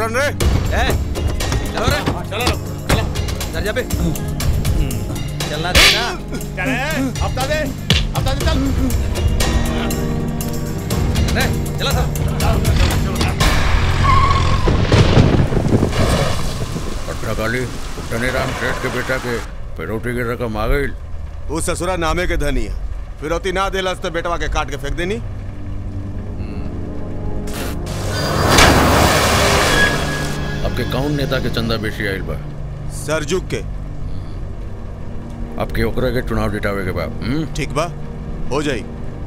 रन रे ए चलो रे चलो चलो चल जा बे चलना दे ना चले हफ्ता दे हफ्ता दे चल रे चला सब भद्रकाली धनीराम सेठ के बेटा के पेरोटी की रकम आ गई वो ससुरा नामे के धनी है फिरौती ना देलस तो बेटवा के काट के फेंक देनी आपके कौन नेता के चंदा बेची आयल बा सरजुग के आपके ओकरा के चुनाव जितावे के बाद हम्म? ठीक बा हो जाई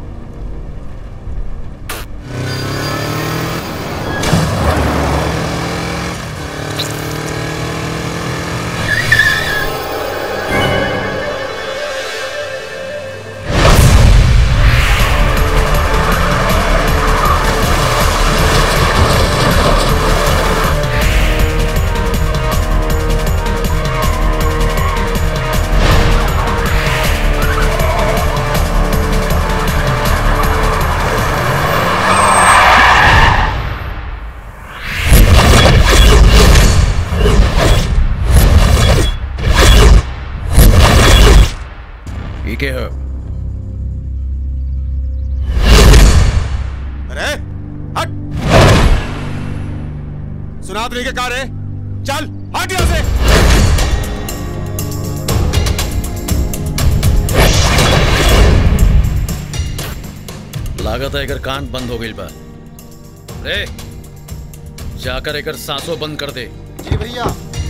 ई के है अरे हट सुनात नहीं के कार है चल हट यहाँ से लागत है एकर कान बंद हो गई बा रे जाकर एकर सांसों बंद कर दे जी भैया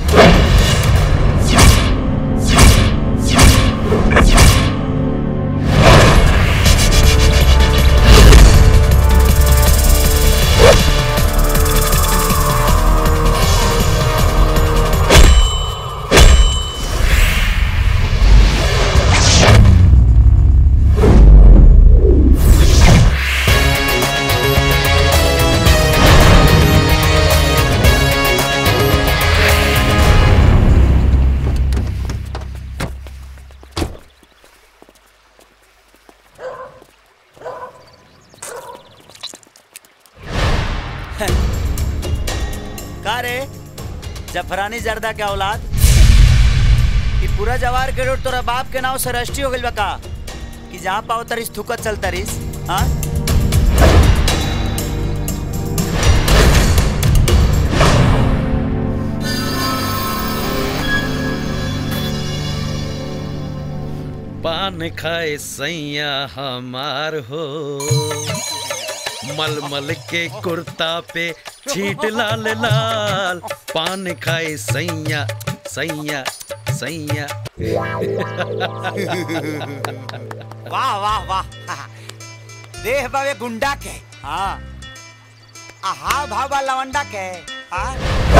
का रे जफरानी जर्दा के औलाद कि पूरा जवार के रोड तोरा बाप के नाव से रजिस्ट्री हो गइल बा का कि जहाँ पाओ तरिस थुकत चल तरिस हाँ पान खाए सैया हमार हो मलमल के कुर्ता पे छीट लाल लाल पान खाए सैया सैया सैया वाह वाह वाह देह बावे गुंडा के हाँ आ हाव भाव बा लवंडा के हाँ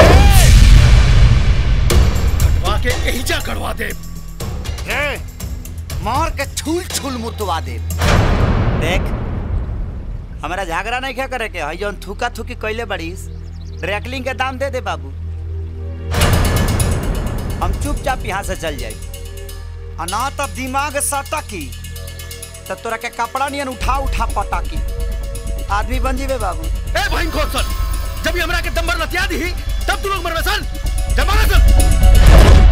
कटवा के एहिजा करवा दे रे मार के छूल छूल मुतवा दे देख हमारा झगड़ा नहीं क्या करे के हई जौन थूका थूकी कैले बड़ीस ड्रैकलिंग के दाम दे दे बाबू हम चुपचाप यहाँ से चल जाई आ ना तब दिमाग सटकी तब तोरा के कपड़ा नियन उठा उठा पटाकी आदमी बन जीवे बाबू ए भाई खोसन जब ये हमरा के दम्बर लतिया दी तब तू लोग मरवे सन जब मारा सन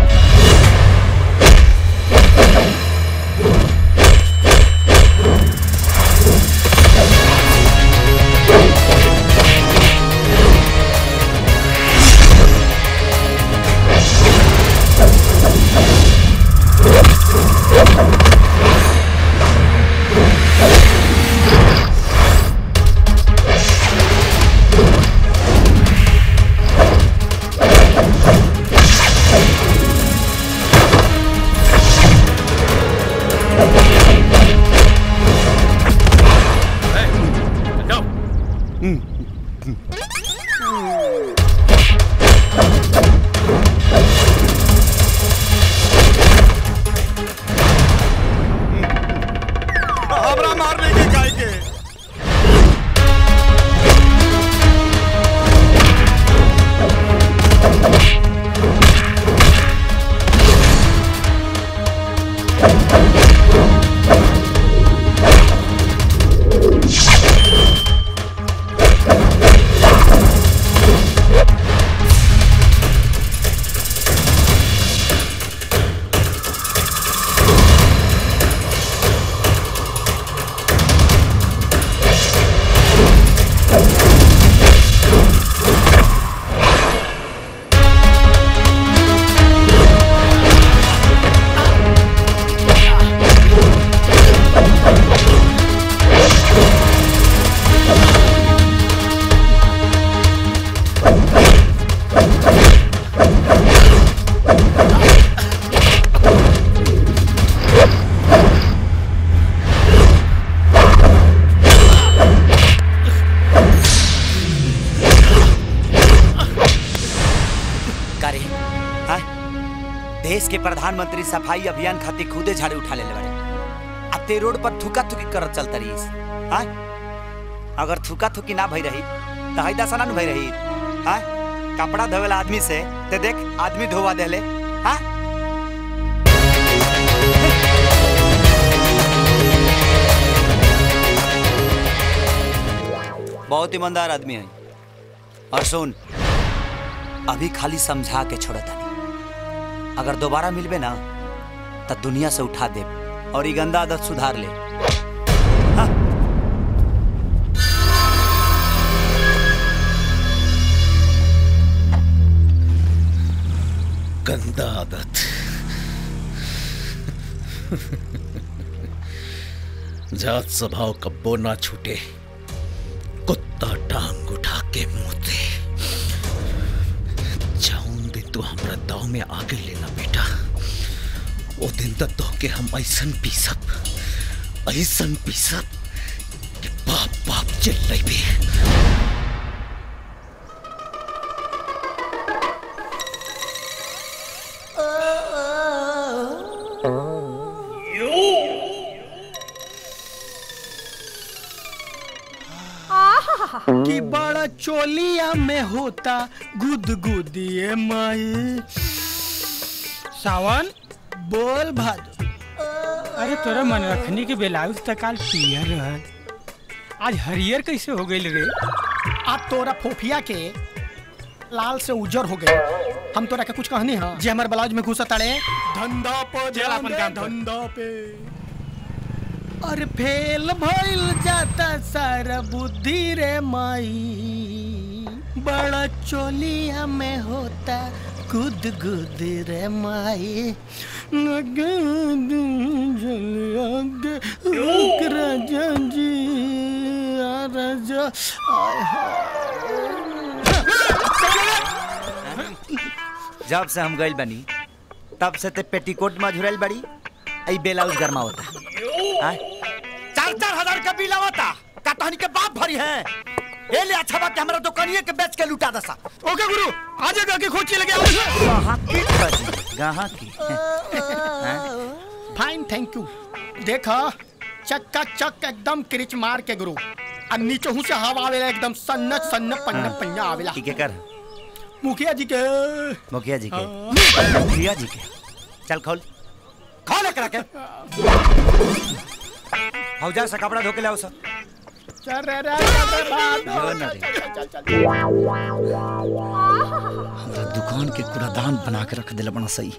Hey! देश के प्रधानमंत्री सफाई अभियान खातिर खुदे झाड़ू उठा लेले बारे आ ते रोड पर थुका थुकी करत चलता रहीस हाँ अगर थुका थुकी ना भई रही तो हई दशा ना भई रही हाँ कपड़ा धोवेला आदमी से ते देख आदमी धोवा देले हाँ बहुत ईमानदार आदमी है और सुन अभी खाली समझा के छोड़ तानी अगर दोबारा मिलबे ना तो दुनिया से उठा दे और ये गंदा आदत सुधार ले हाँ? गंदा आदत जात स्वभाव कब्बो ना छूटे कुत्ता टांग उठा के मुंहते जाऊन दिन तू हमरा दाव में आगे लेना बेटा वो दिन तक तो के हम ऐसन पीसब ऐसन पीसब कि बाप बाप चिल्लाई भी कि बड़ा चोलिया में होता गुद गुदिए माई सावन बोल भादो अरे तोरा मन रखनी के ब्लाउज त काल पियर रहल आज हरियर कैसे हो गई रे अब तोरा फोफिया के लाल से उजर हो गए हम तोरा के कुछ कहनी हां जे हमर ब्लाउज में घुसा ताड़े धंधा पे चल अपन काम कर। धंधा पे अरे फेल भइल जाता सारा बुद्धि रे माई बड़ा चोलिया में होता गुद गुद रे माई गुद चलिया गे, रुक राजा जी आ राजा आय जब से हम गइल बनी तब से ते पेटीकोट में झुरल बड़ी आई ब्लाउज गरमा होता हाँ? चार चार हजार का बिल आवता का तहनी के बाप भरी है ए ले अच्छा बात हमरा दुकानिए के बेच के लुटा दसा ओके गुरु आज के खोची लगे आओ कहाँ की बजी कहाँ की फाइन थैंक यू देखा चक्का चक एकदम क्रिच मार के गुरु और नीचे हूँ से हवा आवेला एकदम सन्न सन्न पन्न पन्ना आवेला ठीक है कर मुखिया जी के मुखिया जी के मुखिया जी के चल खोल खोल एकरा के हौजा से कपड़ा धो के लाओ सब चल रे रे चल रे बाप जो न रे। चल चल चल हमरा दुकान के कूड़ादान बना के रख दिला बना सही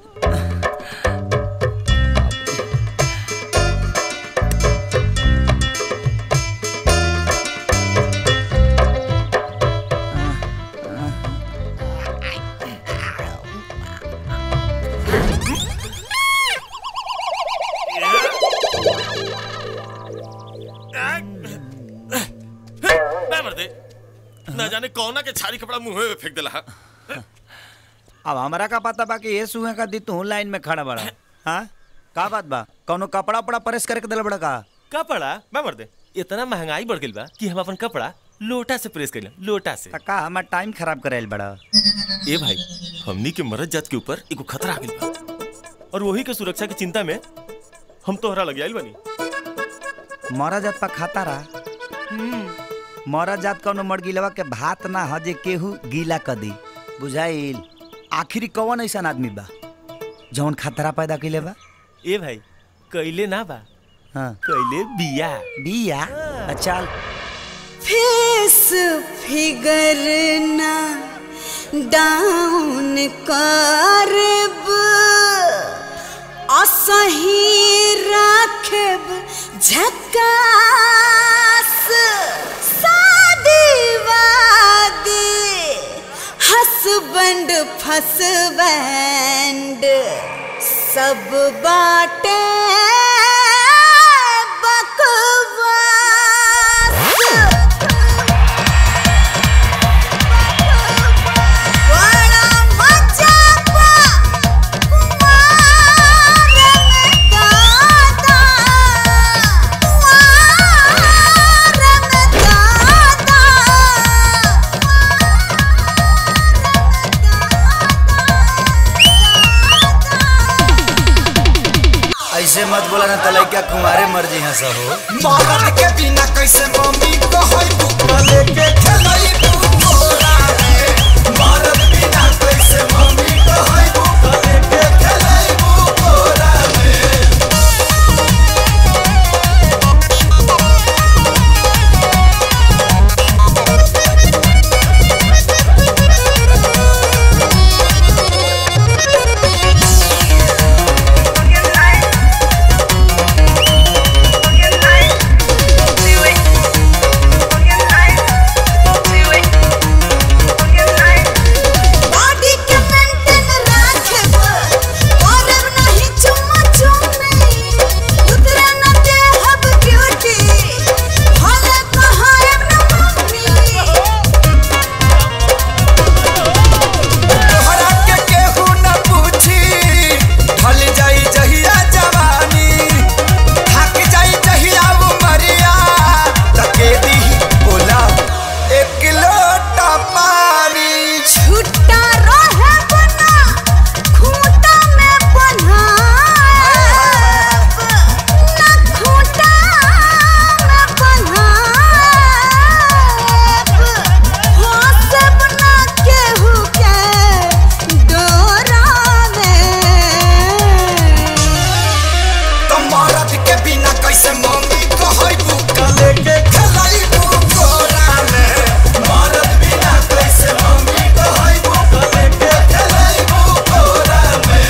मैं मर दे ना जाने कौन के छारी कपड़ा मुंह में फेंक देला हा? अब हमरा का पता बा कि ये सुहे का दी तू लाइन में खड़ा बड़ा हाँ का बात बा कौनो कपड़ा उपड़ा प्रेस करके दिला बड़ा का कपड़ा मैं मर दे इतना महंगाई बढ़ गई बा कि हम अपन कपड़ा लोटा से प्रेस कर लोटा से त का हमार टाइम खराब करेल बड़ा ए भाई हमनी के मरद जात के ऊपर एगो खतरा आ गइल बा और वही के सुरक्षा की चिंता में हम तोहरा लग आइल बनी मरा जात पा खाता रहा मरा जात कौनो मरगिलवा के भात ना ह जे केहू गीला क दी बुझाइल आखिरी कौन ऐसा आदमी बा जौन खतरा पैदा कइले बा ए भाई कैले ना बा हाँ कैले बिया बिया अच्छा फेस फिगर ना डाउन करब असही राखब झकास शादी वादी हसबैंड फसबैंड सब बाटे बकवास बड़ा मजा बा कुमार में दादा कुमार में दादा कुमार में दादा ऐसे मत बोला ना तलाई क्या कुमारे मर्जी है सब हो मरद के बिना कैसे मम्मी कहै बुकवा लेके खेलै बुकोरा रे मरद बिना कैसे मम्मी कहै बुकवा लेके खेलै बुकोरा रे बॉडी के मेंटेन राखब करब नहीं चुम्मा चुम्मी उतरे न देहब ब्यूटी भले कहायब न मम्मी तोहरा के केहू न पूछी ढल जाई जहिया जवानी थक जाई जहिया उमरिया तके दी बोला एक लोटा पानी छुट्टा रहे बना खूंटा में बन्हाब न खूंटा में बन्हाब हंसब न केहू के डोरा में तो मरद के बिना कैसे मम्मी कहै बुका लेके खेलै बुकोरा में मरद बिना कैसे मम्मी कहै बुका लेके खेलै बुकोरा में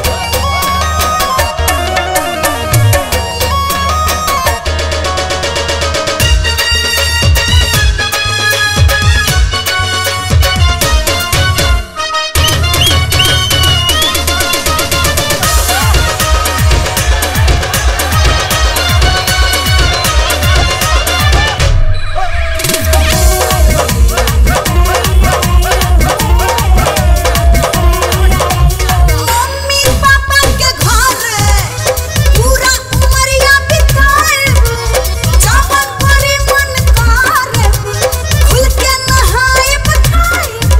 मम्मी पापा के घर पूरा उमरिया बिताएब जवन बड़ी मन करब खुल के नहाएब खाएब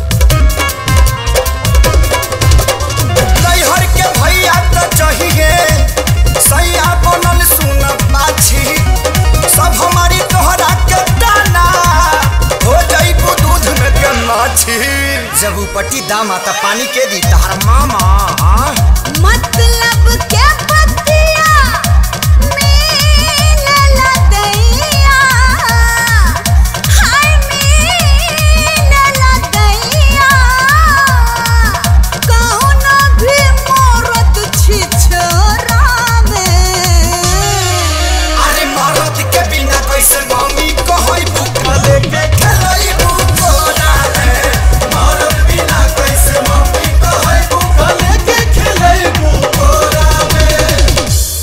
नैहर के भैया तो चाहिए सैया बनल सुन पाछी सब हमारी तोहरा के दाना हो जाइबू दूध में के माछी जब उपटी दाम आता पानी के दी तहर मामा हाँ? मतलब के पतिया मीन लदैया हाय मीन लदैया कौनो भी मोरत छी छोरा में अरे मरद के बिना कैसे मम्मी कहै बुकवा लेके खेलै बुकोरा रे मरद बिना कैसे मम्मी कहै बुकवा लेके खेलै बुकोरा रे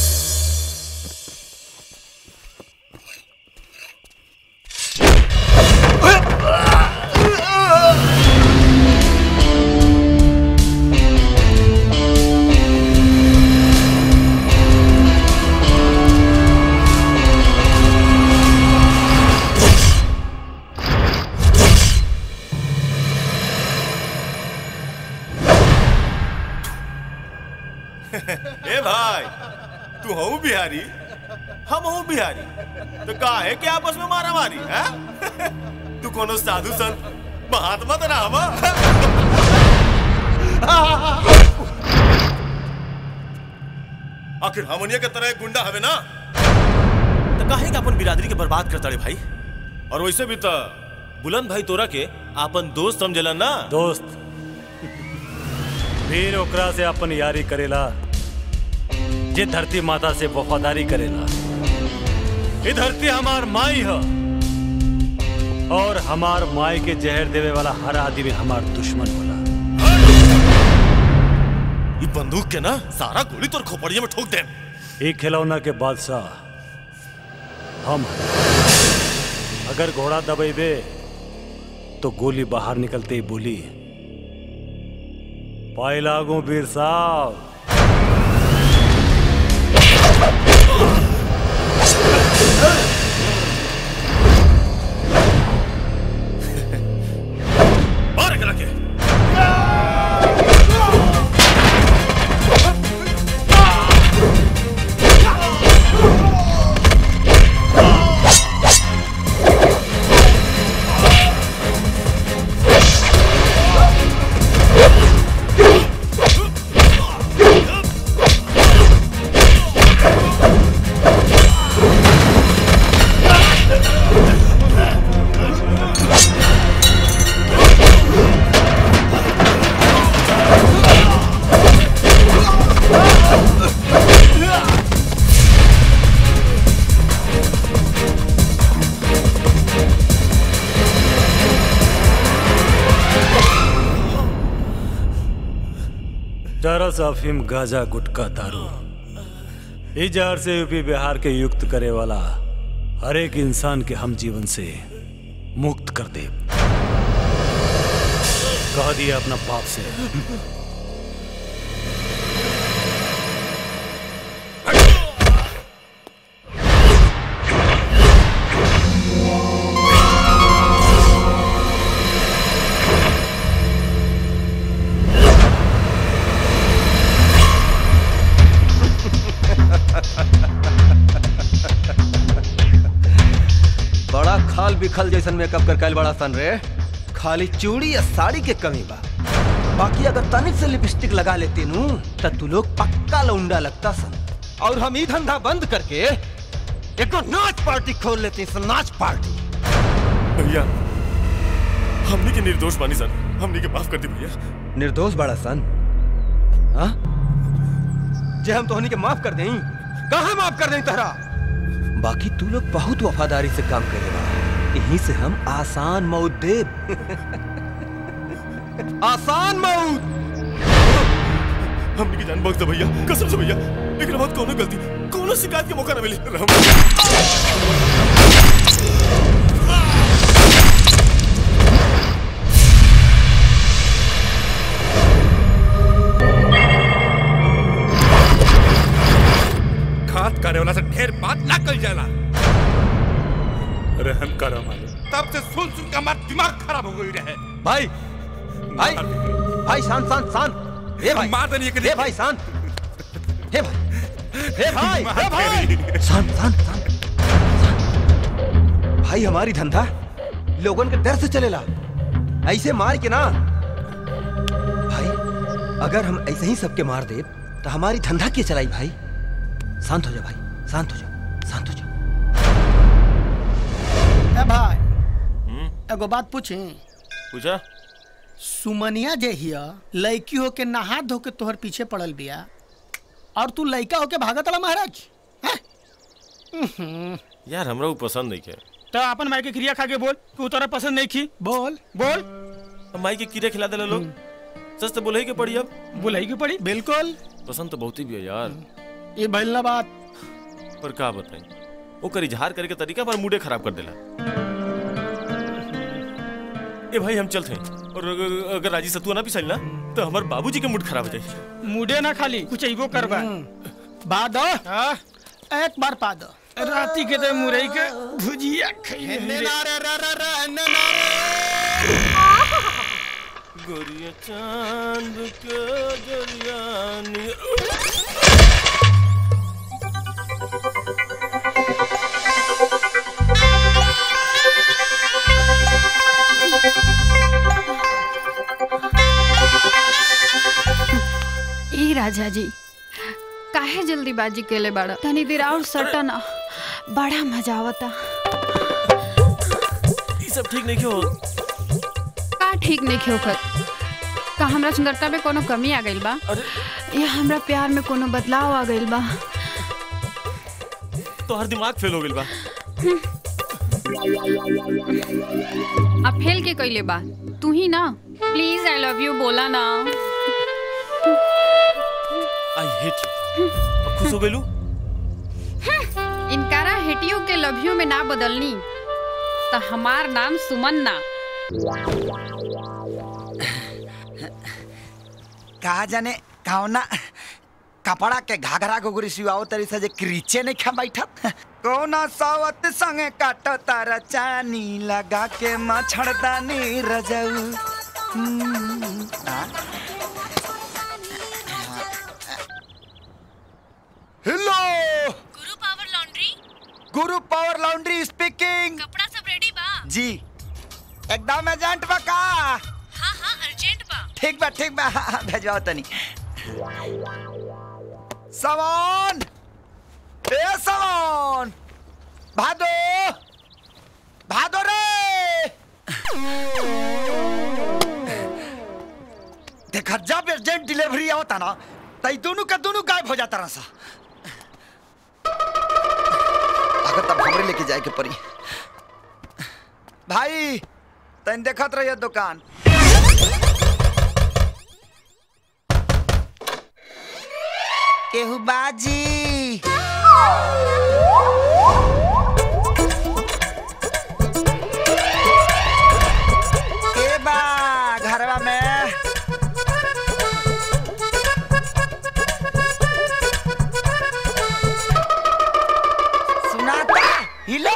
ए भाई तू हूँ बिहारी हम हूँ बिहारी तो काहे के आपस में मारा मारी है तू कोनो साधु संत महात्मा तो ना हवा आखिर हमनिया के तरह एक गुंडा हवे ना तो काहे के अपन बिरादरी के बर्बाद करता रे भाई और वैसे भी तो बुलंद भाई तोरा के आपन दोस्त समझला ना दोस्त वीर ओकरा से अपन यारी करेला जे धरती माता से वफादारी करेला ये धरती हमार माई है और हमार माई के जहर देवे वाला हर आदमी हमार दुश्मन होला ये बंदूक के ना सारा गोली तोर खोपड़िया में ठोक दे एक खिलौना के बादशाह हम हैं अगर घोड़ा दबेबे तो गोली बाहर निकलते ही बोली पाई लागू वीर साहब मार एकरा के ड्रग्स अफीम गांजा गुटखा दारू इस जहर से यूपी बिहार के युक्त करे वाला हर एक इंसान के हम जीवन से मुक्त कर दे कह दिया अपना बाप से बड़ा खाल बिखल जैसन मेकअप कर कैल बड़ा सन रे खाली चूड़ी या साड़ी के कमी बा बाकी अगर तनिक से लिपस्टिक लगा लेते नू त तू लोग पक्का लौंडा लगता सन और हम ई धंधा बंद करके एक नाच पार्टी खोल लेते सन नाच पार्टी भैया हमने के निर्दोष बानी सर हमने के माफ कर दी भैया निर्दोष बड़ा सन हाँ जे हम तोहनी के माफ कर दें कहाँ माफ कर दें तहरा बाकी तू लोग बहुत वफादारी से काम करेगा यहीं से हम आसान मौत देव आसान मौत हमने की जान बख्श दे भैया कसम से भैया एकरा बाद कोनो गलती कोनो शिकायत के मौका ना मिले रहम घात करे वाला से ढेर बात ना कल जाला रहम करो मालिक तब से सुन सुन के हमारा दिमाग खराब हो गई रहे भाई भाई भाई शांत शांत शांत हे भाई मार देनी हे भाई शांत हे भाई हे भाई हे भाई शांत शांत शांत भाई हमारी धंधा लोगन के डर से चलेला ऐसे मार के ना भाई अगर हम ऐसे ही सबके मार दे तो हमारी धंधा के चलाई भाई शांत हो जा भाई शांत हो जा शांत हो जा ए भाई एगो बात पूछी पूछा सुमनिया जे हिया लड़की होके नहा धो के तोहर पीछे पड़ल बिया और तू लड़का होके भागत वाला महाराज हैं? उहुं। यार हमरा वो पसंद नहीं के तो अपन माई के क्रिया खा के बोल तू तोरा पसंद नहीं की बोल बोल अब माई के कीड़े खिला देले लोग सच तो बोले ही के पड़ी अब बुलाई की पड़ी बिल्कुल पसंद तो बहुत ही भी है यार ये भइल ना बात पर का बताई ओकर इजहार करे के तरीका पर मूडे खराब कर देला ए भाई हम चलते हैं और अगर, अगर राजी सतुआ ना पिसाई ना तो हमार बाबूजी के मूड खराब हो जाए मुडे ना खाली कुछ अइबो करबा बा दो एक बार पा दो राती के तो मुरई के भुजिया खइले गोरिया चांद के जरियानी ई राजा जी काहे जल्दीबाजी केले बाड़ा तनी देर और सटा ना बड़ा मजा आवता ये सब ठीक नहीं क्यों का ठीक नहीं होकर का हमरा सुंदरता में कोनो कमी आ गइल बा या हमरा प्यार में कोनो बदलाव आ गइल बा तो हर दिमाग फेल हो गइल बा अब फेल के कइले बा तू ही ना प्लीज आई लव यू बोला ना आई हेट यू अब खुश हो गइलू इनकारा हेटियो के लव यू में ना बदलनी तो हमार नाम सुमन ना कहा जाने कौना कपड़ा के घाघरा घुघरी सिवाओ तरी से जे क्रीचे नहीं खा बैठत कौना सावत संगे काटो तारा चानी लगा के मछड़दानी रजऊ हम्म, आ? Hello Guru power laundry Guru power laundry speaking कपड़ा सब रेडी बा जी एकदम एजेंट बा का हाँ हाँ अर्जेंट बा ठीक बा ठीक बा हाँ, हाँ, भेजवाओ तनी सामान ए सामान भादो भादो रे देखा जब अर्जेंट डिलीवरी आवता ना तई दोनों का दोनों गायब हो जाता रहा अगर तब हमरे लेके जाए के पड़ी भाई तन देखत रहिए दुकान केहू बाजी के बा घरवा में सुनाता हिलो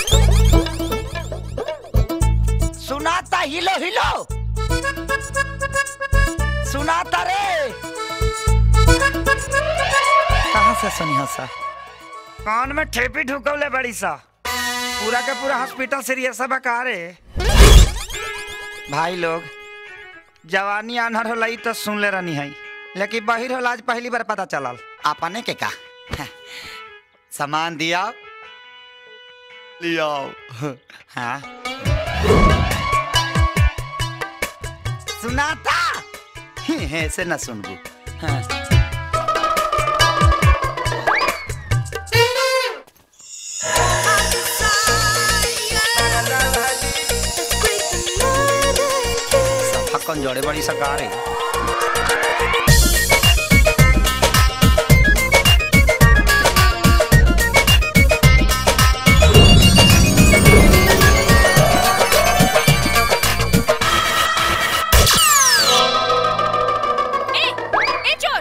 सुनाता हिलो हिलो सुनाता रे कहाँ से सुनी हो सा कान में ठेपी ढुकवले बड़ी सा पूरा का पूरा हॉस्पिटल सीरियस है बका रे भाई लोग जवानी अनहर होला ई तो सुन ले रहनी है लेकिन बहिर होला आज पहली बार पता चलल आपने के का सामान दिया लिया हाँ सुनाता ऐसे न सुनबू हाँ हक्कन जोड़े बड़ी सरकार है ए, ए चोर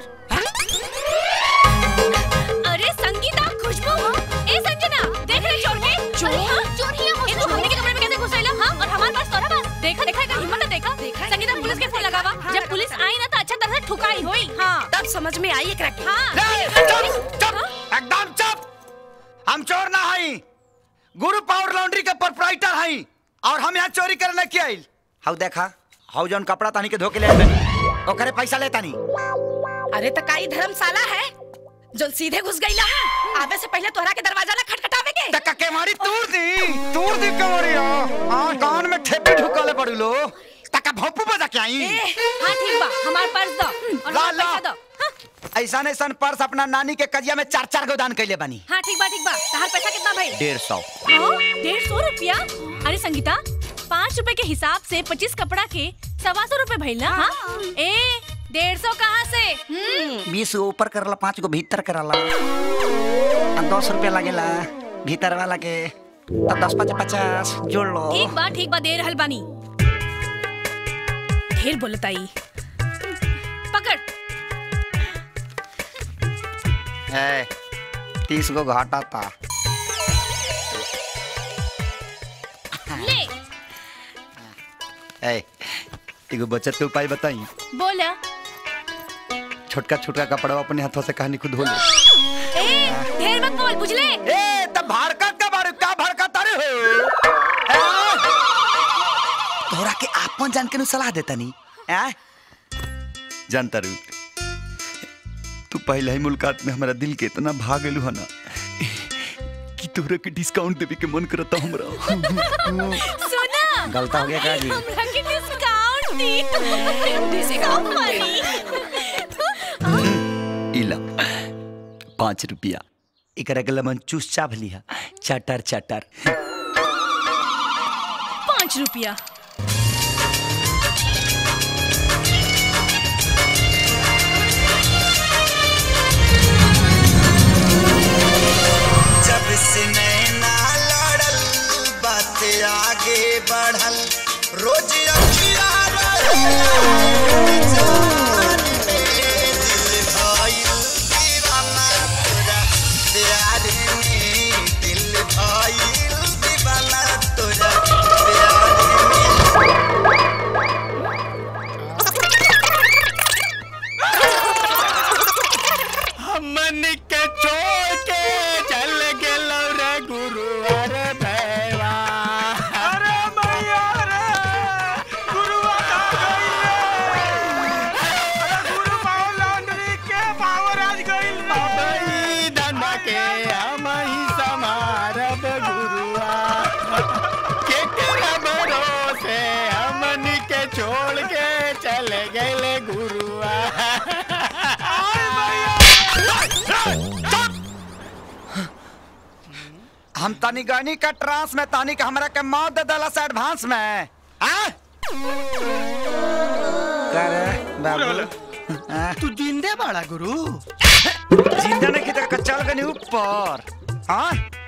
अरे संगीता खुशबू ए संजना देख रहे चोर के चोर चोर ही है तू हमने के कमरे में कैसे घुस आइला हां और हमारे पास तोरा पास देखा देखा एकर हिम्मत देखा संगीता पुलिस के फोन लगावा जब पुलिस आई ना तो अच्छा तरह से ठुकाई होई हां तब समझ में आई एकरा के हां एकदम चुप हम चोर ना हई गुरु पावर लॉन्ड्री के प्रोपराइटर हई और हम यहाँ चोरी करने के आइल हाउ देखा हाउ जौन कपड़ा तानी के धोके ले आइल बानी, ओकरे पैसा लेता नहीं अरे त काई धर्मशाला है जो सीधे घुस गईला आवे से पहले तोहरा के दरवाजा ना खटखटावे के तक के मारी तूर दी तूर दी कमरिया हां कान में ठेपी ढुकाले पड़ी लो तक भोपू बजा के आई हां ठीक बा हमार पर्स दो और ला, हमार ला। पैसा दो ऐसा ऐसा पर्स अपना नानी के कजिया में चार चार गो दान कैले बानी हां ठीक बा ठीक बा तहार पैसा कितना भाई डेढ़ सौ हाँ, डेढ़ सौ रुपया अरे संगीता पाँच रुपए के हिसाब से पच्चीस कपड़ा के सवा सौ रुपए भइल ना हाँ? ए डेढ़ सौ कहाँ से हम्म, बीस गो ऊपर करला पाँच गो भीतर करला आ, दस रुपया लगेला भीतर वाला के तब दस पचास पचास जोड़ लो ठीक बा ठीक बा दे रहल बानी ढेर बोलताई पकड़ है तीस गो घाटा था ले है एगो बचत के उपाय बताई बोला छोटका छोटका कपड़ा अपने हाथों से कहानी खुद धो ले ए ढेर मत बोल बुझले ए तब भड़कत का बारे का भड़कत अरे हो तोरा के आपन जान के नु सलाह देता नी हैं जानता रू तू पहले ही मुलाकात में हमारा दिल के इतना भाग गेलू है ना कि तोरा के डिस्काउंट देवे के मन करता हमरा सुना गलता हो गया का जी? हमरा के डिस्काउंट दी डिस्काउंट मारी इला पाँच रुपया एकरा के लमन चूस चाभ लिया चटर चटर पाँच रुपया जब से नैना लड़ल बात आगे बढ़ल रोज अखिया प्यार में दिल भाईल दीवाना तोरा प्यार हमन के छोड़ के चल गेलो रे गुरु अरे भैया अरे मैया रे गुरु गुरु पावर लॉन्ड्री के पावर आज गइल बाबई धंधा के हम ही समारब गुरुआ के केरा भरोसे हमन के छोड़ के चले गए गुरुआ हम तनी गनी का ट्रांस में तानी के हमरा के मौत दे दला से एडवांस में आ? का रे बाबू तू जिंदे बाड़ा गुरु जिंदा नहीं किधर का चल गनी ऊपर हाँ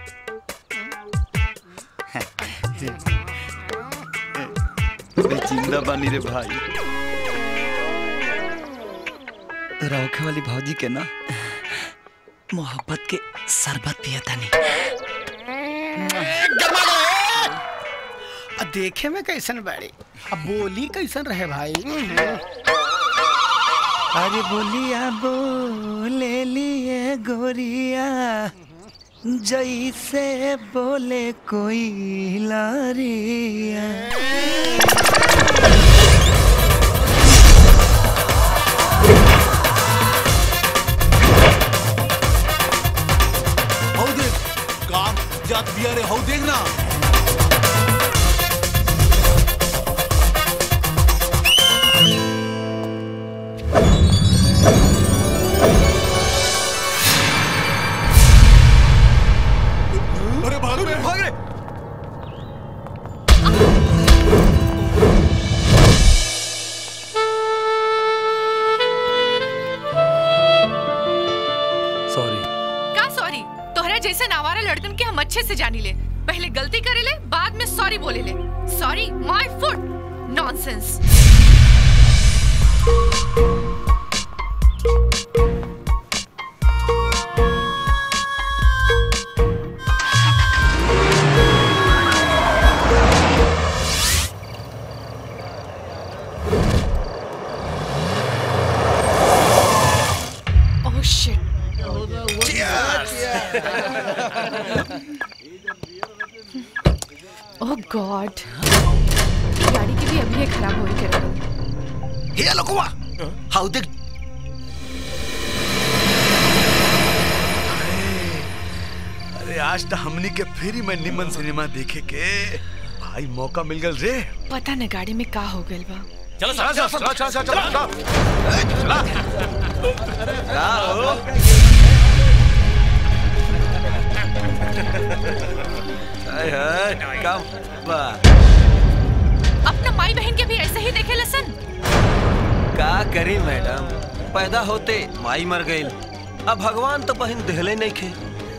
अबे जिंदा बानी रे भाई रौखे वाली भौजी के ना मोहब्बत के शरबत पिया तानी अब देखे में कैसन बाड़ी अब बोली कैसन रहे भाई अरे बोलिया बोले लिए गोरिया जैसे बोले कोई लारिया हौ देख काम जात बिया रे हौ देख ना अरे भागो रे भाग रे सॉरी का सॉरी तोहरा जैसे नावारा लड़कन के हम अच्छे से जानी ले पहले गलती करे ले बाद में सॉरी बोले ले sorry my foot nonsense oh shit oh God ये गाड़ी की भी अभी ये खराब हो रही है हे लोगवा हाउ देख अरे आज तो हमनी के फिर में निमन सिनेमा देखे के भाई मौका मिल गल रे पता न गाड़ी में का हो गइल बा चलो चलो चलो चलो चलो चलो चलो का हो हाय हाय काम बा अपना माई बहन के भी ऐसे ही देखे लसन का करी मैडम पैदा होते माई मर गई अब भगवान तो बहन देहले नहीं खे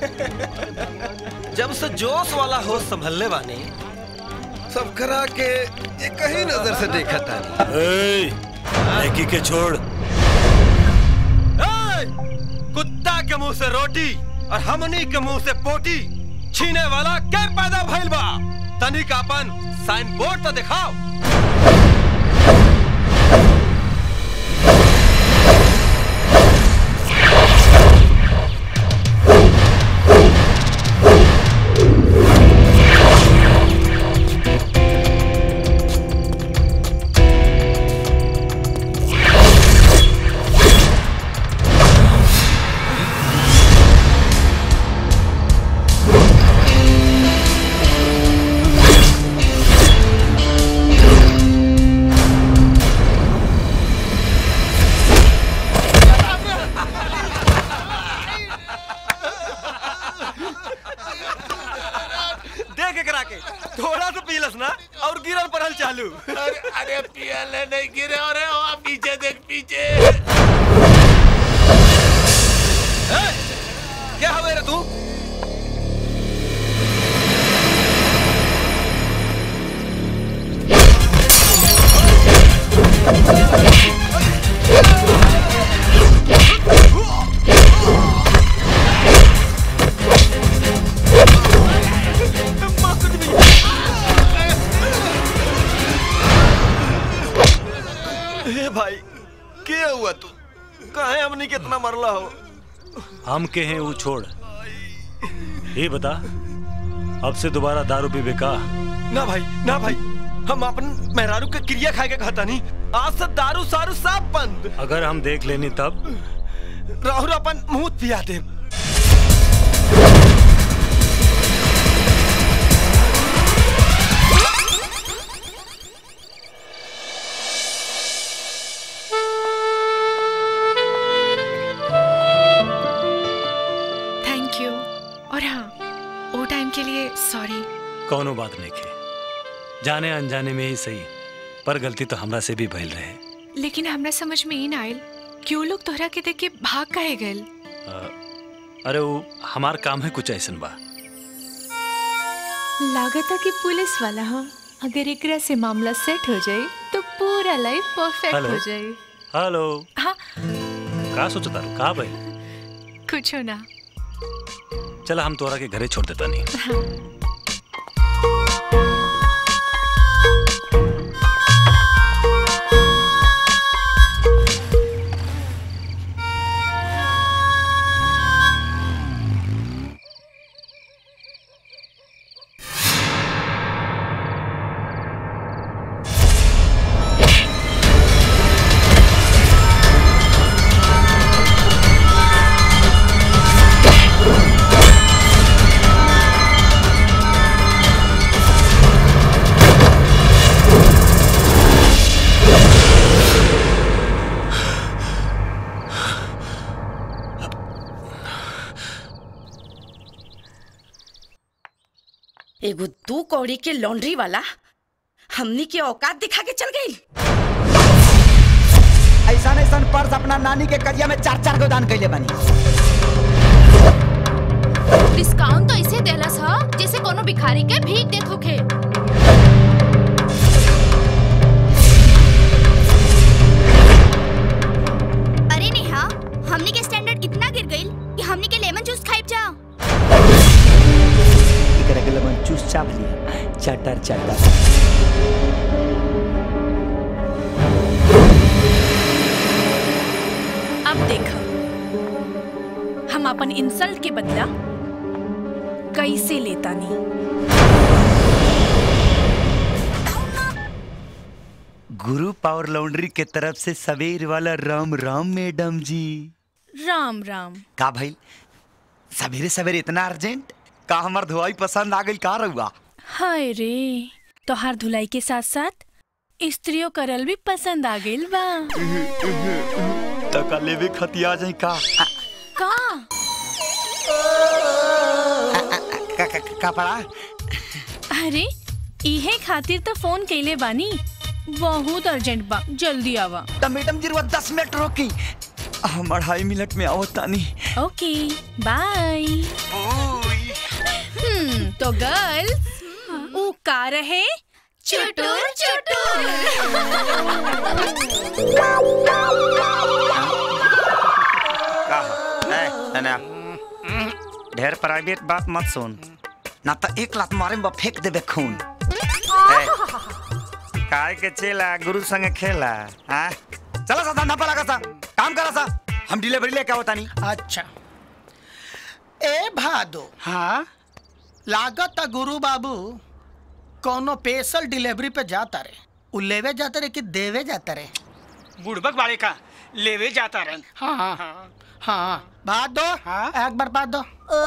जब से जोश वाला हो संभलने बानी सब करा के एक ही नजर से देखा था लड़की के छोड़ कुत्ता के मुंह से रोटी और हमनी के मुंह से पोटी छीने वाला के पैदा भइल बा तनिक अपन साइन बोर्ड तो दिखाओ देख एकरा के थोड़ा सा पीलस ना और गिरल पड़ल चालू अरे अरे पियले नहीं गिरे अरे आप पीछे देख पीछे क्या हवे रे तू हे भाई क्या हुआ तू काहे हमनी कितना मरला हो हम के हैं वो छोड़ ये बता अब से दोबारा दारू पीबे का ना भाई ना भाई हम अपन मेहरारू के क्रिया खाए के कहता नहीं आज से दारू सारू सब बंद अगर हम देख लेनी तब राहुल अपन मुंह पिया दे थैंक यू और हाँ वो टाइम के लिए सॉरी कौनो बात नहीं के जाने अनजाने में ही सही पर गलती तो हमरा से भी भइल रहे लेकिन हमरा समझ में ही ना आयल क्यों लोग तोहरा के देख के भाग काहे गए अरे वो हमार काम है कुछ ऐसन बा लागता कि पुलिस वाला हो अगर एकरा से मामला सेट हो जाए तो पूरा लाइफ परफेक्ट हेलो। हो जाए हेलो हाँ का सोचता रू का भाई कुछ ना चला हम तोरा के घरे छोड़ देता नहीं हाँ। एगो दू कौड़ी के लॉन्ड्री वाला हमनी के औकात दिखा के चल गई ऐसा ऐसा पर्स अपना नानी के करिया में चार चार गो दान कैले बनी डिस्काउंट तो इसे देलस ह जैसे कोनो भिखारी के भीख देत होखे अरे नेहा हमनी के स्टैंडर्ड इतना गिर गई कि हमनी के लेमन जूस खाइब जा एकरा के लगन चूस चाप लिया चटर चटर अब देख हम अपन इंसल्ट के बदला कैसे लेता नहीं गुरु पावर लॉन्ड्री के तरफ से सवेर वाला राम राम मैडम जी राम राम का भाई सवेरे सवेरे इतना अर्जेंट का हमार धुआई पसंद आ गई का रहुआ हाय रे तोहार धुलाई के साथ साथ स्त्रियों करल भी पसंद आ गइल बा तका लेवे खतिया जाई का का का, का, का पड़ा अरे इहे खातिर तो फोन कैले बानी बहुत अर्जेंट बा जल्दी आवा तो मैडम जी रुआ दस मिनट रोकी हम अढ़ाई मिनट में आओ तानी ओके बाय हम्म तो गर्ल्स ऊ का रहे चुटुर का ए तने ढेर प्राइवेट बात मत सुन ना तो एक लात मारे में फेंक देबे खून ए, काय के चेला गुरु संगे खेला हाँ चला सा धंधा पर लगा सा काम करा सा हम डिलीवरी लेके आवता नहीं अच्छा ए भादो हाँ लागत गुरु बाबू कोनो स्पेशल डिलीवरी पे जाता रे उ लेवे जाता रे कि देवे जाता रे बुड़बक वाले का लेवे जाता रहे हाँ हाँ हाँ हाँ बात दो हाँ एक बार बात दो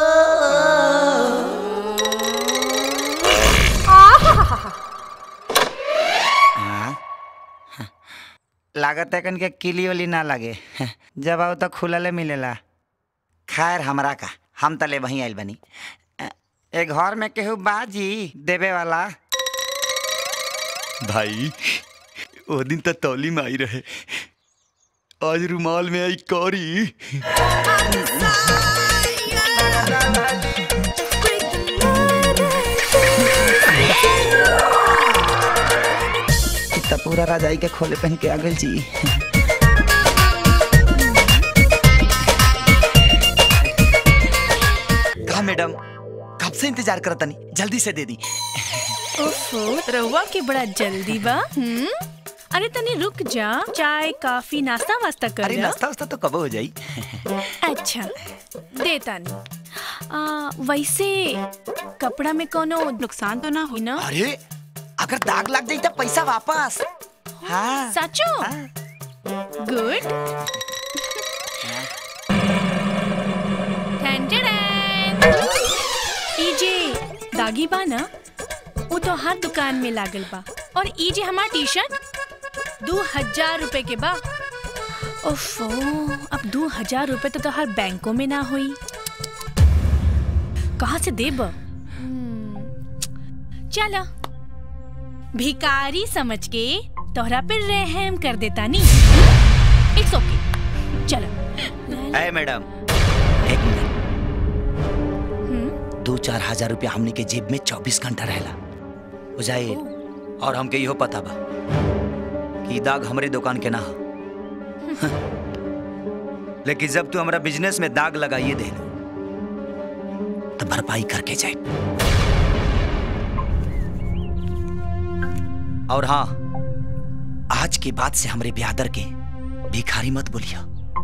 हाँ? लागत है कन के किली उली ना लगे जब आओ तो खुलले मिलेला खैर हमरा का हम तले वहीं आइल बनी ए घर में केहू बाजी देवे वाला भाई वो दिन तो तौली में आई रहे आज रुमाल में आई कौरी इतना पूरा राजाई के खोले पहन के आ गइल जी का मैडम कब से इंतजार करत तनी जल्दी से दे दी ओफो रउआ के बड़ा जल्दी बा हम्म अरे तनी रुक जा चाय काफी नाश्ता वास्ता कर अरे जा। नाश्ता वास्ता तो कब हो जाई अच्छा देता नहीं आ, वैसे कपड़ा में कोनो नुकसान तो ना हुई ना अरे अगर दाग लग जाई तो पैसा वापस हाँ सचो गुड ई जे दागी बा ना वो तो हर दुकान में लागल बा और ई जे हमार टी शर्ट दो हजार रुपए के बा ओफो अब दो हजार रुपए तो, तो हर बैंकों में ना हुई कहाँ से देब हम्म, चला भिकारी समझ के तोहरा पे रहम कर देता नी इट्स ओके चलो ए मैडम एक मिनट दो चार हजार रुपया हमने के जेब में चौबीस घंटा रहेला बुझाइए और हमके इहो पता बा कि ई दाग हमरे दुकान के ना हो लेकिन जब तू हमारा बिजनेस में दाग लगाइए दे तो भरपाई करके जाए और हाँ आज के बाद से हमरे ब्यादर के भिखारी मत बोलिया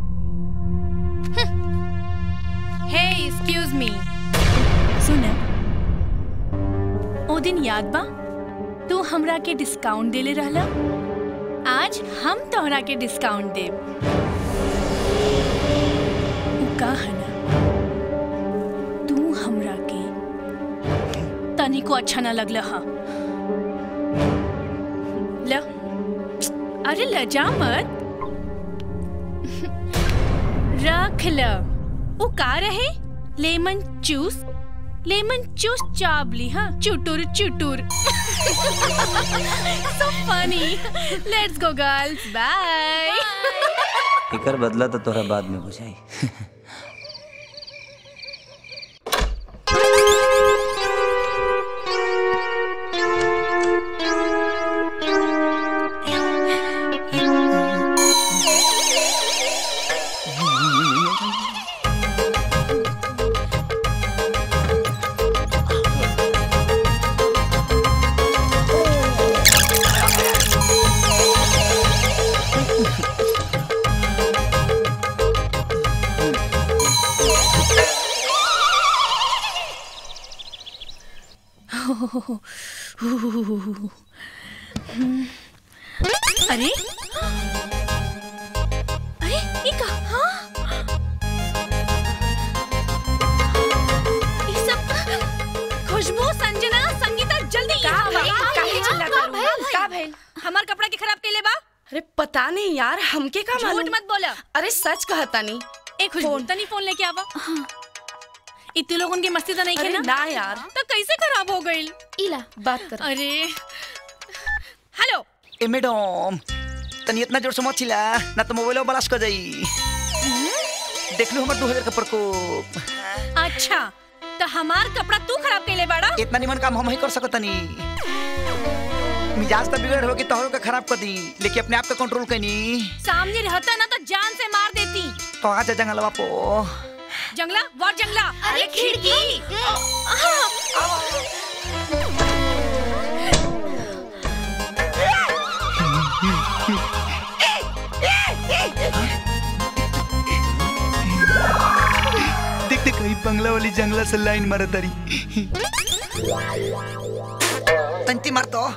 हे एक्सक्यूज मी सुन ओ दिन याद बा तू हमरा के डिस्काउंट देले रहला आज हम तोहरा के डिस्काउंट देब उ का है ना तू हमरा के तनिको अच्छा ना लगला हा ल अरे लजा मत रख ल वो का रहे लेमन जूस लेमन जूस चाबली हाँ चुटुर चुटुर so funny let's go girls bye एकर बदला तो तोरा बाद में बुझाई अरे अरे ये का हाँ ये सब खुशबू संजना संगीता जल्दी का यहाँ भइल? आओ। काहे चिल्ला का तारू? भइल? का भइल? हमार कपड़ा के खराब केले बा अरे पता नहीं यार हमके का झूठ मालूम मत बोला अरे सच कहता नहीं ए खुशबू तनी फोन लेके आवा इतने लोगों की मस्ती तो नहीं अरे खेना ना यार। तो कैसे खराब हो गई इला बात कर अरे हेलो ए मैडम तनी इतना जोर से मत चिल्ला ना तो मोबाइल ब्लास्ट कर जाई देख लो हमर 2000 का प्रकोप अच्छा तो हमार कपड़ा तू खराब केले बाड़ा इतना निमन काम हम ही कर सकतनी मिजाज तो बिगड़ हो कि तोहरो का खराब कर दी लेकिन अपने आप का कंट्रोल कनी सामने रहता ना तो जान से मार देती तो आ जा जंगलवा पो जंगला व्हाट जंगला अरे खिड़की देख देख कहीं बंगला वाली जंगला से लाइन मारा तारी तंती मार तो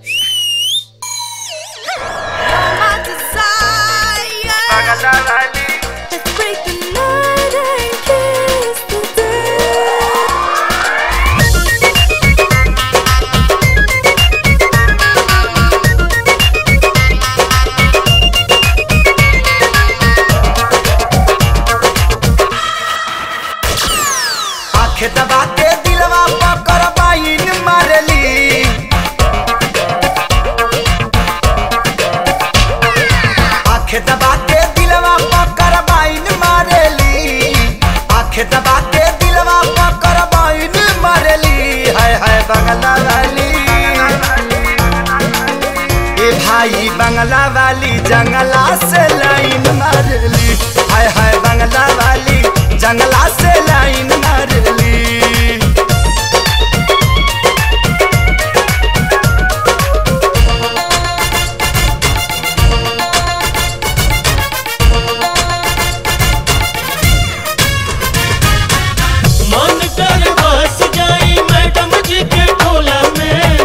आंख दबा के दिलवा पकड़ बाइन मारली आंख दबा के दिलवा पकड़ बाइन मारली आंख दबा के दिलवा पकड़ बाइन मारली हाय हाय बंगला वाली ए भाई बंगला वाली जंगला से लाइन मारली हाय हाय बंगला वाली जंगला से लाइन मारली मन कर बस जाई मैडम जी के टोला में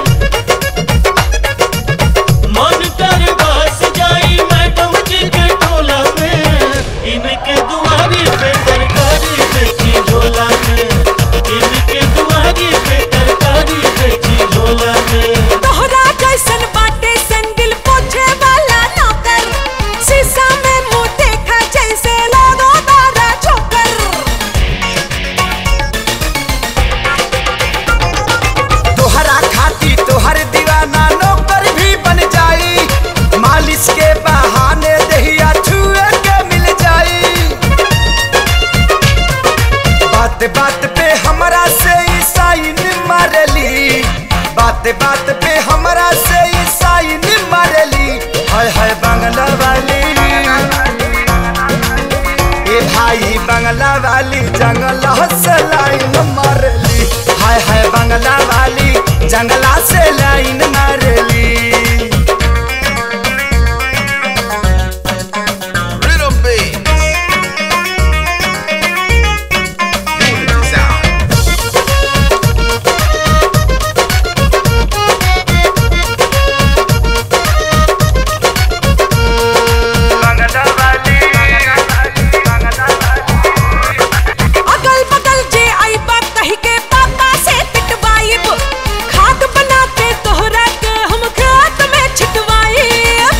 मन कर बस जाई मैडम जी के टोला में इनके दुआरी पे सरकारी पे बात बात पे हमरा से ईसाइन मारली बात बात पे हमरा से ईसाइन मारली हाय हाय बांग्ला वाली ए भाई बांग्ला वाली जंगला से लाइन मारली हाय हाय बांग्ला वाली जंगला से लाइन मारली Rhythm beat. Unity sound. अगल बगल जे आई बा कही के पापा से पिटवाइब खाद बना के तोहरा के हम खात में छिटवाइब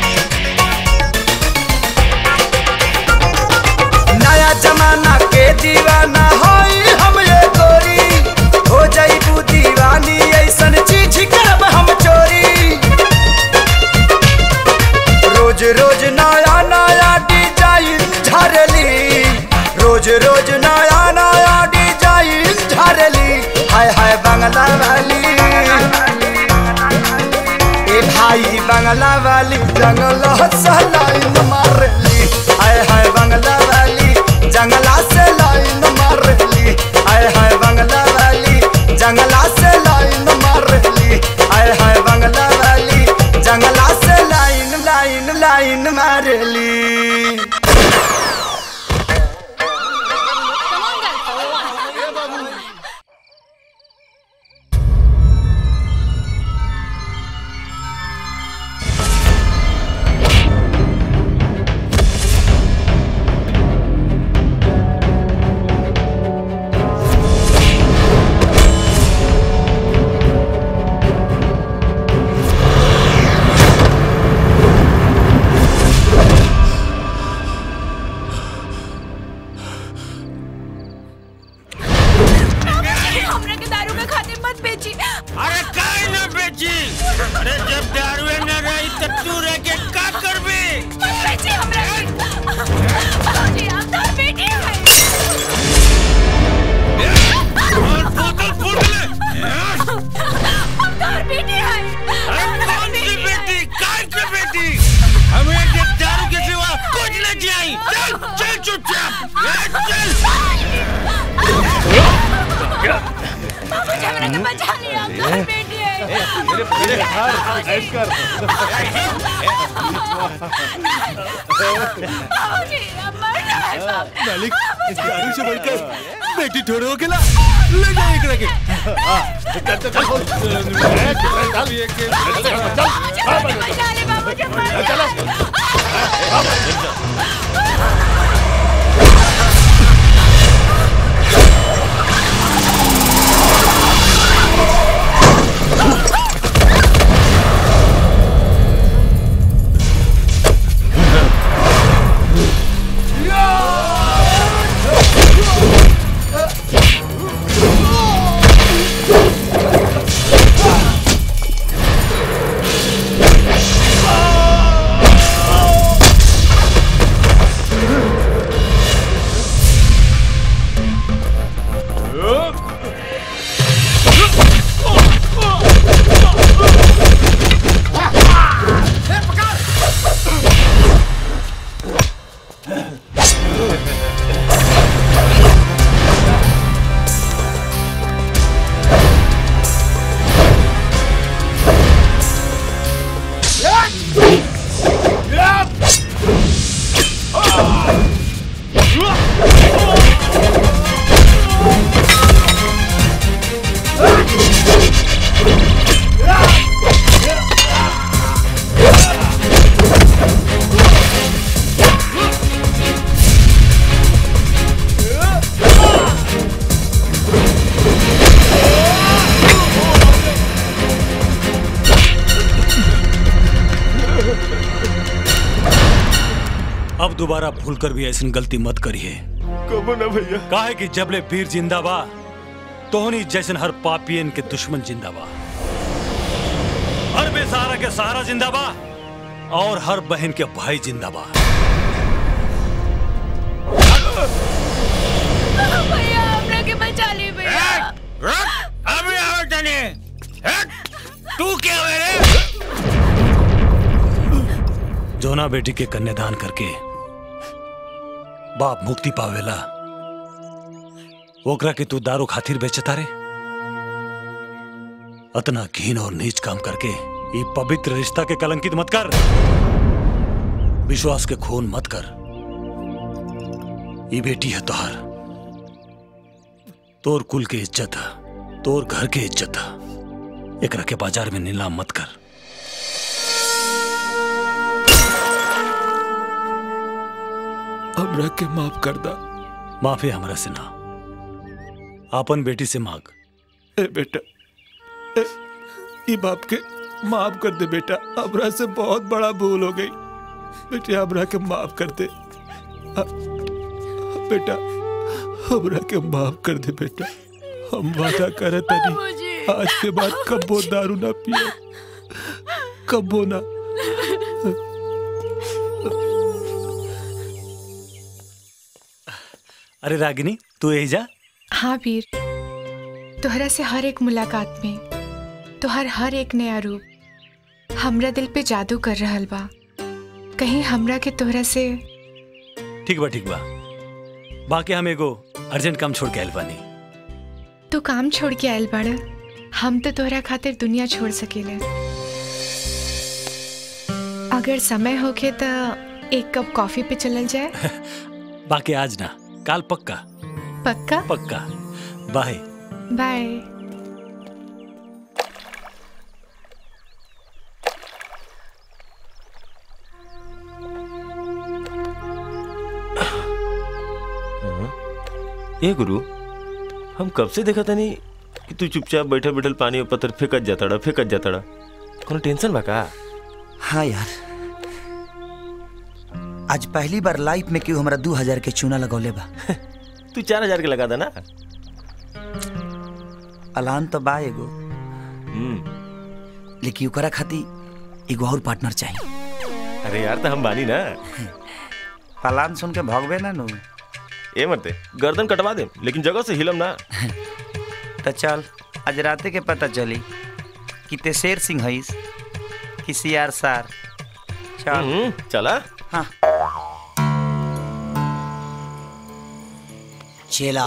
नया जमाना के दीवाना होई हम ये गोरी हो जाइबू दीवानी ऐसन चीज करब हम चोरी रोज रोज नया नया डिजाइन झरली रोज रोज नया नया डिजाइन झरली हाय हाय बंगला वाली ए भाई बंगला वाली जंगल लाइन मारली हाय हाय बंगला वाली जंगला से लाइन मारली हाय हाय बंगला वाली जंगला से लाइन मारली हाय हाय बंगला वाली जंगला से लाइन लाइन लाइन मारली हमरा के दारू के खाते मत बेची अरे काहे ना बेची अरे जब दारू न रही तो तू रह के का करबे मत बेची हमरा के बाबूजी हम तो बेटी है और बोतल फूट ले हम तो बेटी है अरे कौन सी बेटी काय की बेटी हमें के दारू के सिवा कुछ न चाहिए चल चल चुपचाप ए, चल बाबूजी हमरा के बचा लिया हम तो बेटी है मेरे मेरे हार ऐश कर बाबूजी अब मरना है बाबू मालिक इस दारू से बढ़कर बेटी ठोड़ो के ला ले जाए एक रखे हां चल चल चल चल ये के चल बचा ले बाबूजी मरना अब दोबारा भूल कर भी ऐसी गलती मत करिए कबो ना भैया काहे कि जबले वीर जिंदा बा तोहनी जैसन हर पापियन के दुश्मन जिंदा बा हर बेसहारा के सहारा जिंदा बा और हर बहन के भाई जिंदा बा भैया हमने रख अभी आवे तने हट तू क्या हुए रे जोना बेटी के कन्यादान करके बाप मुक्ति पावेला ओकरा के तू दारू खातिर बेचता रे अतना घीन और नीच काम करके ये पवित्र रिश्ता के कलंकित मत कर विश्वास के खून मत कर ये बेटी है तोहर तोर कुल के इज्जत है तोर घर के इज्जत है एकरा के बाजार में नीलाम मत कर हमरा के माफ कर दा माफी हमरा से ना आपन बेटी से मांग ए बेटा ए, ई बाप के माफ कर दे बेटा हमरा से बहुत बड़ा भूल हो गई बेटे हमरा के माफ कर दे आ, बेटा हमरा के माफ कर दे बेटा हम वादा करे तनी आज के बाद कब्बो दारू ना पिए कब्बो ना अरे रागिनी तू यही जा हाँ वीर तोहरा से हर एक मुलाकात में तोहर हर एक नया रूप हमरा दिल पे जादू कर रहल बा कहीं हमरा के तोहरा से ठीक बा ठीक बा बाकी हम एगो अर्जेंट काम छोड़ के आयल बानी तू काम छोड़ के आयल बाड़ हम तो तोहरा खातिर दुनिया छोड़ सकेले अगर समय होखे तो एक कप कॉफी पे चलल जाए बाकी आज ना काल पक्का पक्का पक्का बाय बाय ए गुरु हम कब से देखा तनी कि तू चुपचाप बैठे बैठल पानी और पत्थर फेंकत जाताड़ा फेंकत जाताड़ा कोनो टेंशन बा का हाँ यार आज पहली बार लाइफ में क्यों हमरा दू हजार के चूना लगौले बा तू चार हजार के लगा दा ना अलान तो बा एगो लेकिन ओकरा खातिर एगो और पार्टनर चाहिए अरे यार तो हम बानी ना पलान सुन के भगवे ना नु ए मरते गर्दन कटवा दे लेकिन जगह से हिलम ना तो चल आज राते के पता चली कि ते शेर सिंह हईस कि सियार सार चल चला हाँ चेला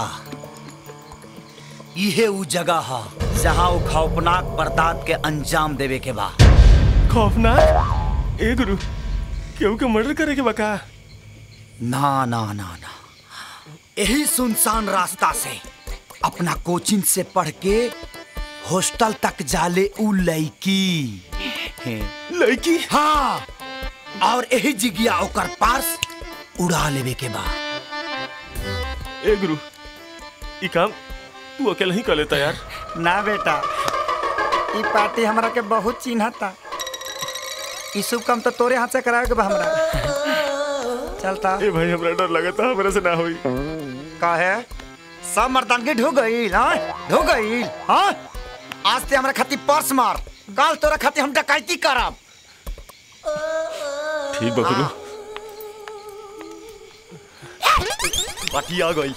इहे उ जगह है जहाँ वो खौफनाक बर्दात के अंजाम देवे के बा खौफनाक ए गुरु केहू के मर्डर करे के बका ना ना ना ना यही सुनसान रास्ता से अपना कोचिंग से पढ़ के हॉस्टल तक जाले उ लड़की लड़की हाँ और यही जिगिया ओकर पास उड़ा लेवे के बा ए गुरु ई काम तू अकेला ही कर लेता यार ना बेटा ई पार्टी हमरा के बहुत चिन्हता ई शुभ काम तो तोरे हाथ से करावे के बा हमरा चलता ए भाई हमरा डर लगता हमरा से ना होई का है सब मर्दानगी ढू गई हाँ ढू गई हाँ आज ते हमरा खातिर पर्स मार कल तोरा खातिर हम डकैती करब ठीक बा गुरु बाकी आ गई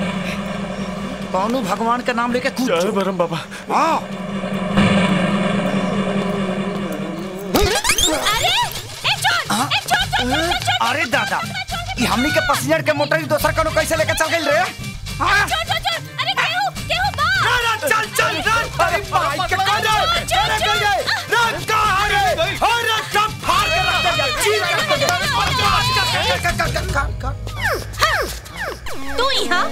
कौनो भगवान के नाम लेके कूद जय बरम बाबा हाँ अरे ए चोर ए चोर चोर चोर चोर अरे दादा ई हमनी के पैसेंजर के मोटर दोसर कनो कैसे लेके चल गइल रे हाँ? चोर चोर चोर अरे केहू केहू बा चल चल चल अरे भाई के कौन है अरे कौन है रख का अरे अरे सब फाड़ के रख दे चीर कर दे तू यहाँ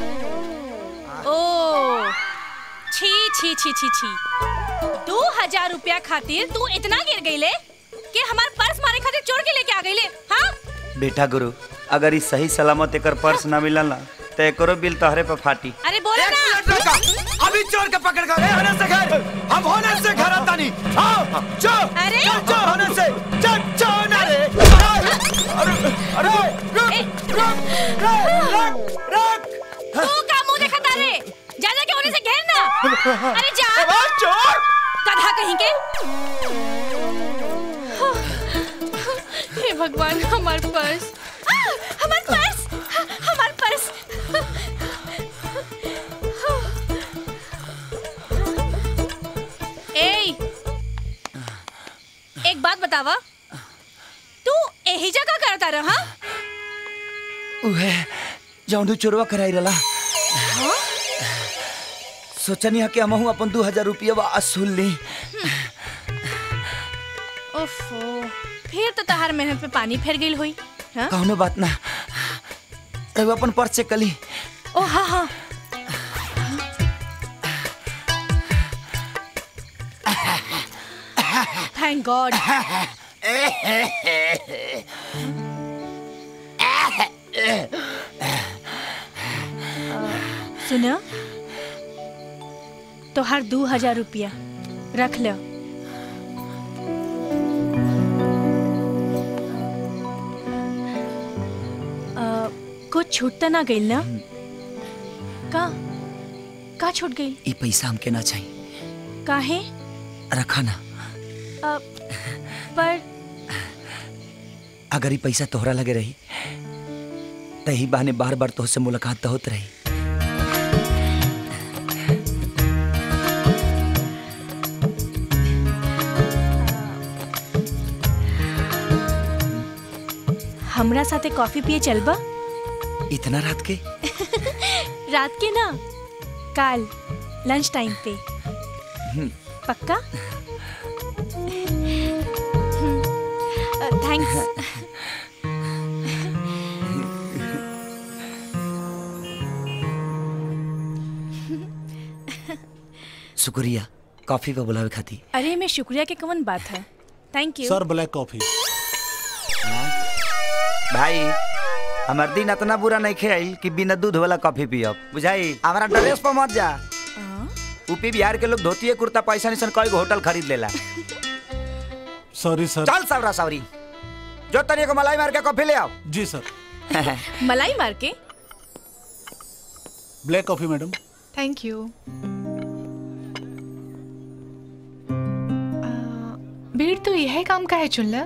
ओ छी छी छी छी छी दो हजार रुपया खातिर तू इतना गिर गईले कि हमार पर्स मारे खातिर चोर के लेके आ गईले हाँ बेटा गुरु अगर ई सही सलामत एकर पर्स ना मिलल ना तो एकरो बिल तोहरे पे फाटी अरे बोला ना अभी चोर के पकड़ कर ए होने से घर हम होने से घर आता नहीं आओ चो अरे चो होने से चो चो ना रे अरे अरे रुक रुक रुक रुक तू का मुंह देखता रे जा जा के होने से घेर ना अरे जा चोर गधा कहीं के हे भगवान हमार पर्स आ, हमार पर्स हमार पर्स बतावा तू यही जगह करता रहा उहे जौन चोरवा कराई रला हाँ? सोचनी है कि हमहू अपन दू हजार रुपया वसूल ली ओफो फिर तो तहार मेहनत पे पानी फेर गई हुई हाँ? कौनो बात ना रघु अपन पर्स चेक कली ओ हाँ हाँ थैंक गॉड सुना तोहार दू हजार रुपया रख लो अ, कुछ छूट तो ना गई ना का का छूट गई ये पैसा हमके ना चाहिए काहे रखा ना अ, पर अगर ये पैसा तोहरा लगे रही तो ही बहाने बार बार तोहसे मुलाकात तो होत रही हमरा साथे कॉफी पिए चलबा इतना रात के रात के ना काल लंच टाइम पे पक्का थैंक्स शुक्रिया कॉफी पे बुलावे खाती अरे मैं शुक्रिया के कवन बात है thank you sir black coffee भाई हमार दिन इतना बुरा नहीं खेल कि बिना दूध वाला कॉफी पियब बुझाई हमारा ड्रेस पर मत जा यूपी बिहार के लोग धोती कुर्ता पैसा निसन कई गो होटल खरीद लेला सॉरी सर चल सावरा सावरी जो तनिए को मलाई मार के कॉफी ले आओ जी सर मलाई मार के black coffee madam thank you भीड़ तो यह काम का है चुनला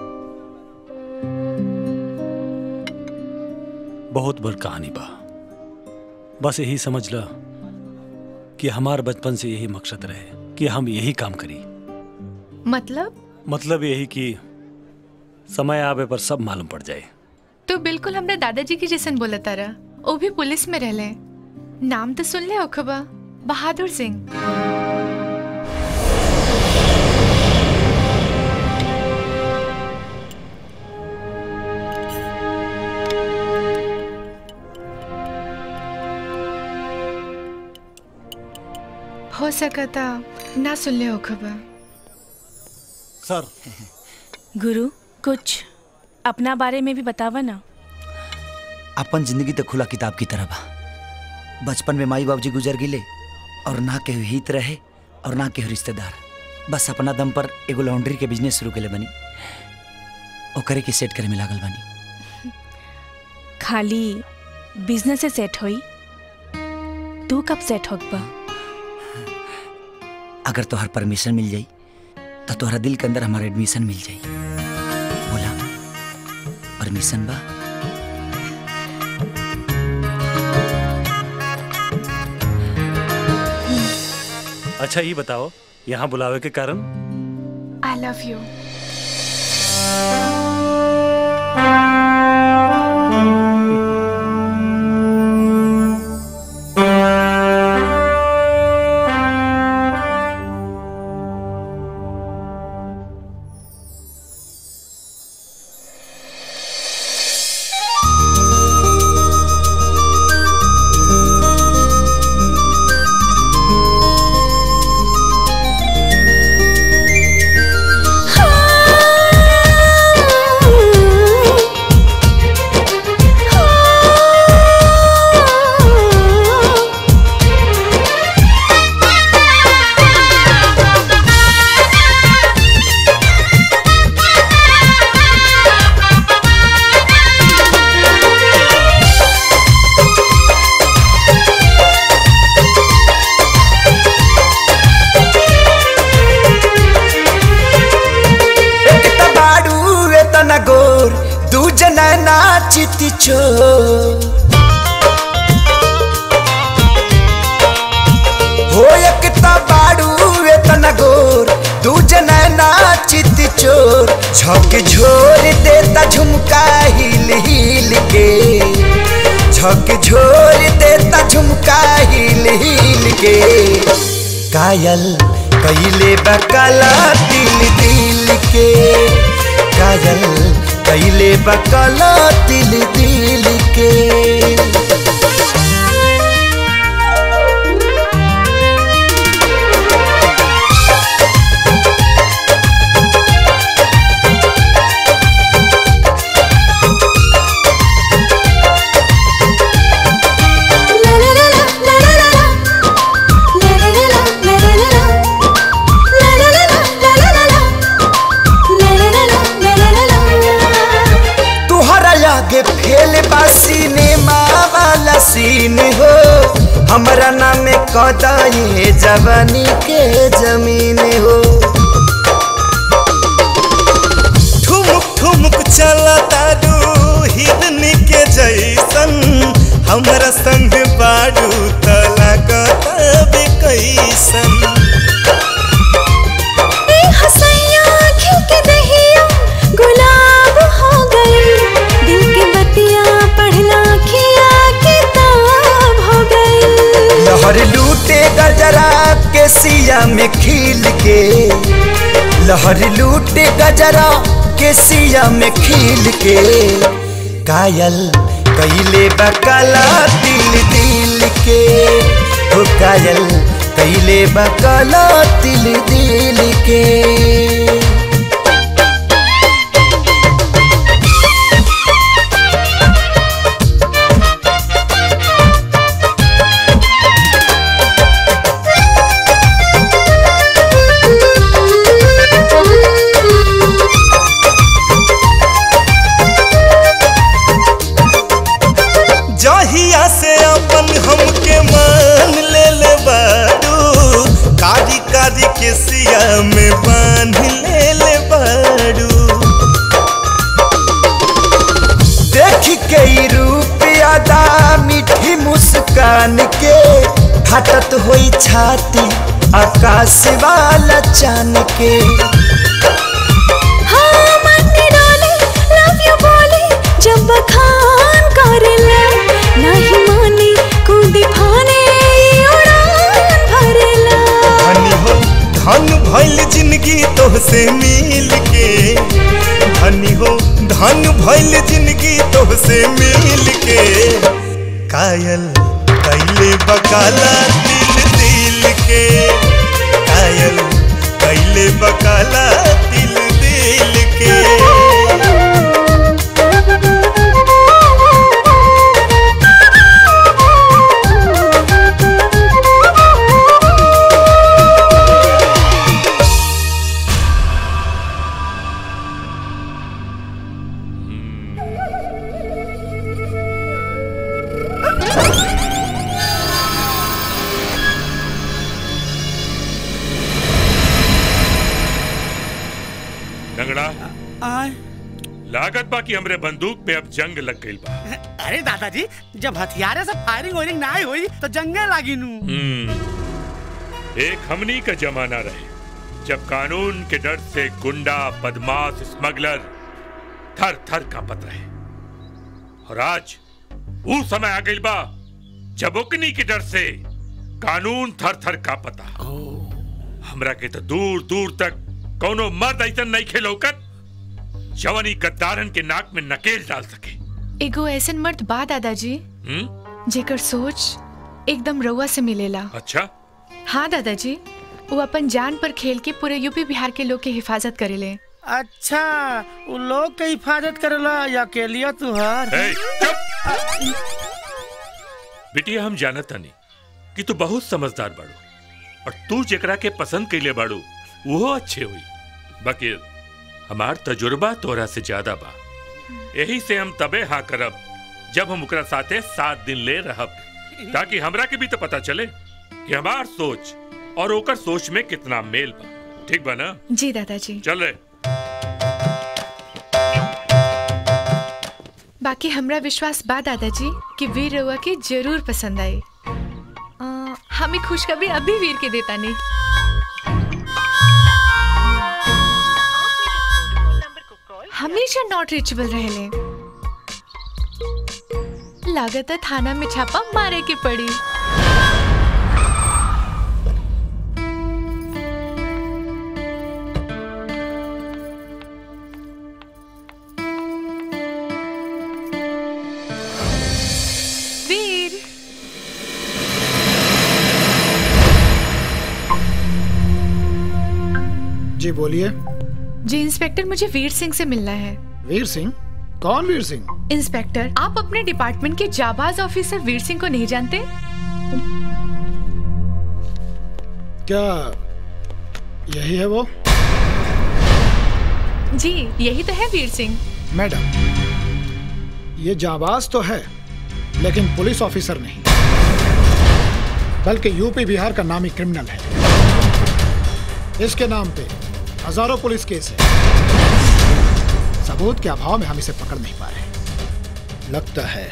बहुत बड़ कहानी बा बस यही समझ ल कि हमार बचपन से यही मकसद रहे कि हम यही काम करी मतलब मतलब यही कि समय आवे पर सब मालूम पड़ जाए तो बिल्कुल हमरा दादाजी की जैसन बोला तारा वो भी पुलिस में रहले नाम तो सुन ले ओखबा बहादुर सिंह हो सकता ना सुन ले ओखबा सर गुरु कुछ अपना बारे में भी बतावा ना अपन जिंदगी तो खुला किताब की तरह बा बचपन में माई बाबूजी गुजर गिले और ना केहू हित रहे और ना केहू रिश्तेदार बस अपना दम पर एगो लॉन्ड्री के बिजनेस शुरू के बनी ओकरे के सेट करे में लागल बनी खाली बिजनेस से सेट होई तू कब सेट होगबा अगर तोहर परमिशन मिल जाई तो तोहरा दिल के अंदर हमारा एडमिशन मिल जाई बोला परमिशन बा अच्छा ये बताओ यहाँ बुलावे के कारण आई लव यू एक त बाडू एतना गोर दूजना नाचित चोर हो एक त बाडू एतना गोर दूजना नाचित चोर झक झोर देता झुमका हिल हिल के झक झोर देता झुमका हिल हिल के कायल कैले बकला दिल दिल के कायल कैले बकला दिल दिल के तुहरा लागे फेल बा सिनेमा वाला सीन हो हमरा नाम कदाई जवानी के जमीन हो ठुमुक ठुमुक चला तारू हिरनी के जैसन हमरा संग बाडू तला कतबे कैसन गुलाब हो गई दिल के बतिया पढ़ना खिया किताब हो गई लहर लूटे गजरा के सिया में खिल के लहर लूटे गजरा के सिया में खिल के कायल कैले बकला दिल दिल के हो कायल कैले बकला दिल दिल के जहिया से अपन हमके मान ले ले बारू कारी कारी के सिया में बांध ले ले बारू देख के ई रूप अदा मीठी मुस्कान के हटत होई छाती आकाश वाला चान के हाँ मन्ने डाले लव यू बोले जब बखान करेला नहीं माने कूदी फाने ई उड़ान भरेला धनी हो धन भइल जिंदगी तोहसे मिल के धनी हो धन भइल जिंदगी तोहसे मिल के कायल कैले बकाला दिल दिल के कायल कैले बकाला दिल दिल के लंगड़ा लागत बा कि हमरे बंदूक पे अब जंग लग गई बा अरे दादाजी जब हथियारे से फायरिंग वायरिंग ना हुई तो जंगे लागी नू हम्म, एक हमनी का जमाना रहे जब कानून के डर से गुंडा बदमाश स्मगलर थर थर कांपत रहे और आज वो समय आ गई बा जब उकनी के डर से कानून थर थर कांपता हमरा के तो दूर दूर तक कौनो मर्द ऐसा नहीं खेलौकत जवनी गद्दारन के नाक में नकेल डाल सके एगो ऐसन मर्द बा दादाजी हम्म जेकर सोच एकदम रउआ से मिलेला अच्छा हाँ दादाजी वो अपन जान पर खेल के पूरे यूपी बिहार के लोग के हिफाजत करेले अच्छा वो लोग के हिफाजत करेला या अकेलिया तुहार ए, बिटिया हम जानत नहीं कि तू बहुत समझदार बाड़ू और तू जेकरा के पसंद कैले बाड़ू वो अच्छे हुई बाकी हमार तजुर्बा तोरा से ज्यादा बा यही से हम तबे हाँ करब जब हम ओकरा साथे सात दिन ले रहब ताकि हमरा के भी तो पता चले कि हमार सोच और ओकर सोच में कितना मेल बा ठीक बा ना जी दादाजी चल रे बाकी हमरा विश्वास बा दादाजी कि वीर रउआ के जरूर पसंद आई अ, हमें खुशखबरी अभी वीर के देता नहीं हमेशा नॉट रीचेबल रहेले लागत है थाना में छापा मारे के पड़ी वीर जी बोलिए जी इंस्पेक्टर मुझे वीर सिंह से मिलना है वीर सिंह कौन वीर सिंह इंस्पेक्टर आप अपने डिपार्टमेंट के जाबाज ऑफिसर वीर सिंह को नहीं जानते क्या यही है वो जी यही तो है वीर सिंह मैडम ये जाबाज तो है लेकिन पुलिस ऑफिसर नहीं बल्कि यूपी बिहार का नामी क्रिमिनल है इसके नाम पे हजारों पुलिस केस है सबूत के अभाव में हम इसे पकड़ नहीं पा रहे लगता है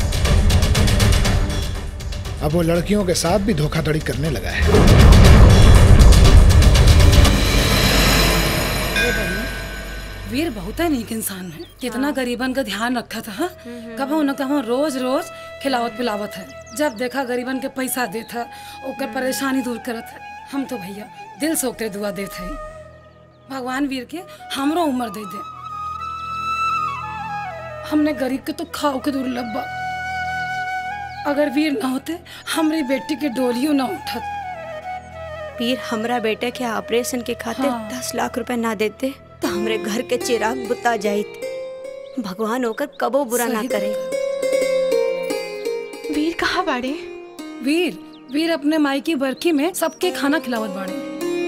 अब वो लड़कियों के साथ भी धोखाधड़ी करने लगा है वीर बहुत है नीक इंसान है कितना गरीबन का ध्यान रखा था हाँ? कबो न कबो रोज रोज खिलावत पिलावत है जब देखा गरीबन के पैसा देता ओकर परेशानी दूर करत है हम तो भैया दिल से ओकरे दुआ देते है भगवान वीर के हमरो उम्र दे दे हमने गरीब के तो खाओ के दुर्लभ बा अगर वीर ना होते हमारी बेटी के डोलियो ना उठत वीर हमरा बेटे के ऑपरेशन के खातिर हाँ। दस लाख रुपए ना देते तो हमरे घर के चिराग बुता जाइत भगवान होकर कबो बुरा ना सही करे वीर कहाँ बाड़े वीर वीर अपने माई की बरखी में सबके खाना खिलावत बाड़े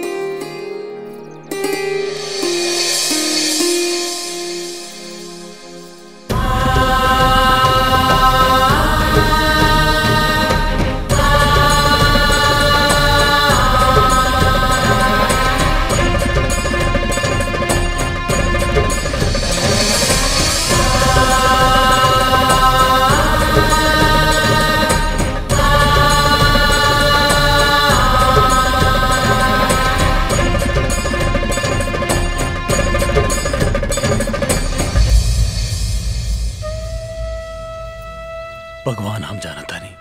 भगवान हम जानता नहीं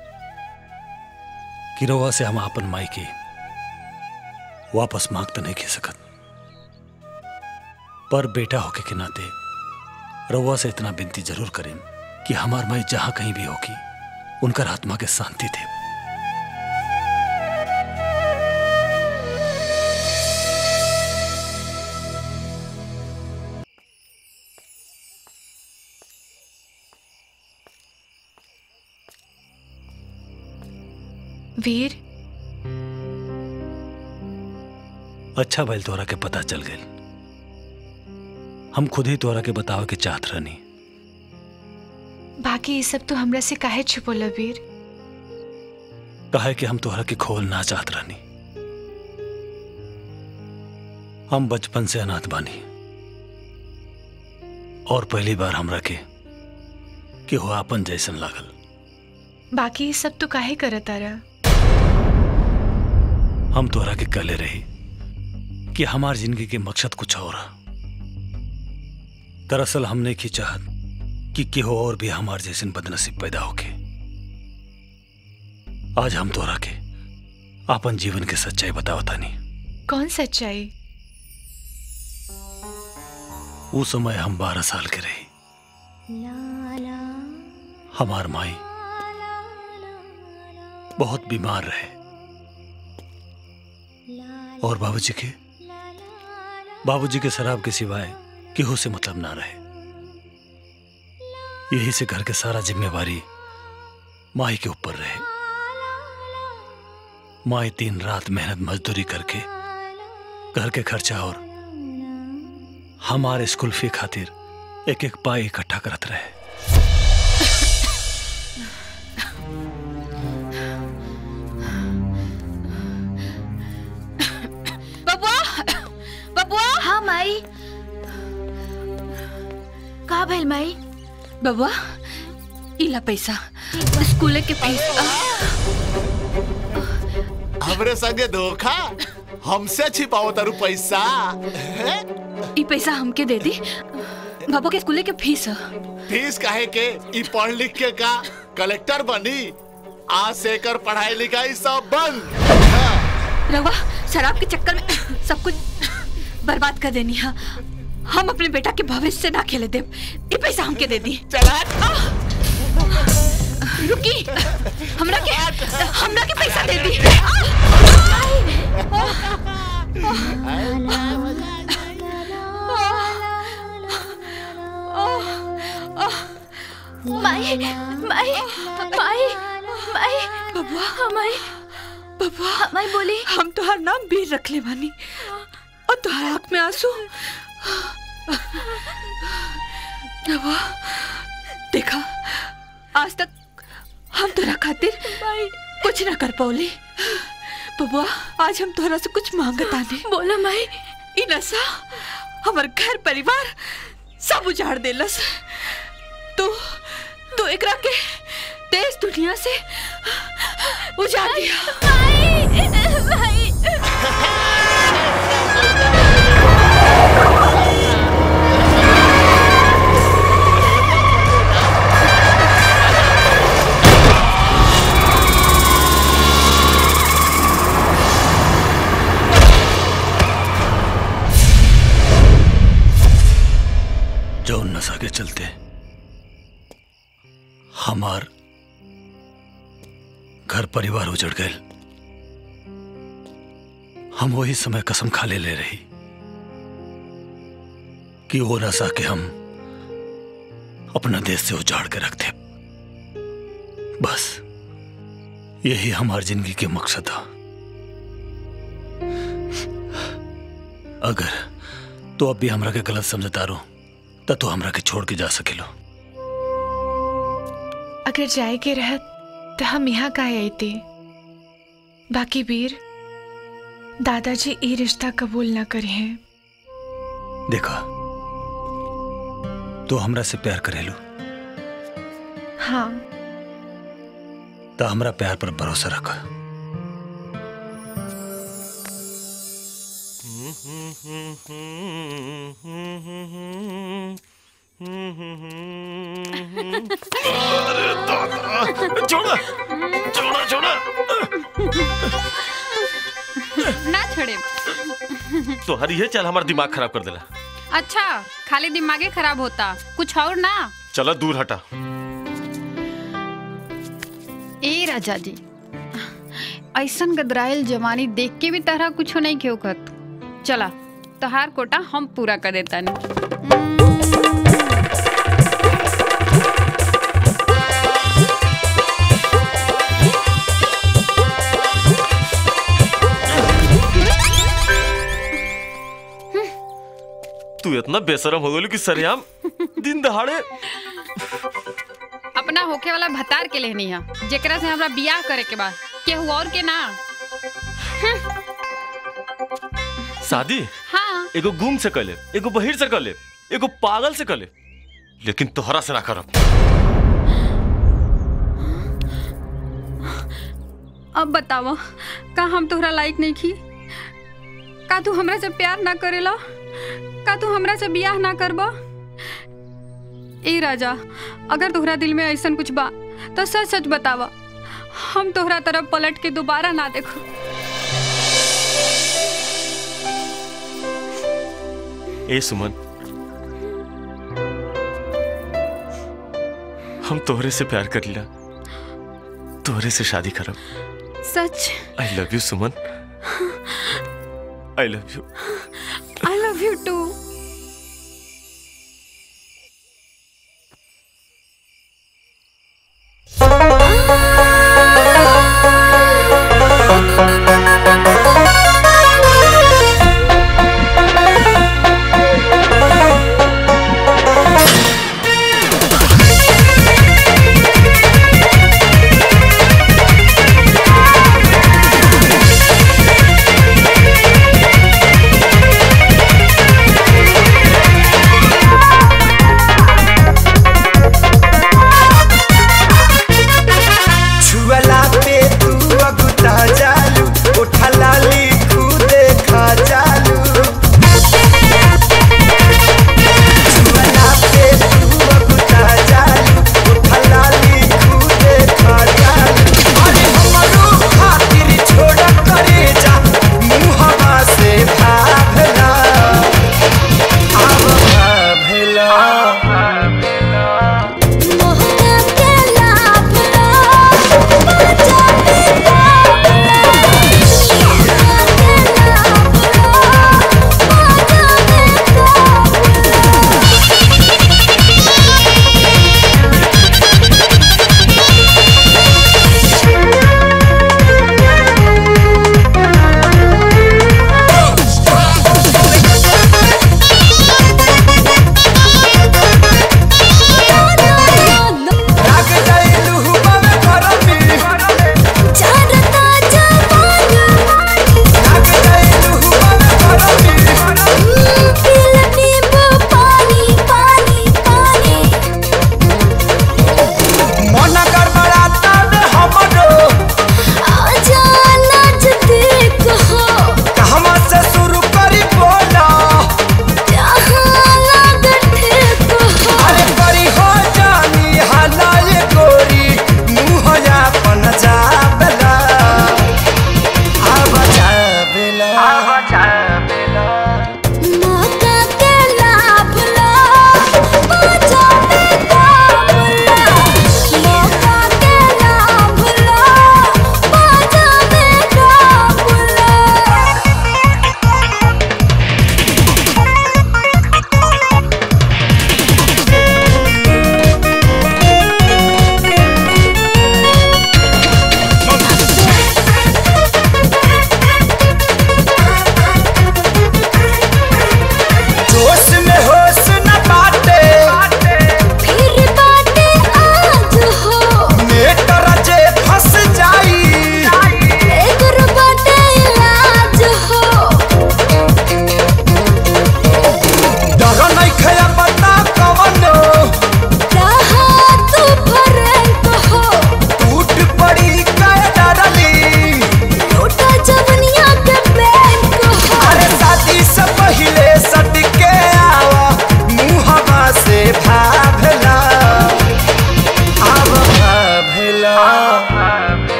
कि रवा से हम अपन माई के वापस मांग तो नहीं खी सकत पर बेटा होके के नाते रवा से इतना विनती जरूर करें कि हमार माई जहां कहीं भी होगी उनकर आत्मा के शांति दे वीर अच्छा भइल तोरा के पता चल गई हम खुद ही तोरा के बतावे के चाहत रहनी बाकी ये सब तो हमरा से काहे छुपोला वीर कहे कि हम तोहरा के खोल ना चाहत रहनी हम बचपन से अनाथ बानी और पहली बार हमरा के कि हो अपन जैसन लागल बाकी ये सब तो काहे करत तारा हम तोहरा के कहले रही कि हमार जिंदगी के मकसद कुछ और है दरअसल हमने की चाहत कि केहो और भी हमार जैसन बदनसीब पैदा होके आज हम तोरा के अपन जीवन के सच्चाई बतावतानी कौन सच्चाई वो समय हम बारह साल के रही हमार माई बहुत बीमार रहे और बाबूजी के बाबूजी के शराब के सिवाय केहू से मतलब ना रहे यही से घर के सारा जिम्मेवारी माई के ऊपर रहे माई दिन रात मेहनत मजदूरी करके घर के खर्चा और हमारे स्कूल फी खातिर एक एक पाई इकट्ठा करत रहे बबुआ बबुआ हाँ माई का भइल माई बबुआ इला पैसा स्कूल के पैसा हमरे संगे धोखा हमसे छिपाओ तारू पैसा ई पैसा हमके दे दी बाबू के स्कूल के फीस है फीस काहे के ई पढ़ लिख के का कलेक्टर बनी आज से एकर पढ़ाई लिखाई सब बंद रवा शराब के चक्कर में सब कुछ बर्बाद कर देनी है हम अपने बेटा के भविष्य से ना खेले दे ये पैसा हमके दे दी चला रुकी हमरा के हमरा के पैसा दे दी माई माई माई माई बबुआ माई बबुआ माई बोली हम तुहार नाम वीर रख ले बानी और तुहार आँख में आंसू बबुआ देखा आज तक हम तोरा खातिर कुछ ना कर पौली बबुआ आज हम तोरा से कुछ मांगत आने बोला माई ई नशा हमार घर परिवार सब उजाड़ देलस तू तू एकरा के देश दुनिया से उजाड़ दिया जौन नशा के चलते हमार घर परिवार उजड़ गए हम वही समय कसम खा ले ले रही कि वो नशा के हम अपना देश से उजाड़ के रखते बस यही हमार जिंदगी के मकसद था अगर तो अब भी हमरा के गलत समझता रो त तो हमरा के छोड़ के जा सकेलो अगर जाए के रहत तो हम यहाँ का आते बाकी वीर दादाजी ये रिश्ता कबूल ना करे हैं देखा तो हमरा से प्यार करेलो हाँ तो हमरा प्यार पर भरोसा रख छोड़ा छोड़ा छोड़ा ना छोड़े तो हरी है चल हमारा दिमाग खराब कर देला अच्छा खाली दिमागे खराब होता कुछ और ना चलो दूर हटा ए राजा जी ऐसन गदराइल जवानी देख के भी तरह कुछ नहीं क्यों कहत चला तहार कोटा हम पूरा कर देता नहीं तू इतना बेशरम हो गई कि सरेआम दिन दहाड़े अपना होके वाला भतार के लेनी है जेकरा से हमरा बियाह करे के बाद केहू और के ना शादी हाँ एगो गुम से कले एगो बहिर से कले एगो पागल से कले लेकिन तोहरा से ना करब अब बतावा का हम तोहरा लायक नहीं की का तू हमरा से प्यार ना करेला का तू हमरा से बियाह ना करबा ए राजा अगर तोहरा दिल में ऐसन कुछ बा तो सच सच बतावा हम तोहरा तरफ पलट के दोबारा ना देखो ए सुमन हम तोहरे से प्यार कर लिया तोहरे से शादी करब सच I love you Suman I love you I love you too छुअला पे तू अगुता जालू उठला लिखू देखा जालू छुअला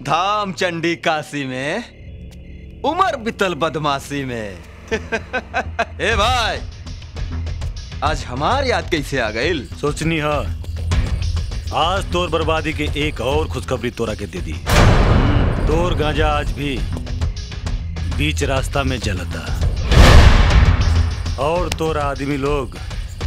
धाम चंडी काशी में उमर बितल बदमाशी में ए भाई आज हमार याद कैसे आ गई सोचनी है आज तोर बर्बादी के एक और खुशखबरी तोरा के दे दी तोर गांजा आज भी बीच रास्ता में जलता और तोर आदमी लोग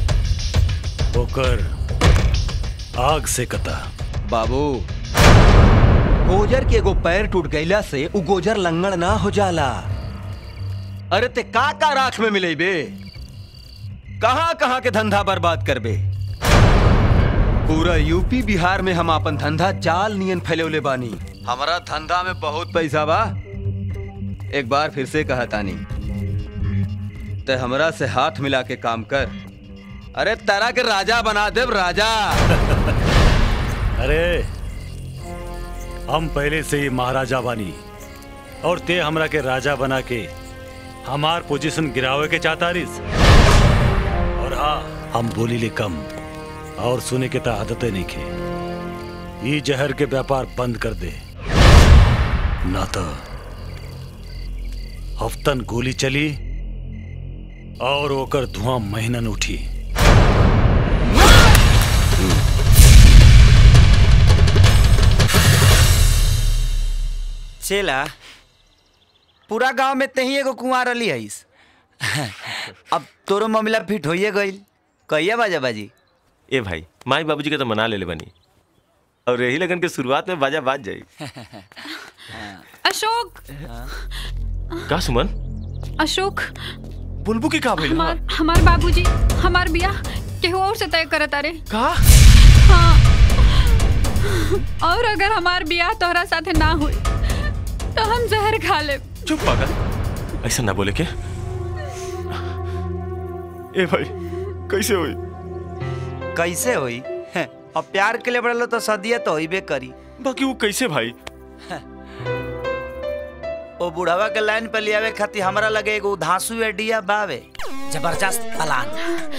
होकर आग से कता बाबू गोजर के एगो पैर टूट गईला से उ गोजर लंगड़ ना हो जाला अरे ते का का राख में मिले बे कहां कहां के धंधा बर्बाद करबे पूरा यूपी बिहार में हम अपन धंधा चाल नियन फैलौले बानी हमारा धंधा में बहुत पैसा बा एक बार फिर से कहा तानी ते हमरा से हाथ मिला के काम कर अरे तारा के राजा बना देव राजा अरे हम पहले से ही महाराजा बानी और ते हमरा के राजा बना के हमार पोजीशन गिरावे के चाहता रिस और हाँ हम बोली ले कम और सुने के तो आदतें नहीं खे ये जहर के व्यापार बंद कर दे ना तो हफ्तन गोली चली और ओकर धुआं महीनन उठी चेला पूरा गांव में तही एगो कुआं रली हईस अब तोरो मामला फिट होइए गईल कहिया बाजा बाजी ए भाई माई बाबूजी के तो मना ले ले बनी और यही लगन के शुरुआत में बाजा बाज जाई अशोक का सुमन अशोक बुलबु की का भइल हमार हमार बाबूजी हमार बियाह केहू और से तय करत अरे का हाँ और अगर हमार बियाह तोहरा साथे ना हुई तो हम जहर खा ले चुप पागल ऐसा ना बोले के ए भाई कैसे हुई कैसे होई अब प्यार के लिए बढ़लो तो सदिया तो होइबे करी बाकी वो कैसे भाई ओ बुढ़ावा के लाइन पे लियावे खातिर हमरा लगे एगो धांसू एडिया बावे जबरदस्त प्लान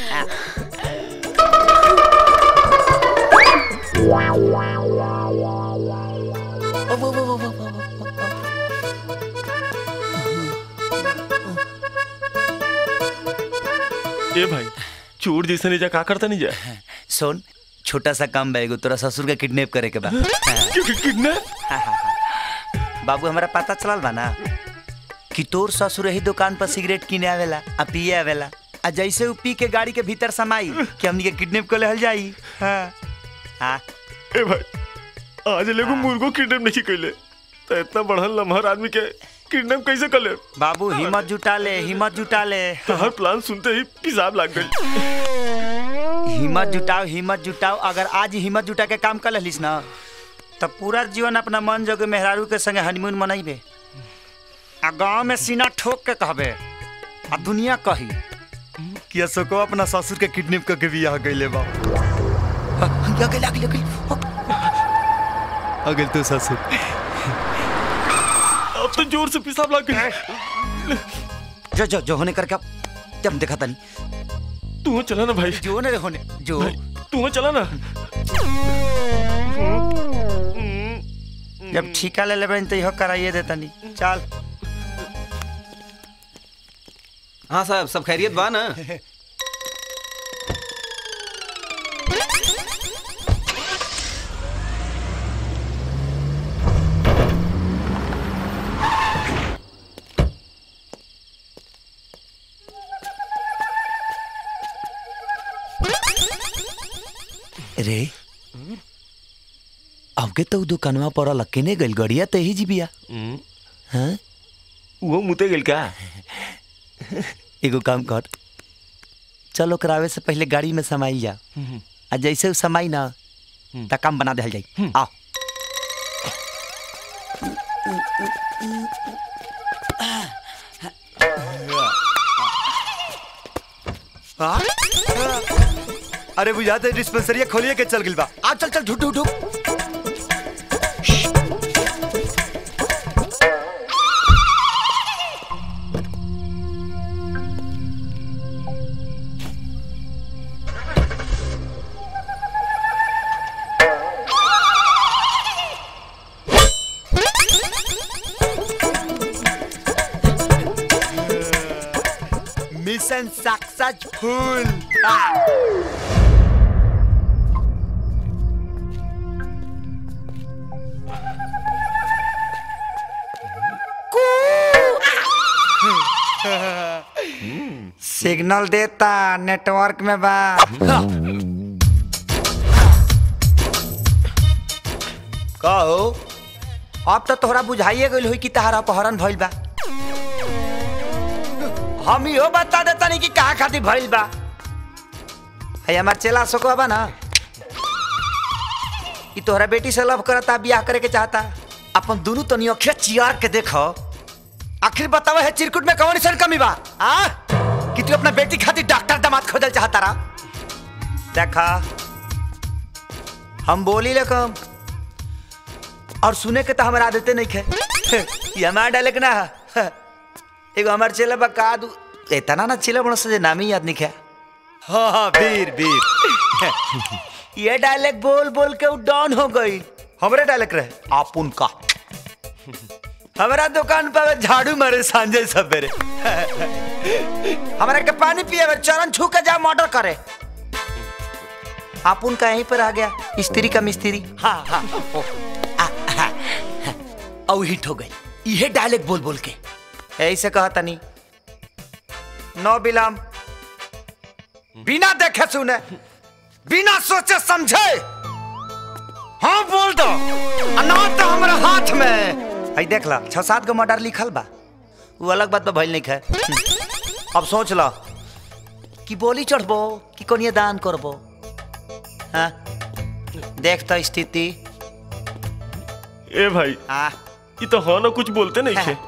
ए भाई चोर जैसे नहीं जा का करता नहीं जा सुन छोटा सा काम बैगो तोरा ससुर के किडनैप करे के बा किडनैप बाबू हमारा पता चलल बा ना कि तोर ससुर ही दुकान पर सिगरेट किने आवेला आ पिए आवेला आ जैसे उ पी के गाड़ी के भीतर समाई कि हमनी के किडनैप कर लेहल जाई हाँ हाँ ए भाई आज लेगो मुर्गो किडनैप नहीं कैले तो इतना बढ़ल लम्हर आदमी के किडनैप कैसे कर ले बाबू हिम्मत जुटा ले हिम्मत जुटा ले हर प्लान सुनते ही पिसाब लग गई हिम्मत जुटाओ हिम्मत जुटाओ अगर आज ही हिम्मत जुटा के काम कर लिस ना तब पूरा जीवन अपना मन जोगे मेहरारू के संगे हनीमून मनैबे आ गांव में सीना ठोक के कहबे आ दुनिया कही कि अशोको अपना ससुर के किडनैप करके बियाह गइले बा आ गेल आ गेल आ गेल आ गेल तो ससुर अब तो जोर से पिसाब लग गई जो जो जो होने करके जब देखा तनी तू चला ना भाई जो ने होने जो तू चला ना जब ठीका ले लेबे तो इहो कराइए दे तनी चल हाँ साहब सब खैरियत बा ना रे अबके तो उ दुकानवा पर लक्कीने गइल गड़िया ते ही जीबिया हाँ वो मुते गेल का एगो काम कर चलो करावे से पहले गाड़ी में समाई जा आ जैसे उ समाई ना त काम बना देहल जाई आओ हाँ? अरे बुझाते डिस्पेंसरिया खोलिए के चल गिल बा आ चल चल ढूंढ ढूंढ ढूंढ ऐसन सक्सेस फूल सिग्नल देता नेटवर्क में बा कहो अब तो तोहरा बुझाइए गइल होई कि तहार अपहरण भइल बा हम इहो बता देता नहीं कि कहाँ खातिर भइल बा है हमार चेला सोको बा ना कि तोहरा बेटी से लव करता बियाह करे के चाहता अपन दोनों तनी अखिया चियार के देखो आखिर बतावे है चिरकुट में कौन सन कमी बा आ कि तू अपना बेटी खातिर डॉक्टर दामाद खोजल चाहता रहा देखा हम बोली ले कम और सुने के तो हमारा आदते नहीं खे ये हमारा डाले के ना है। एगो हमार चेला बा का दू इतना ना चेला बड़ा से नाम ही याद नहीं खे हाँ हाँ वीर वीर ये डायलेक्ट बोल बोल के वो डाउन हो गई हमरे डायलेक्ट रहे आप उनका हमारा दुकान पर झाड़ू मारे सांझे सवेरे हमारे के पानी पिए चरण छू के जा मर्डर करे आप उनका यहीं पर आ गया स्त्री का मिस्त्री हाँ हाँ ओ, आ, आ, और हिट हो गई ये डायलेक्ट बोल बोल के ऐसे कहा तनी नो बिलाम बिना देखे सुने बिना सोचे समझे हाँ बोल दो अनाथ तो हमारे हाथ में आई देख ला छह सात गो मर्डर लिखल बा वो अलग बात बा भइल नहीं खे अब सोच ला कि बोली चढ़बो कि कोनिए दान करबो हाँ देख तो स्थिति ए भाई ये तो हाँ ना कुछ बोलते नहीं थे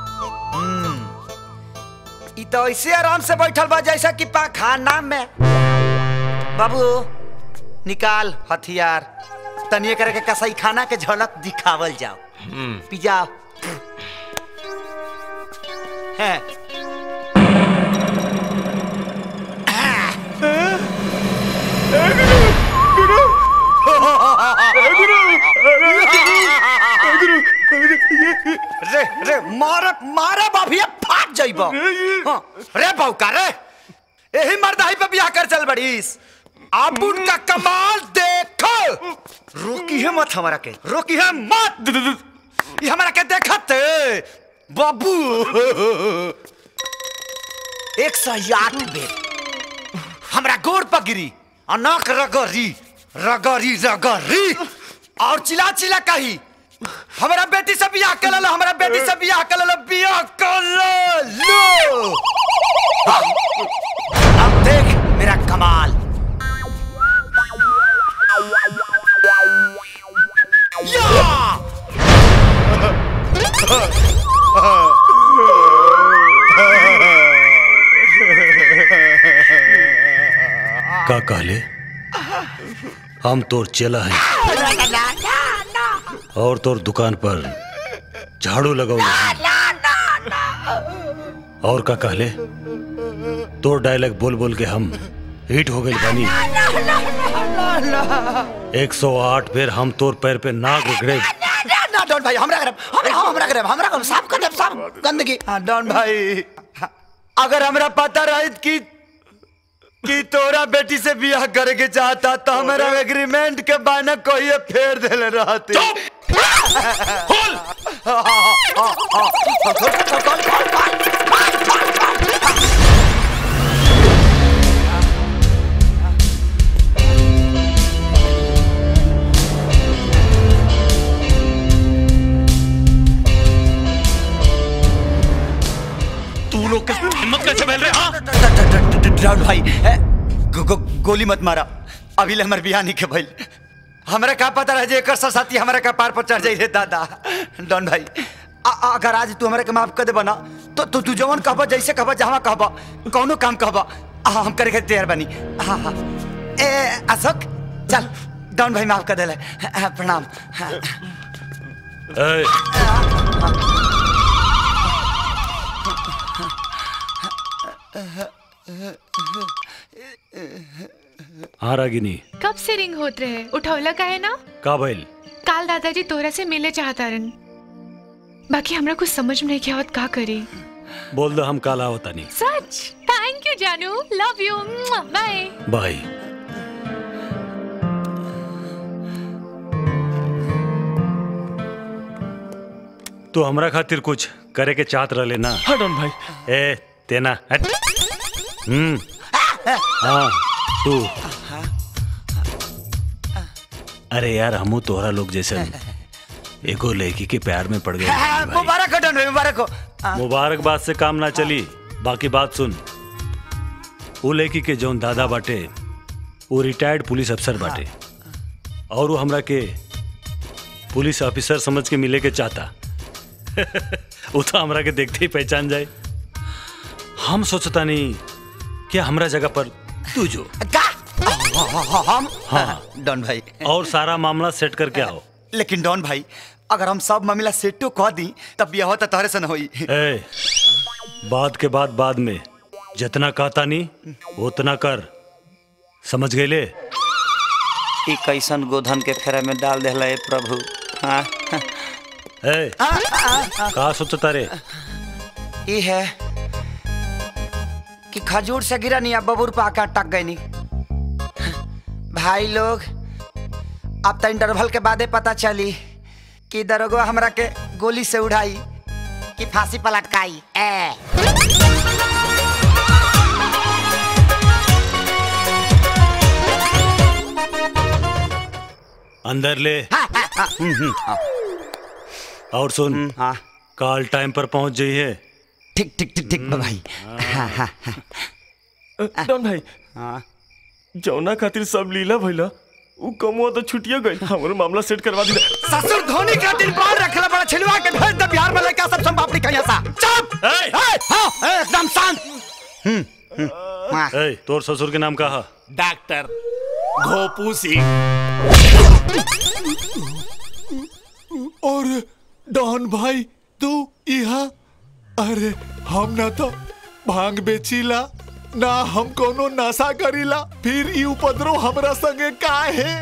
ई तो ऐसे आराम से बैठल बा जैसा कि पाखाना में बाबू निकाल हथियार तनिए करे के कसाई खाना के झलक दिखावल जाओ पिज्जा है रे रे मारे मारे बाभिया फाट जाइबो हाँ, रे बौका रे यही मर्दाही पे बियाह कर चल बड़ीस आप उनका कमाल देखो रोकी है मत हमारा के रोकी है मत ये हमारा के देखत बाबू एक सौ आठ बेर हमरा गोर पर गिरी अनाक रगरी रगरी रगरी और चिल्ला चिल्ला कही हमारा बेटी से बियाह कर लो हमारा बेटी से बियाह कर लो बियाह कर लो अब देख मेरा कमाल का कहले हम तोर चेला है और तोर दुकान पर झाड़ू लगौले और का कहले तोर डायलॉग बोल बोल के हम हिट हो गए बानी 108 बेर हम तोर पैर पे नाक रगड़े ना डॉन भाई हमरा करब हमरा हमरा करब हमरा करब साफ कर देब साफ गंदगी हाँ डॉन भाई अगर हमरा पता रहित कि कि तोरा बेटी से बियाह करे के चाहता तो हमारा एग्रीमेंट के बाना कोई फेर देले रहती तू लोग के हिम्मत कैसे फैल रहे हाँ राहुल भाई ए, गो, गो, गोली मत मारा अभी ले हमार बियाह नहीं के भइल हमरा का पता रहे जे एकर साथी हमरा का पार पर चढ़ जाई रे दादा डॉन भाई आ, आ, अगर आज तू हमरा के माफ कर दे बना तो तू तू जवन कहबा जैसे कहबा जहां कहबा कौनो काम कहबा आ, हम करे के तैयार बनी हाँ हाँ ए अशोक चल डॉन भाई माफ कर देले हाँ, प्रणाम हाँ। ए, हाँ रागिनी कब से रिंग होत रहे उठौला का है ना का भइल काल दादाजी तोरा से मिले चाहता रन बाकी हमरा कुछ समझ में नहीं आवत का करी बोल दो हम काला होता नहीं सच थैंक यू जानू लव यू बाय बाय तो हमरा खातिर कुछ करे के चाहत रहे ना हाँ डॉन भाई ए तेना हट हम्म हाँ तू अरे यार हमू तोहरा लोग जैसे एगो लड़की के प्यार में पड़ गए भाई। मुबारक हो डॉन भाई मुबारक हो आ, मुबारकबाद से काम ना चली बाकी बात सुन वो लड़की के जौन दादा बाटे वो रिटायर्ड पुलिस अफसर बाटे और वो हमरा के पुलिस ऑफिसर समझ के मिले के चाहता वो तो हमरा के देखते ही पहचान जाए हम सोचता नहीं कि हमरा जगह पर तू जो हम हाँ डॉन भाई और सारा मामला सेट करके आओ लेकिन डॉन भाई अगर हम सब मामला सेटो कह दी तब बिया होता तोहरे से न होई ए, बाद के बाद बाद में जितना कहता नहीं उतना कर समझ गए ले ई कैसन गोधन के फेरा में डाल देला ए प्रभु हाँ ए, का सोचता रे ई है कि खजूर से गिरा नहीं अब बबूर पे आकर टक गई नहीं भाई लोग अब तो इंटरवल के बादे पता चली कि दरोगा हमरा के गोली से उड़ाई कि फांसी पर लटकाई ए अंदर ले और सुन कॉल टाइम पर पहुंच जाइए ठीक ठीक ठीक ठीक भाई हाँ हाँ हाँ डॉन भाई जौना खातिर सब लीला भइला उ कमुआ तो छुटिया गई हमरो मामला सेट करवा दी ससुर धोनी का दिन बाहर रखला बड़ा छिलवा के भेज दे बिहार में लेके आ सब संपापड़ी कहिया सा चुप ए हाँ एकदम शांत हम्म हम्म, हाँ। ए, तोर ससुर के नाम कहा डॉक्टर घोपू सिंह और डॉन भाई तू यहाँ अरे हम ना तो भांग बेचीला ना हम कोनो नशा करीला फिर ई उपद्रव हमरा संगे का है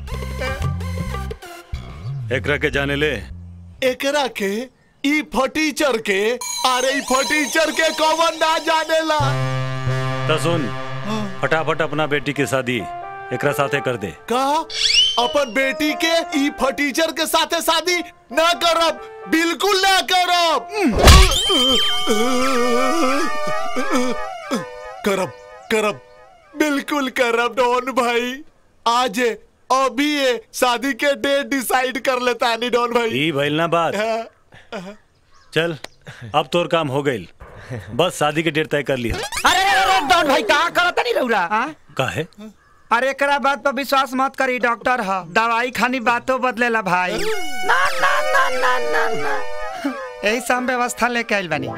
एकरा के जाने ले एकरा के ई फटीचर के अरे ई फटीचर के कौन ना जानेला तो सुन फटाफट अपना बेटी की शादी एकरा साथे कर दे का अपन बेटी के ई फटीचर के साथे शादी ना करब बिल्कुल ना करब करब करब बिल्कुल करब डॉन भाई आज अभी ये शादी के डेट डिसाइड कर लेता नहीं डॉन भाई ई भइल ना बात चल अब तोर काम हो गइल बस शादी के डेट तय कर लिया अरे अरे डॉन भाई का करत नहीं रहुरा हाँ? काहे अरे एकरा बात पर विश्वास मत करी डॉक्टर ह दवाई खानी बातों बदलेला भाई ना ना ना ना ना ना यही सब व्यवस्था लेके आइल बानी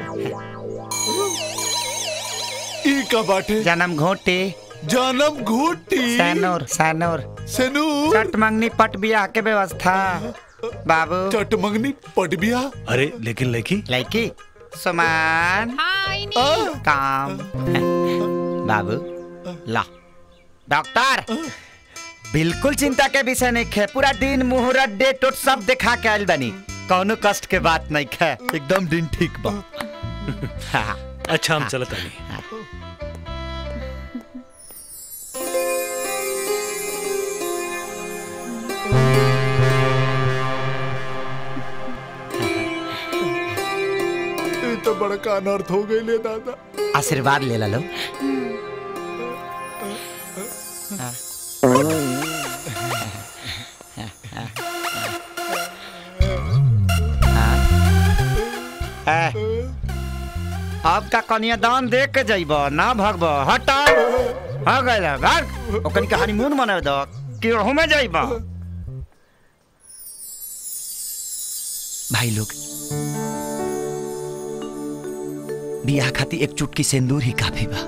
ई का बाटे जन्म घोटे जन्म घोटी सैनोर सैनोर सैनूर चट मंगनी पट बियाह के व्यवस्था बाबू चट मंगनी पट बियाह अरे लेकिन लड़की लड़की सुमान काम बाबू ला डॉक्टर बिल्कुल चिंता के विषय नहीं खे पूरा दिन मुहूर्त डेट उट सब दिखा के आइल बनी कौनो कष्ट के बात नहीं खे एकदम दिन ठीक बा हाँ। अच्छा हम चलत नहीं ये तो बड़का अनर्थ हो गई ले दादा आशीर्वाद ले ला लो अब का कन्यादान देख के जइब ना भगब हटा हो गइल भाग ओकनी के हनीमून मनावे दो केहू में जइब भाई लोग बियाह खातिर एक चुटकी सिंदूर ही काफी बा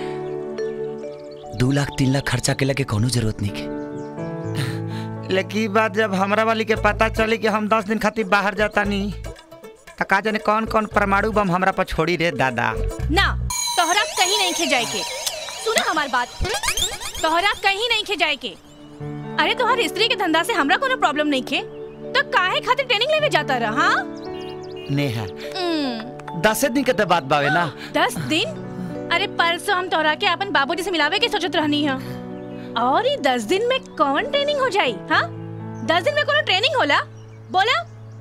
दू लाख तीन लाख खर्चा के लगे कोनो जरूरत नहीं के लेकिन ई बात जब हमरा वाली के पता चली कि हम दस दिन खातिर बाहर जाता नहीं तो का जाने कौन कौन परमाणु बम हमरा पर छोड़ी रे दादा ना तोहरा कहीं नहीं खे जाए के सुना हमार बात तोहरा कहीं नहीं खे जाए के अरे तोहर स्त्री के धंधा से हमरा कोनो प्रॉब्लम नहीं खे तो काहे खातिर ट्रेनिंग लेवे जाता रहा हाँ नेहा हम्म, दसे दिन के तो बात बावे ना दस दिन अरे परसों हम तोहरा के अपन बाबूजी से मिलावे के सोचत रहनी है और ये दस दिन में कौन ट्रेनिंग हो जाई हाँ दस दिन में कोनो ट्रेनिंग होला बोला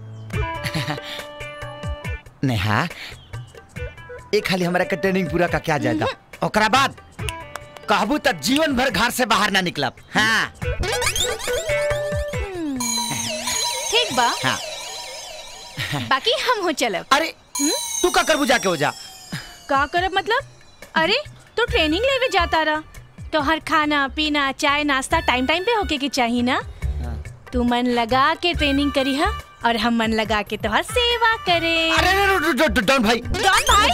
नेहा एक खाली हमरा के ट्रेनिंग पूरा का क्या जाएगा ओकरा बाद कहबू तक जीवन भर घर से बाहर ना निकलब हाँ ठीक बा हाँ बाकी हम हो चलब अरे तू का करबू जाके हो जा का करब मतलब अरे तू ट्रेनिंग लेवे जाता रहा तो हर खाना पीना चाय नाश्ता टाइम टाइम पे होके के चाहिए ना तू मन लगा के ट्रेनिंग करी हा और हम मन लगा के तोहर सेवा करे अरे डॉन भाई डॉन भाई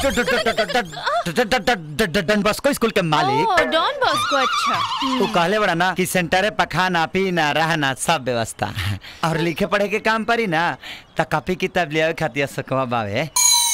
डॉन बॉस्को स्कूल के मालिक ओ डॉन बॉस्को अच्छा तू कहले बड़ा ना कि सेंटर पे खाना पीना रहना सब व्यवस्था और लिखे पढ़े के काम परी ना त कॉपी किताब ले आवे खातिर सकवा बावे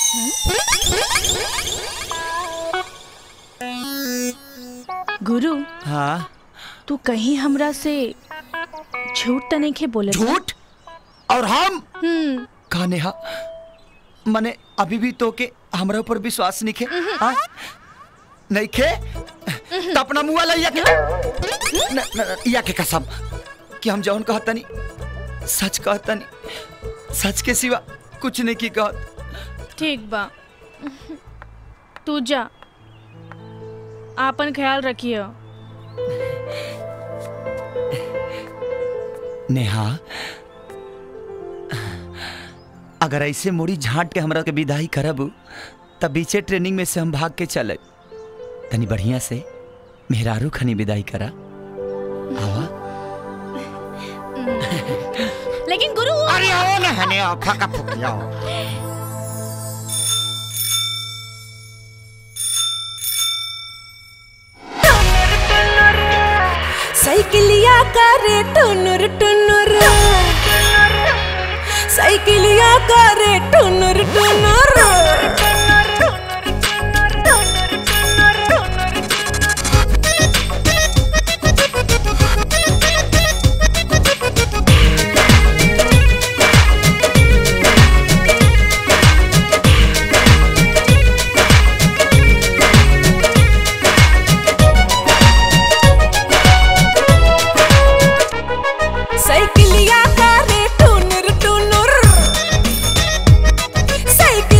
गुरु हाँ तू कहीं हमरा से झूठ तो नहीं खे बोले झूठ और हम हम्म का नेहा मने अभी भी तो के हमरा ऊपर विश्वास नहीं खे हाँ? नहीं खे तो अपना मुआ लइया के न, न, या के कसम कि हम जौन कहतनी सच कहतनी सच के सिवा कुछ नहीं की कहत ठीक बा तू जा आपन ख्याल रखियो नेहा अगर ऐसे मोड़ी झांट के हमरा के विदाई करब तब बीचे ट्रेनिंग में से हम भाग के चले तनी बढ़िया से मेहरारू खनी विदाई करा आवा लेकिन गुरु अरे आओ ना हने आओ फका फुक जाओ साइकिलिया करे टुनुर टुनुर साइकिलिया करे टुनुर टुनुर साइकिलिया करे टुनुर टुनुर साइकिल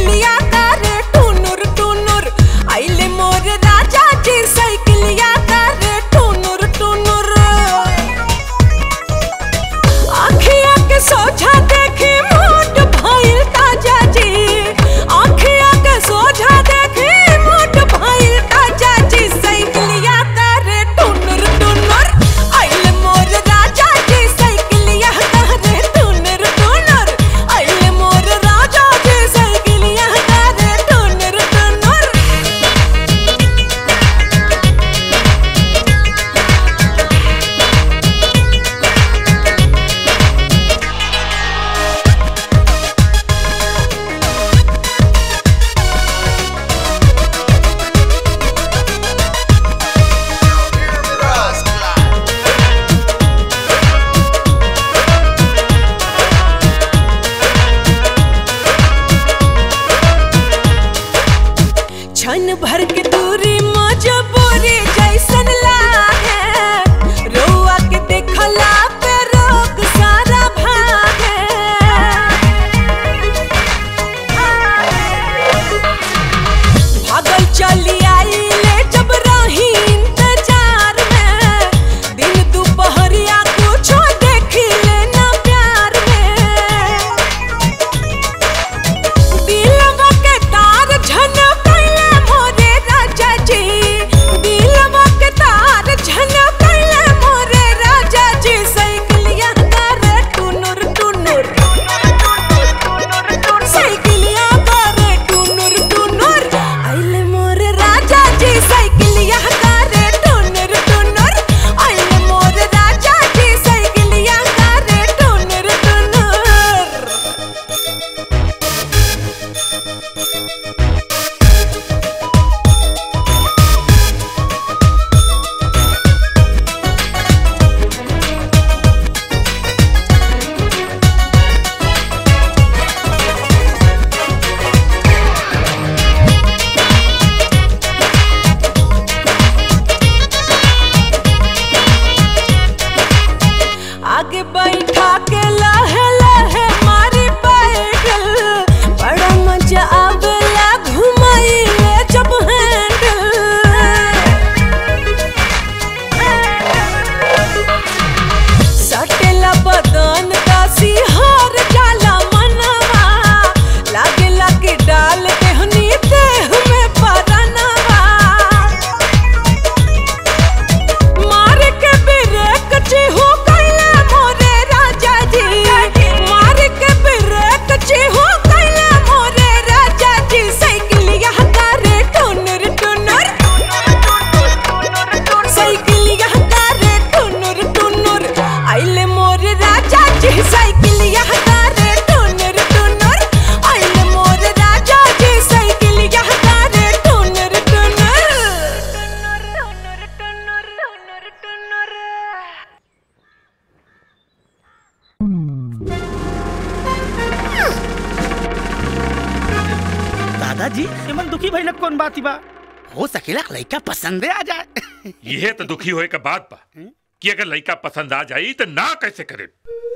दादाजी एमन दुखी भइल कौन बात बा हो सकेला लड़का पसंदे आ जाए यह तो दुखी होए का बात बा कि अगर लड़का पसंद आ जाई तो ना कैसे करे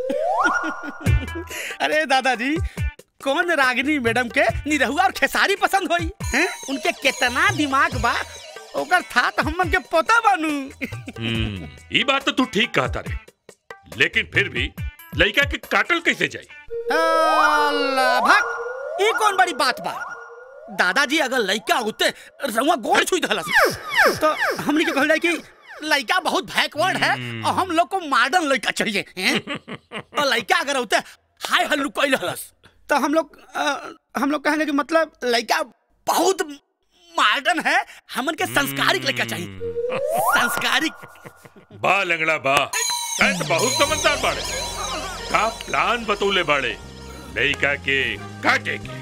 अरे दादाजी कौन रागिनी मैडम के निरहुआ और खेसारी पसंद होई हैं उनके कितना दिमाग बा ओकर था तो हमन के पता बानू हम्म, ई बात तो तू ठीक कहता रे लेकिन फिर भी लड़का के काटल कैसे जाई अल्लाह भाग ये कौन बड़ी बात बा दादाजी अगर लड़का होते रउआ गोड़ छुई दहलस तो हमनी के कहल जाए कि लड़का बहुत बैकवर्ड है और हम लोग को मॉडर्न लड़का चाहिए हैं और लड़का अगर होते हाय हल्लू कोई हलस तो हम लोग अ, हम लोग कहने के मतलब लड़का बहुत मॉडर्न है हमन के संस्कारिक लड़का चाहिए संस्कारिक बा लंगड़ा बा तै तो बहुत समझदार बाड़े का प्लान बतौले बाड़े लड़का के काटे के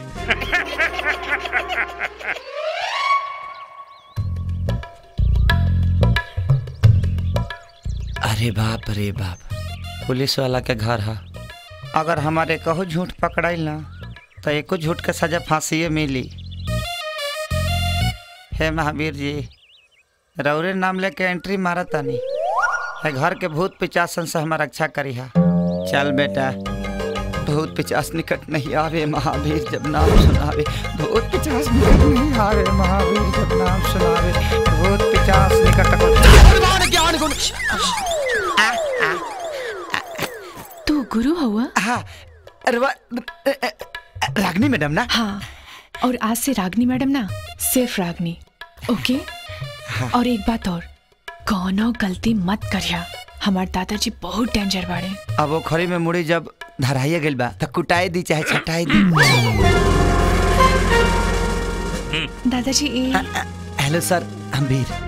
अरे बाप रे बाप पुलिस वाला के घर है अगर हमारे कहू झूठ पकड़ाइल ना तो एको झूठ के सजा फांसी मिली हे महावीर जी रौरे नाम लेके एंट्री मारा तानी है घर के भूत पिचासन से हमारा रक्षा करी हा चल बेटा भूत पिचास निकट नहीं आवे महावीर जब नाम सुनावे भूत पिचास निकट नहीं आवे महावीर जब नाम सुनावे भूत पिचास निकट तू गुरु हुआ हाँ रागनी मैडम ना हाँ और आज से रागनी मैडम ना सिर्फ रागनी ओके और एक बात और कौनो गलती मत करिया हमार दादाजी बहुत डेंजर बाड़े अब वो खरी में मुड़ी जब धराइए गइल बा तो कुटाई दी चाहे छटाई दी दादाजी ए हेलो सर हम वीर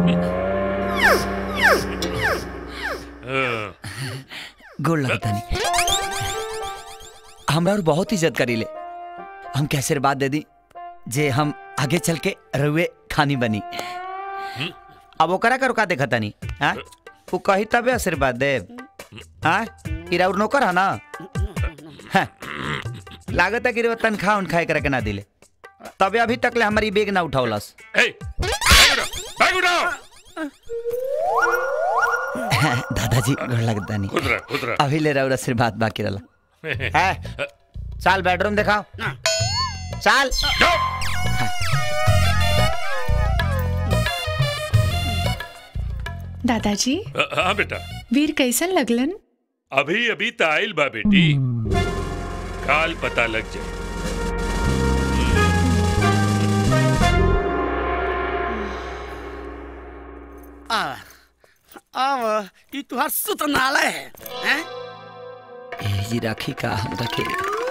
गोड़ लगता नहीं हमरा और बहुत इज्जत करी ले हम कैसे बात दे दी जे हम आगे चल के रुए खानी बनी अब ओकरा का रुका देखा तनी हाँ वो कही तबे आशीर्वाद दे हाँ इरा और नौकर है ना हाँ, लागत है कि रे तनख्वाह उनखाए करे के ना दिले तबे अभी तक ले हमारी बेग ना उठावलस बैग उठाओ दादाजी गोड़ लगता नहीं खुद रह खुद रह अभी ले रहा हूँ आशीर्वाद बाकी रहा है चल बेडरूम दिखाओ चल दादाजी हाँ बेटा वीर कैसन लगलन अभी अभी तो आयल बा बेटी काल पता लग जाए आ अब ये तुहार सुतनालय है हैं ए जी राखी का हम रखे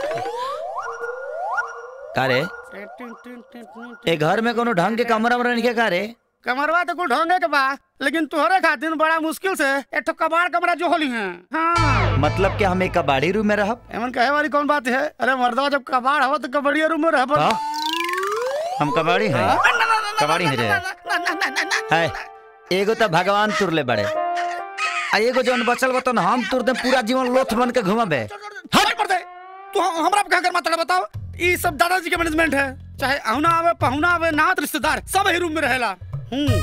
का रे ए घर में कोनो ढंग के कमरा वमरा नहीं का रे कमरवा तो कुल ढोंगे के बा लेकिन तुहरे खातिर बड़ा मुश्किल से एक ठो कबाड़ कमरा जो होली है हाँ मतलब कि हम एक कबाड़ी रूम में रहब एमन कहे वाली कौन बात है अरे मर्दवा जब कबाड़ हो तो कबड़िया रूम में रह पर हाँ? हम कबाड़ी हैं कबाड़ी हैं रे है एगो तो भगवान तुरले बड़े आ एगो जौन बचल बतन हम तुर दे पूरा जीवन लोथ बन के घुमाबे हट पर दे तू हम- हमरा पे कर माता बताओ ये सब दादाजी के मैनेजमेंट है चाहे अहुना आवे पहुना आवे नात रिश्तेदार सब ही रूम में रहेला हूँ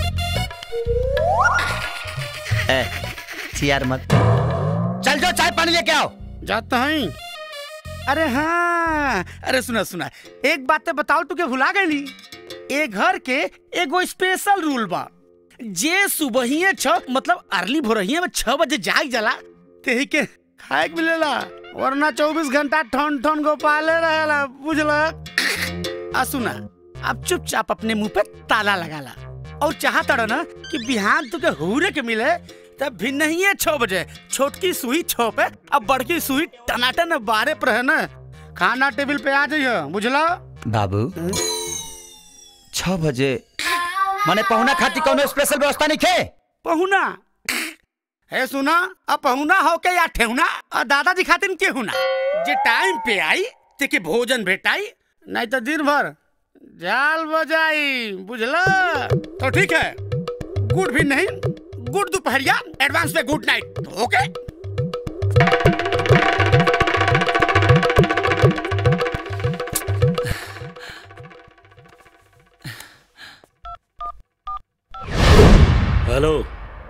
ए चियार मत चल जाओ चाय पानी लेके आओ जाता हैं अरे हाँ अरे सुना सुना एक बात तो बताओ तू के भुला गई ए घर के एगो स्पेशल रूल बा जे सुबहिए छ मतलब अर्ली भोरहिए में छह बजे जाग जाला तेही के खाए के मिलेला वरना चौबीस घंटा ठन ठन गोपाले रहेला बुझला आ सुना अब चुपचाप अपने मुंह पे ताला लगाला और चाहता ना कि बिहान तुके हुरे के मिले तब भी नहीं है छह बजे छोटकी सुई छो पे अब बड़की सुई टनाटन बारह पर है ना खाना टेबल पे आ जाइए बुझला बाबू छह बजे मने पहुना खाती कोनो स्पेशल व्यवस्था नहीं खे पहुना है सुना अब पहुना हो के या ठेहुना और दादाजी खातिर के हुना जे टाइम पे आई ते के भोजन भेटाई नहीं तो दिन भर जाल बजाई बुझला तो ठीक है गुड भी नहीं गुड दोपहरिया एडवांस में गुड नाइट ओके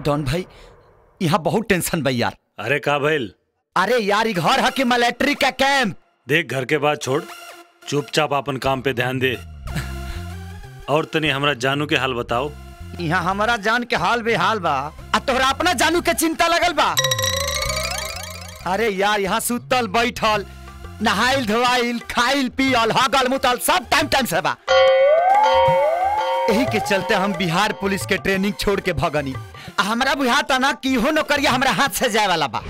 डॉन भाई यहाँ बहुत टेंशन बा यार अरे का भइल अरे यार ई घर है कि मिलिट्री का कैंप देख घर के बाद छोड़ चुपचाप अपन काम पे ध्यान दे और तनी हमरा जानू के हाल बताओ यहाँ हमारा जान के हाल बेहाल बा आ तोहरा अपना जानू के चिंता लगल बा अरे यार यहाँ सुतल बैठल नहाइल धोआइल खाइल पियल हगल मुतल सब टाइम टाइम से बा यही के चलते हम बिहार पुलिस के ट्रेनिंग छोड़ के भगनी आ हमरा बुझाता ना कि इहो नौकरिया हमरा हाथ से जाए वाला बा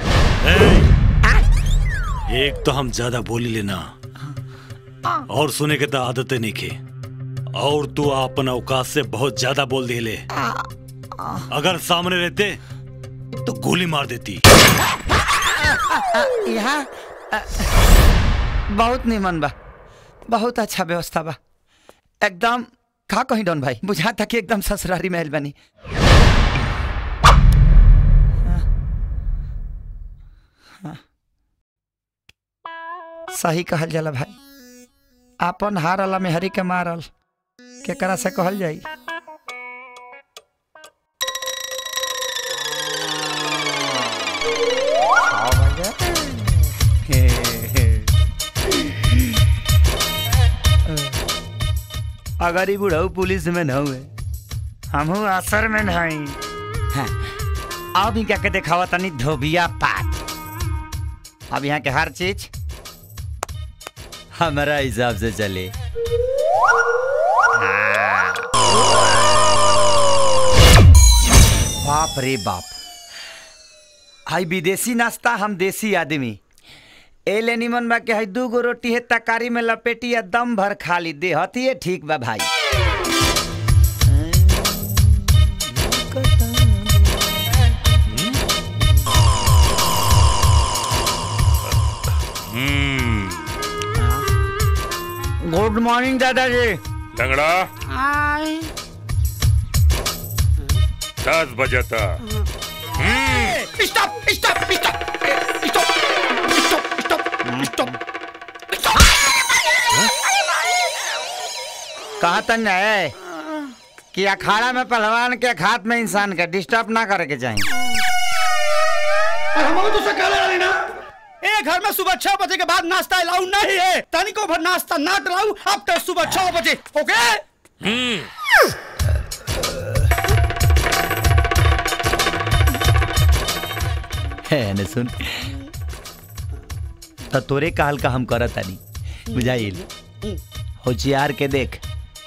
एक तो हम ज्यादा बोली लेना और सुने के तो आदत नहीं के और तू अपन औकात से बहुत ज्यादा बोल दिले अगर सामने रहते तो गोली मार देती यहाँ अ, बहुत निमन बा बहुत अच्छा व्यवस्था बा एकदम का कहीं डॉन भाई बुझा था कि एकदम ससुरारी महल बनी सही कहल जाला भाई आपन हारला में हरी के मारल केकरा से कहल जाई अगर ई बुढ़ऊ पुलिस में न हुए हमहू असर में नहीं हाँ, अब ही क्या के दिखावा तनी धोबिया पात अब यहाँ के हर चीज हमारा हिसाब से चले हाँ। बाप रे बाप हाई विदेशी नाश्ता हम देसी आदमी ए ले निमन बा के हई दू गो रोटी है तकारी में लपेटी या दम भर खा ली दे हती ठीक बा भाई गुड मॉर्निंग दादाजी लंगड़ा आई दस बजे तक स्टॉप स्टॉप स्टॉप कहा तन है कि अखाड़ा में पहलवान के हाथ में इंसान के डिस्टर्ब ना करे के चाहिए हम तो सकाले वाली ना ए घर में सुबह छह बजे के बाद नाश्ता अलाउ नहीं है तनिको भर नाश्ता ना डलाऊ अब तक सुबह छह बजे ओके है न सुन तो तोरे कहल का हम करत तानी बुझाइल होशियार के देख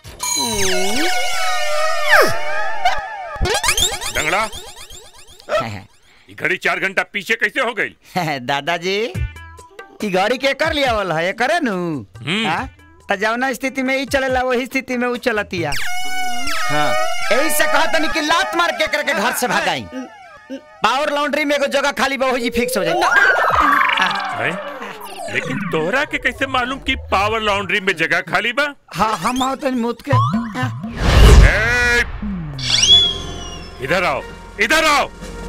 लंगड़ा ये घड़ी चार घंटा पीछे कैसे हो गई दादाजी ई गाड़ी के कर लिया वाला है करे नु हाँ? त जवना स्थिति में ई चलेला वही स्थिति में ऊ चलतिया हाँ यही से कहा तनी कि लात मार के करके घर से भगाई पावर लॉन्ड्री में एगो जगह खाली बा वही फिक्स हो जाए हैं? लेकिन तोहरा के कैसे मालूम कि पावर लॉन्ड्री में जगह खाली बा हाँ हम आओ तनी मुत के ए, इधर आओ इधर आओ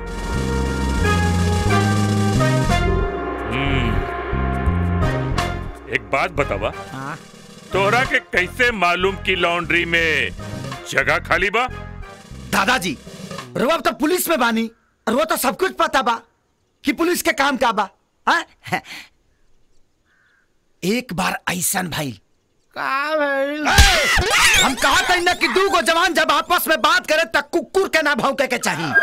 हम्म, एक बात बतावा तोहरा के कैसे मालूम कि लॉन्ड्री में जगह खाली बा दादाजी रुआ तो पुलिस में बानी और वो तो सब कुछ पता बा कि पुलिस के काम का बा हाँ? एक बार ऐसन भाई हम कहा था ना कि दू गो जवान जब आपस में बात करे तब कुकुर के ना भौंके के चाहिए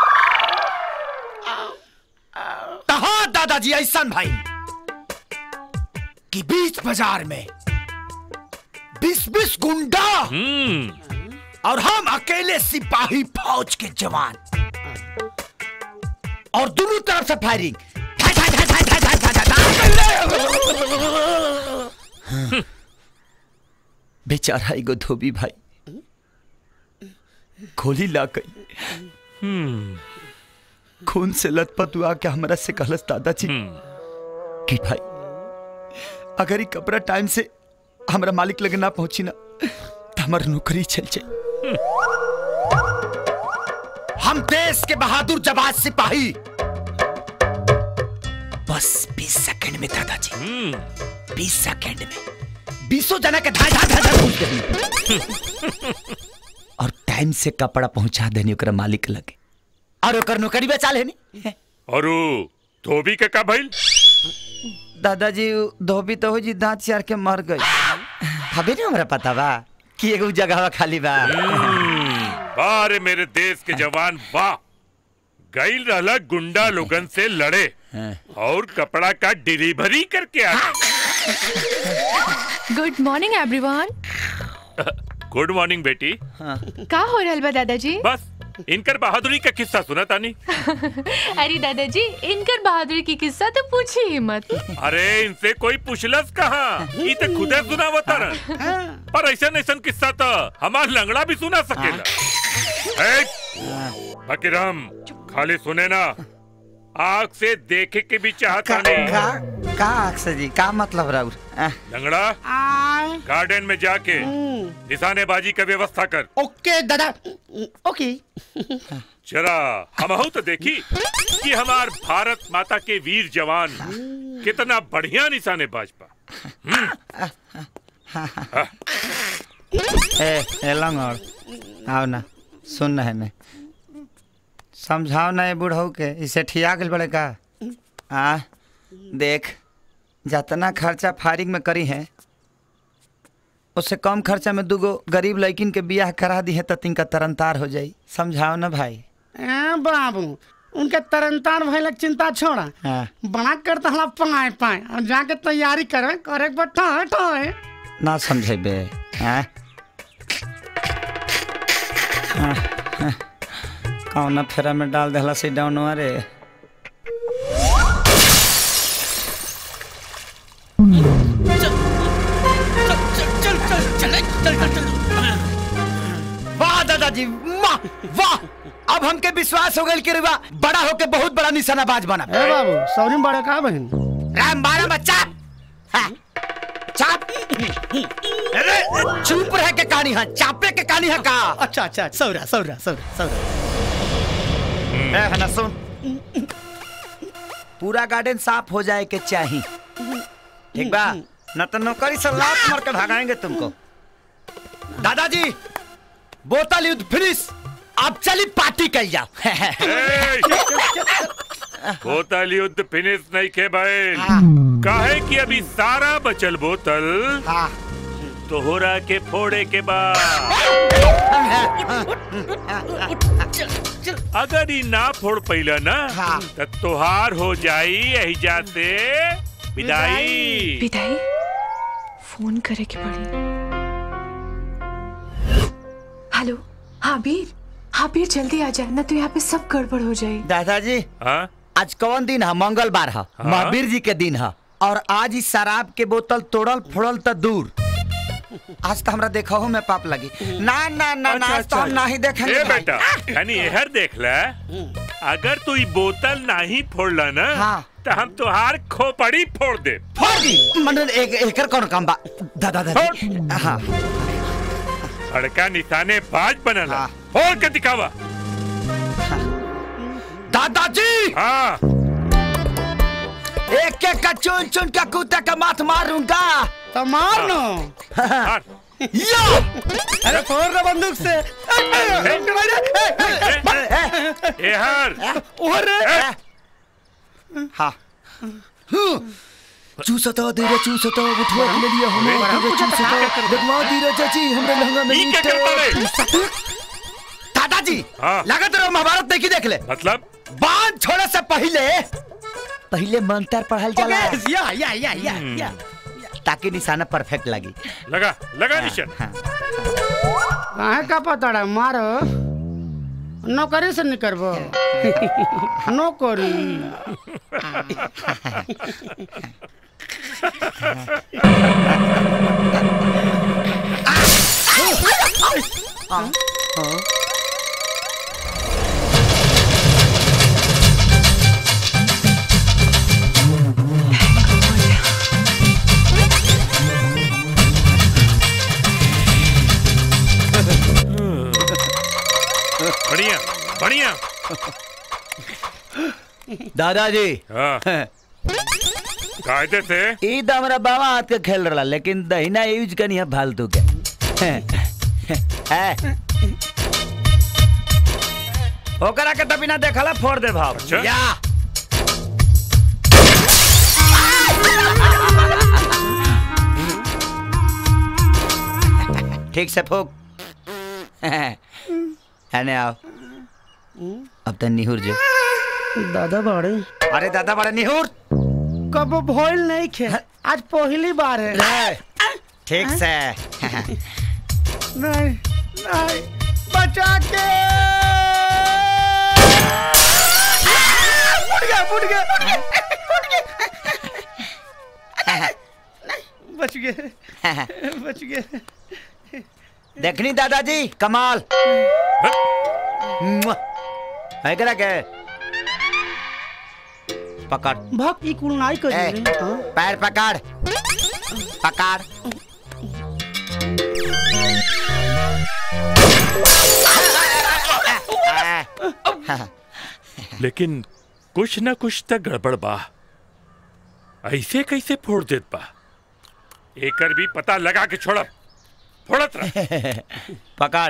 तो हाँ दादाजी ऐसन भाई कि बीच बाजार में बीस बीस गुंडा और हम अकेले सिपाही फौज के जवान और दोनों तरफ से फायरिंग बेचारा एगो धोबी भाई खोली ला गई खून से लथपथ हुआ के हमरा से कहलस दादाजी कि भाई अगर ये कपड़ा टाइम से हमरा मालिक लगे ना पहुंची ना तो हमार नौकरी चल जाए हम देश के बहादुर जवान सिपाही बस बीस सेकंड में दादाजी बीस सेकंड में बीसों जना के धाय धाय धाय धाय पहुंच गई और टाइम से कपड़ा पहुंचा देनी ओकरा मालिक लगे और ओकर नौकरी बेचा लेनी और उ धोबी के का भइल दादाजी उ धोबी तो हो जी दांत चार के मर गई अभी नहीं हमरा पता बा कि एगो जगह खाली बा वाह रे मेरे देश के जवान वाह गईल रहला गुंडा लोगन से लड़े और कपड़ा का डिलीवरी करके आ good morning everyone good morning बेटी का हो रहल बा दादाजी बस इनकर बहादुरी का किस्सा सुना तानी अरे दादाजी इनकर बहादुरी की किस्सा तो पूछी ही मत अरे इनसे कोई पूछलस कहाँ ई तो खुदे सुनावता रन पर ऐसा ऐसा किस्सा तो हमार लंगड़ा भी सुना सकेला ए, फकीरम खाली सुने ना आग से देखे के भी चाहता नहीं का का अक्सर जी का मतलब राउर आ, लंगड़ा गार्डन में जाके निशानेबाजी का व्यवस्था कर ओके दादा ओके जरा हम तो देखी कि हमार भारत माता के वीर जवान कितना बढ़िया निशानेबाज पा ए ए लंगड़ आओ ना सुन ना है ने समझाओ ना ये बुढ़ऊ के इसे ठिया गल बड़े का आ देख जितना खर्चा फारिग में करी है उससे कम खर्चा में दूगो गरीब लड़किन के बियाह करा दी है तो तिनका तरनतार हो जाई समझाओ ना भाई ए बाबू उनके तरनतार भइलक चिंता छोड़ा हाँ बना कर तो हम पाए पाए और जाके तैयारी करे करे के बैठा है ना समझेबे हाँ हाँ, हाँ। कौना फेरा में डाल देला से डाउन रे वाह दादाजी वाह वाह अब हमके विश्वास हो गइल कि रुआ बड़ा होके बहुत बड़ा निशानाबाज बना ए बाबू सौरी में बड़ा का बहन राम बारा बच्चा हाँ, चाप अरे चुप रह के कहानी है चापे के कहानी है का अच्छा अच्छा सौरा सौरा सौरा सौरा ए हना सुन पूरा गार्डन साफ हो जाए के चाहिए ठीक बा न तो नौकरी से लात मार के भगाएंगे तुमको दादाजी बोतल युद्ध फिनिश अब चली पार्टी कल जाओ बोतल युद्ध फिनिश नहीं के बैल काहे कि अभी सारा बचल बोतल तोहरा के फोड़े के बाद अगर ई ना फोड़ पैला ना तो तोहार हो जाई यही जाते विदाई विदाई फोन करे के पड़ी हेलो हाँ वीर हाँ वीर जल्दी आ जाए ना तो यहाँ पे सब गड़बड़ हो जाए दादाजी हाँ? आज कौन दिन है मंगलवार है महावीर जी के दिन है और आज इस शराब के बोतल तोड़ल फोड़ल तो दूर आज तो हमरा देखा हो में पाप लगी ना ना ना ना आज तो हम नहीं देखेंगे ए भाई। बेटा यानी एहर देख ले अगर तू ई बोतल नहीं फोड़ला ना तो हम तुहार खोपड़ी फोड़ दे फोड़ दी मतलब एक एकर कौन काम बा दादा दादा हाँ लड़का निशाने बाज बनला फोड़ के दिखावा दादाजी हाँ एक एक का चुन चुन का कुत्ता का माथ मारूंगा तो मार नो या अरे फोड़ रहा बंदूक से एहर हाँ चूसता धीरे चूसता उठवा ले लिया हमें धीरे चूसता लगवा धीरे चाची हमरे लहंगा में ई क्या ईंटे। करता रे? दादाजी लगत रहो महाभारत देखी देख ले मतलब बांध छोड़े से पहले पहले मंत्र पढ़ल जाला ओके, या या या या या ताकि निशाना परफेक्ट लगी लगा लगा निशान काहे का पता मारो नौकरी से नहीं करबो नौकरी बढ़िया बढ़िया दादाजी हाँ कायदे से ई तो हमारा बाबा हाथ के खेल रहा लेकिन दहिना यूज करनी है फालतू के है। ओकरा के तो बिना देखला फोड़ दे भाव या ठीक से फूक है आओ अब तो निहुर जो दादा बड़े अरे दादा बड़ा निहुर कब भइल नहीं खे आज पहली बार है ठीक से नहीं नहीं बचा के फुट गया फुट गया फुट गया बच गए बच गए देखनी दादाजी कमाल मुआ। है करा के पकड़ भक ई कुल नहीं कर ए, पैर पकड़ पकड़ लेकिन कुछ न कुछ तक गड़बड़ बा ऐसे कैसे फोड़ देत बा एकर भी पता लगा के छोड़ब फोड़त रह पकड़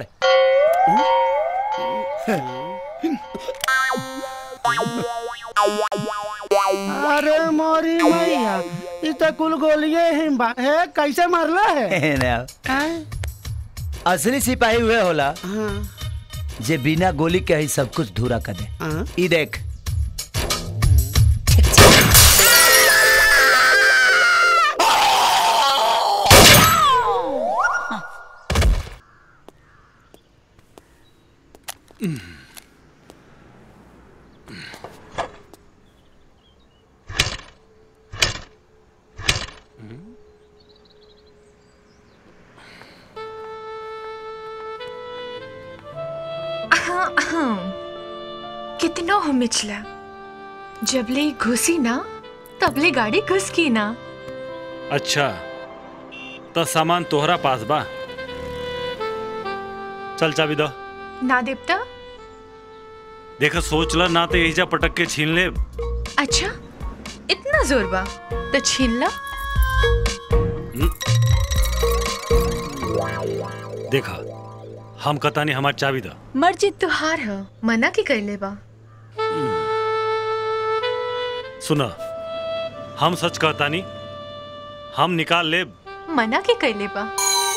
अरे मोरी मैया ई तो कुल गोलिये ही बा है कैसे मरला है ने आओ। हैं? असली सिपाही हुए होला हाँ जे बिना गोली के ही सब कुछ धूरा कर दे हाँ। ई देख कितनो हो मिचला जबले घुसी ना तबले गाड़ी घुस की ना अच्छा तो सामान तोहरा पास बा चल चाबी दो ना देवता देखा सोच ला ना तो यही जा पटक के छीन ले अच्छा इतना जोर बा तो छीन ला देखा हम कतानी हमार चाबी दो मर्जी तुहार ह मना के कैले बा सुना हम सच कहतानी हम निकाल ले मना के कैले बा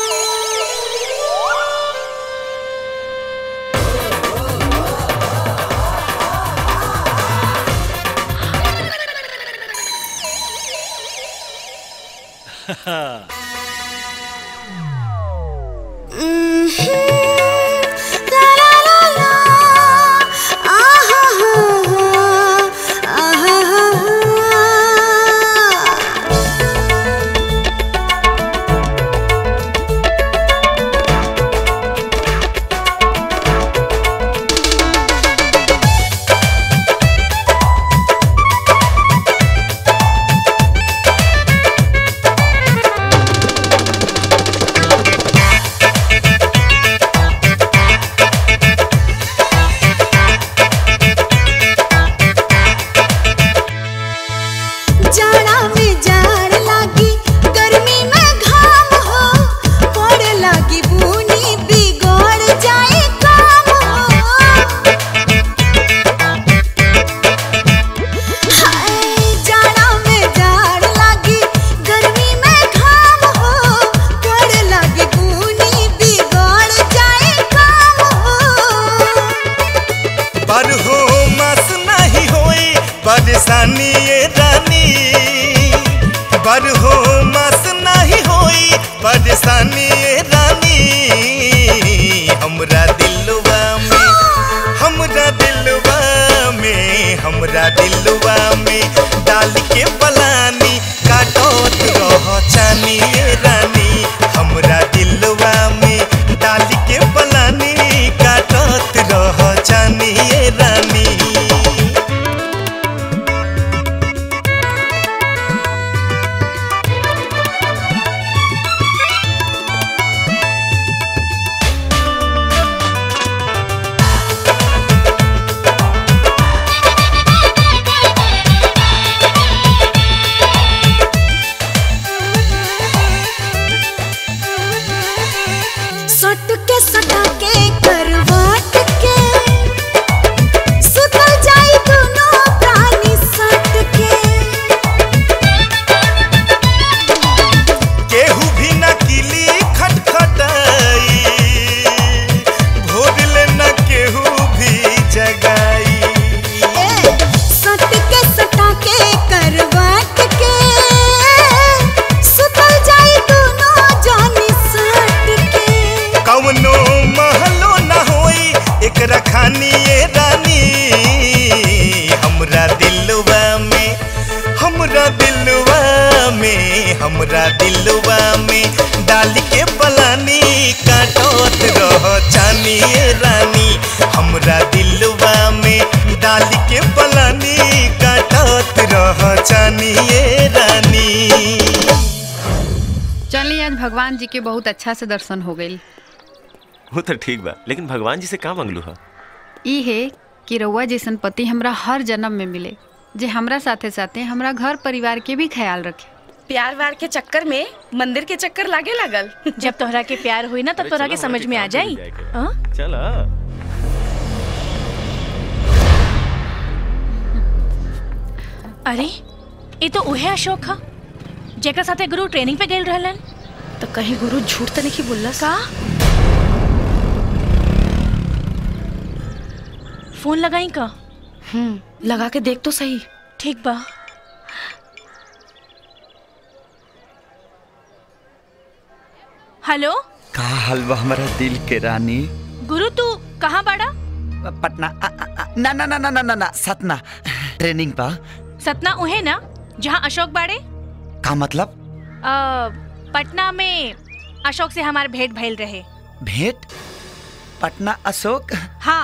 जाड़ा में जाड़ लागी गर्मी में घाम हो पड़ लागी बुनी बिगड़ जाए काम हो हाय जाड़ा में जाड़ लागी गर्मी में घाम हो पड़ लागी बुनी बिगड़ जाए काम हो पर हो मस नहीं होई परेशानी ये रानी पर हो मस नहीं होई परेशानी ये रानी हमरा दिलवा में हमरा दिलवा में हमरा दिलवा में डाल के पलानी काटत रह चानी ये रानी हमरा दिलवा में डाल के पलानी काटत रह चानी ये रानी हाँ डाल के पलानी काटत रह जानी रानी हमरा दिलवा में डाल के पलानी काटत रह जानी रानी चलिए आज भगवान जी के बहुत अच्छा से दर्शन हो गई वो तो ठीक बा लेकिन भगवान जी से का मांगलू हा ई है कि रउआ जैसन पति हमरा हर जन्म में मिले जे हमरा साथे साथे हमरा घर परिवार के भी ख्याल रखे प्यार वार के चक्कर में मंदिर के चक्कर लागे लगल जब तोहरा के प्यार हुई ना तब तोहरा के समझ में आ जाई हाँ? चला अरे ये तो उहे अशोक हा जेकर साथे गुरु ट्रेनिंग पे गेल रहलन तो कहीं गुरु झूठ तो नहीं बोलला का फोन लगाई का हम्म लगा के देख तो सही ठीक बा हेलो का हाल बा हमारा दिल के रानी गुरु तू कहाँ बाड़ा पटना आ, आ, आ, ना ना ना ना ना ना ना सतना ट्रेनिंग पा सतना उहे ना जहाँ अशोक बाड़े का मतलब अ, पटना में अशोक से हमार भेंट भइल रहे भेंट पटना अशोक हाँ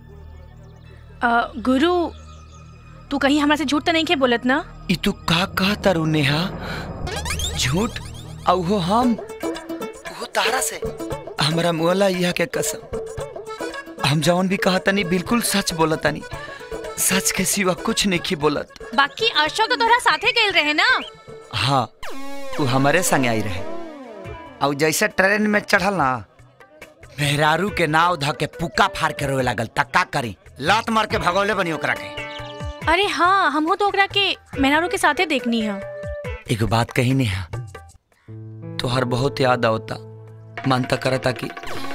अ, गुरु तू कहीं हमरा से झूठ तो नहीं के बोलत ना ई तू का कह तारू नेहा झूठ औ हो हम वो तारा से हमरा मुअला यह के कसम हम जौन भी कहतनी बिल्कुल सच बोलतनी सच के सिवा कुछ नहीं की बोलत बाकी अशोक तो तोहरा साथे गेल रहे ना हाँ तू हमारे संग आई रहे और जैसे ट्रेन में चढ़ल ना मेहरारू के नाव ध के पुक्का फाड़ के रोए लागल तक का करी लात मार के भगौले बनी ओकरा के अरे हाँ हमहू तो ओकरा के मेहरारू के साथे देखनी है एगो बात कही नेहा तोहर बहुत याद आवता मन तक करता कि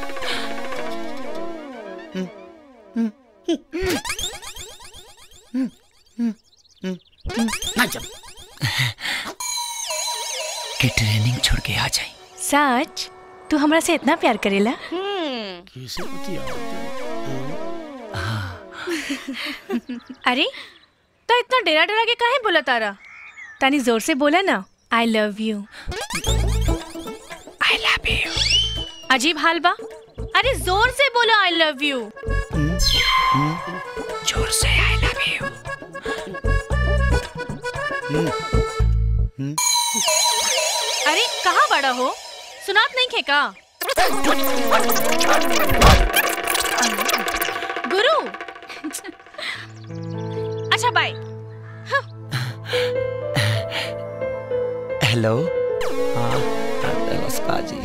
ना जब कि ट्रेनिंग छोड़ के आ जाए सच तू हमरा से इतना प्यार करेला कैसे अरे तो इतना डरा डरा के काहे बोला तारा तानी जोर से बोला ना I love you I love you अजीब हाल बा अरे जोर से बोलो आई लव यू जोर से आई लव यू अरे कहाँ बड़ा हो सुनात नहीं खे का गुरु अच्छा बाय हेलो हाँ नमस्कार जी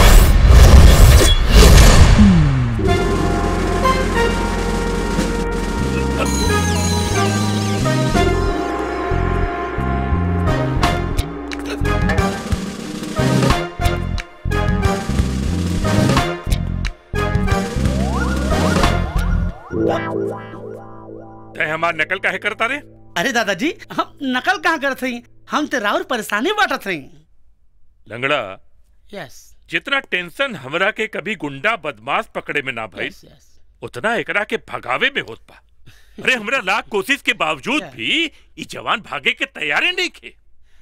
तय हमार नकल काहे करता रे अरे दादाजी हम नकल कहाँ करत हई हम ते राउर परेशानी बांटत हई लंगड़ा यस जितना टेंशन हमरा के कभी गुंडा बदमाश पकड़े में ना भइल उतना एकरा के भगावे में होत बा अरे हमरा लाख कोशिश के बावजूद भी ई जवान भागे के तैयारे नहीं खे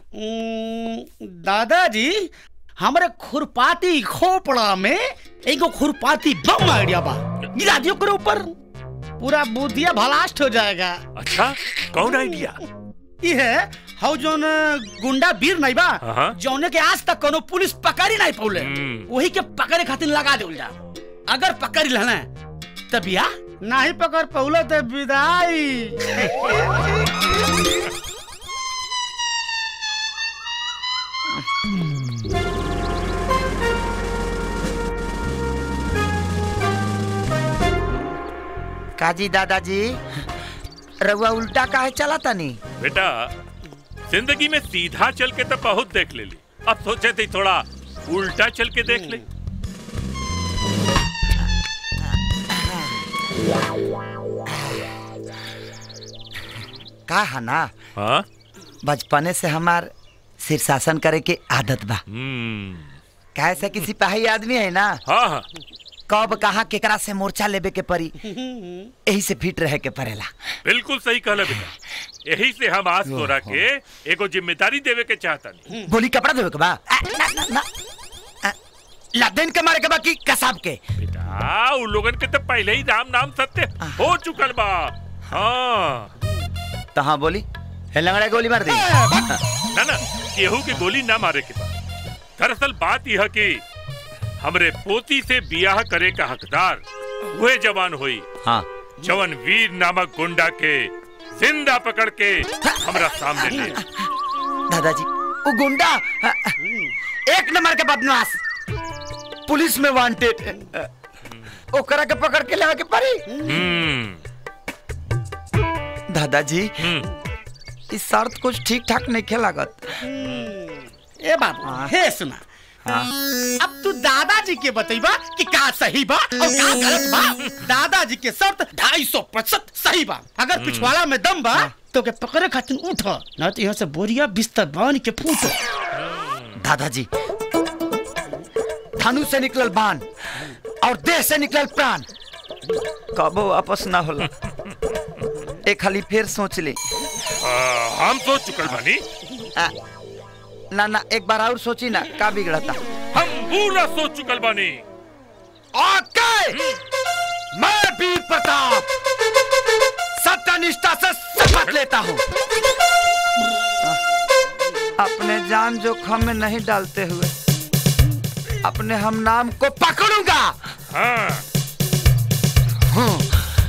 दादाजी हमारे खुरपाती खोपड़ा में एगो खुरपाती बम आइडिया बा गिरा दियो करे ऊपर पूरा बुद्धिया भलास्ट हो जाएगा अच्छा कौन आइडिया ई है हाउ जोन गुंडा वीर नहीं बा हाँ। जौने के आज तक कोनो पुलिस पकड़ी नहीं पौले वही के पकड़े खातिर लगा देल जा अगर पकड़ लेना तब या नहीं पकड़ पौले तो विदाई काजी दादाजी रउआ उल्टा काहे चला तनी बेटा जिंदगी में सीधा चल के तो बहुत देख ले ली अब सोचे थे थोड़ा उल्टा चल के देख ले का है ना हाँ बचपने से हमार शीर्षासन करे के आदत बा हम्म काहे से कि सिपाही आदमी है ना हाँ हाँ कब कहाँ केकरा से मोर्चा लेबे के परी यही से फिट रहे के पड़ेला बिल्कुल सही कहला बेटा यही से हम आज तोरा के एगो जिम्मेदारी देवे के चाहता बोली कपड़ा देवे के बा आ, ना, ना, ना। आ, लदेन के मारे के बाकी कसाब के आ उ लोगन के तो पहले ही राम नाम सत्य हो चुकल बा हाँ तो हाँ बोली हे लंगड़ा गोली मार दी ना ना केहू के गोली ना मारे के बा दरअसल बात यह कि हमरे पोती से बियाह करे का हकदार वह जवान हुई हाँ जवन वीर नामक गुंडा के जिंदा पकड़ के हमरा सामने ले आई। दादाजी वो गुंडा एक नंबर के बदमाश पुलिस में वांटेड ओकरा के पकड़ के लेवा के पड़ी दादाजी इस शर्त कुछ ठीक ठाक नहीं खेला लागत ए बाबू हे सुना अब तू दादाजी के बतईबा कि का सही बा और का गलत बा दादाजी के शर्त ढाई सौ प्रतिशत सही बा अगर पिछवाड़ा में दम बा तो के पकड़े खातिर उठ न तो यहाँ से बोरिया बिस्तर बांध के फूट दादाजी धनु से निकलल बाण और देह से निकलल प्राण कबो वापस ना होला एक खाली फिर सोच ले आ, हम सोच चुकल बानी आ, ना ना एक बार और सोची ना का बिगड़ता हम पूरा सोच चुकल बानी ओके मैं वीर प्रताप सत्यनिष्ठा से शपथ लेता हूँ अपने जान जोखम में नहीं डालते हुए अपने हम नाम को पकड़ूंगा हाँ हाँ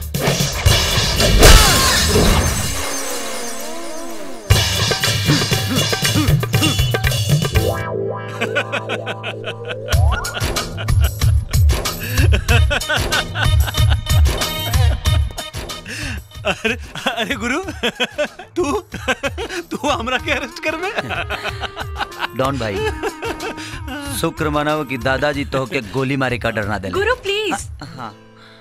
अरे अरे गुरु तू तू हमरा के अरेस्ट कर में डॉन भाई शुक्र मनाओ कि दादाजी तो के गोली मारे का डर ना दे गुरु प्लीज हाँ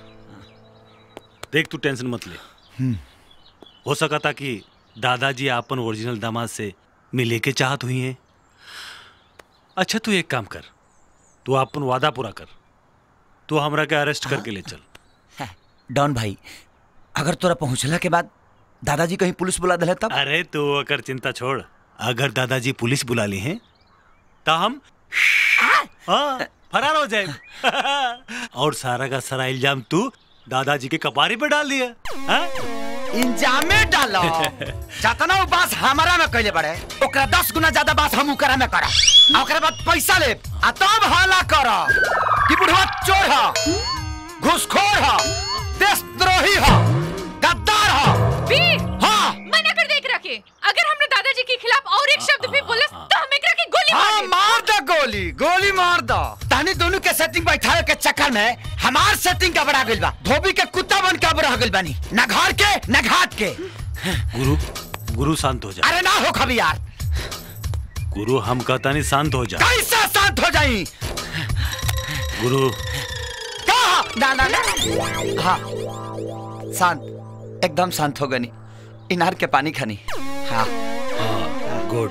देख तू टेंशन मत ले हम्म। हो सका था कि दादाजी आपन ओरिजिनल दामाद से मिले के चाहत हुई हैं अच्छा तू एक काम कर तू अपन वादा पूरा कर तू हमरा के अरेस्ट करके ले चल डॉन भाई अगर तोरा पहुंचला के बाद दादाजी कहीं पुलिस बुला दिले तब अरे तू अगर चिंता छोड़ अगर दादाजी पुलिस बुला ली हैं तो हम हाँ, फरार हो जाए और सारा का सारा इल्जाम तू दादाजी के कपारी पे डाल दिया हाँ? इंजामे डालो जतना बास हमारा में कैले बड़े ओकरा दस गुना ज्यादा बास हम ओकरा में करा आ ओकरा बाद पैसा ले आ तब हाला कर कि बुढ़वा चोर ह घुसखोर ह देशद्रोही ह गद्दार ह वीर हाँ मना कर देख रखे अगर हमने दादाजी के खिलाफ और एक शब्द भी बोले तो हम एकरा की गोली हाँ मार देब। मार दो गोली गोली मार दो तहनी दोनों के सेटिंग बैठावे के चक्कर में हमार सेटिंग का बड़ा गइल बा धोबी के कुत्ता बन के अब रह गइल बानी न घर के न घाट के गुरु गुरु शांत हो जा अरे ना हो कभी यार गुरु हम कहता नहीं शांत हो जा कैसे शांत हो जाई गुरु कहा ना ना ना हाँ शांत एकदम शांत हो गनी इनार के पानी खानी हाँ गुड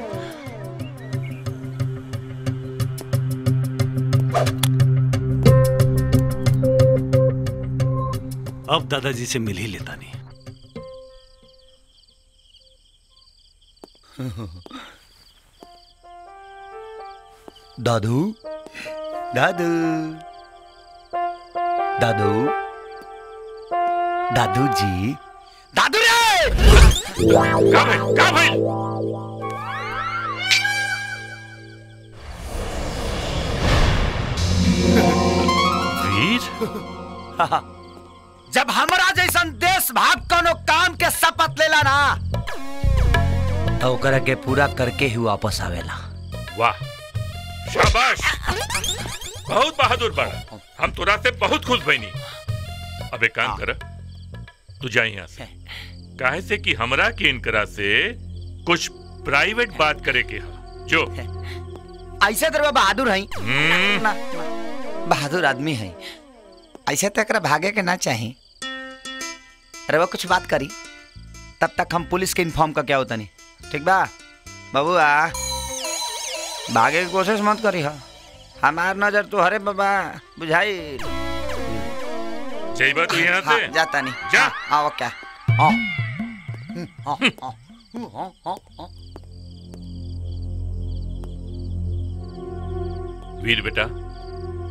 अब दादाजी से मिल ही लेता नहीं दादू दादू दादू दादू जी दादू रे का भाई का भाई वीर जब हमरा जैसन देश भाग कोनो काम के शपथ लेला ना तो ओकरा के पूरा करके ही वापस आवेला वाह शाबाश बहुत बहादुर बड़ा हम तोरा से बहुत खुश भइनी अब एक काम कर तू जा यहाँ से काहे से कि हमरा के इनकरा से कुछ प्राइवेट बात करे के हा जो ऐसे तो बहादुर है हम्म, ना, बहादुर आदमी है ऐसे तो एकरा भागे के ना चाही अरे वो कुछ बात करी तब तक हम पुलिस के इन्फॉर्म का क्या होता नहीं ठीक बा बबुआ भागे की कोशिश मत करी हा हमार नजर तो हरे बाबा बुझाई जइबा तू यहाँ हाँ, से जाता नहीं जा हाँ वो क्या हाँ हम्म, हाँ, हाँ, हम्म, हाँ, हाँ, हाँ। वीर बेटा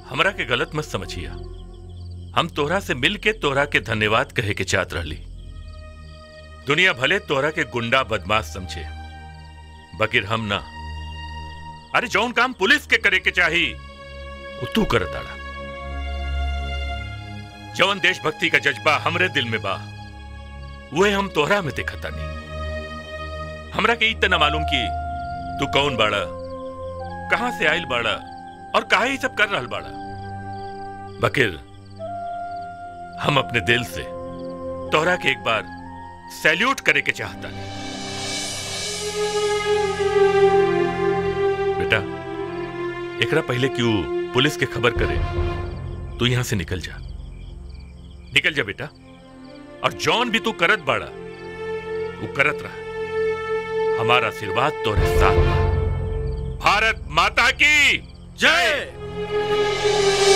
हमरा के गलत मत समझिया हम तोहरा से मिल के तोहरा के धन्यवाद कहे के चाहत रहली दुनिया भले तोहरा के गुंडा बदमाश समझे बकिर हम ना अरे जौन काम पुलिस के करे के चाही वो तू कर ताड़ा जौन देशभक्ति का जज्बा हमरे दिल में बा वह हम तोहरा में देखता नहीं हमरा के इतना मालूम कि तू कौन बाड़ा कहां से आयल बाड़ा और काहे ही सब कर रहल बाड़ा बकिर हम अपने दिल से तोहरा के एक बार सैल्यूट करे के चाहता बेटा एकरा पहले क्यों पुलिस के खबर करे तू यहां से निकल जा निकल जा बेटा और जॉन भी तू करत बाड़ा वो करत रहा हमारा आशीर्वाद तोरे साथ बा। भारत माता की जय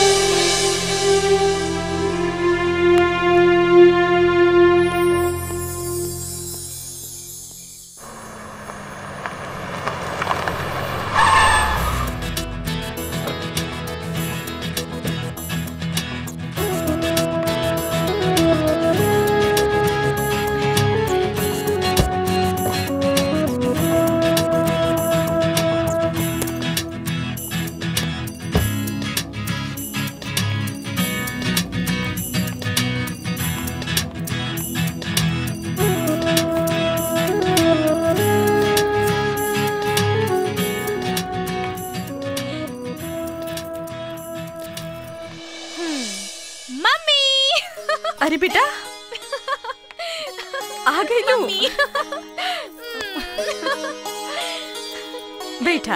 मम्मी अरे बेटा आ गई लू बेटा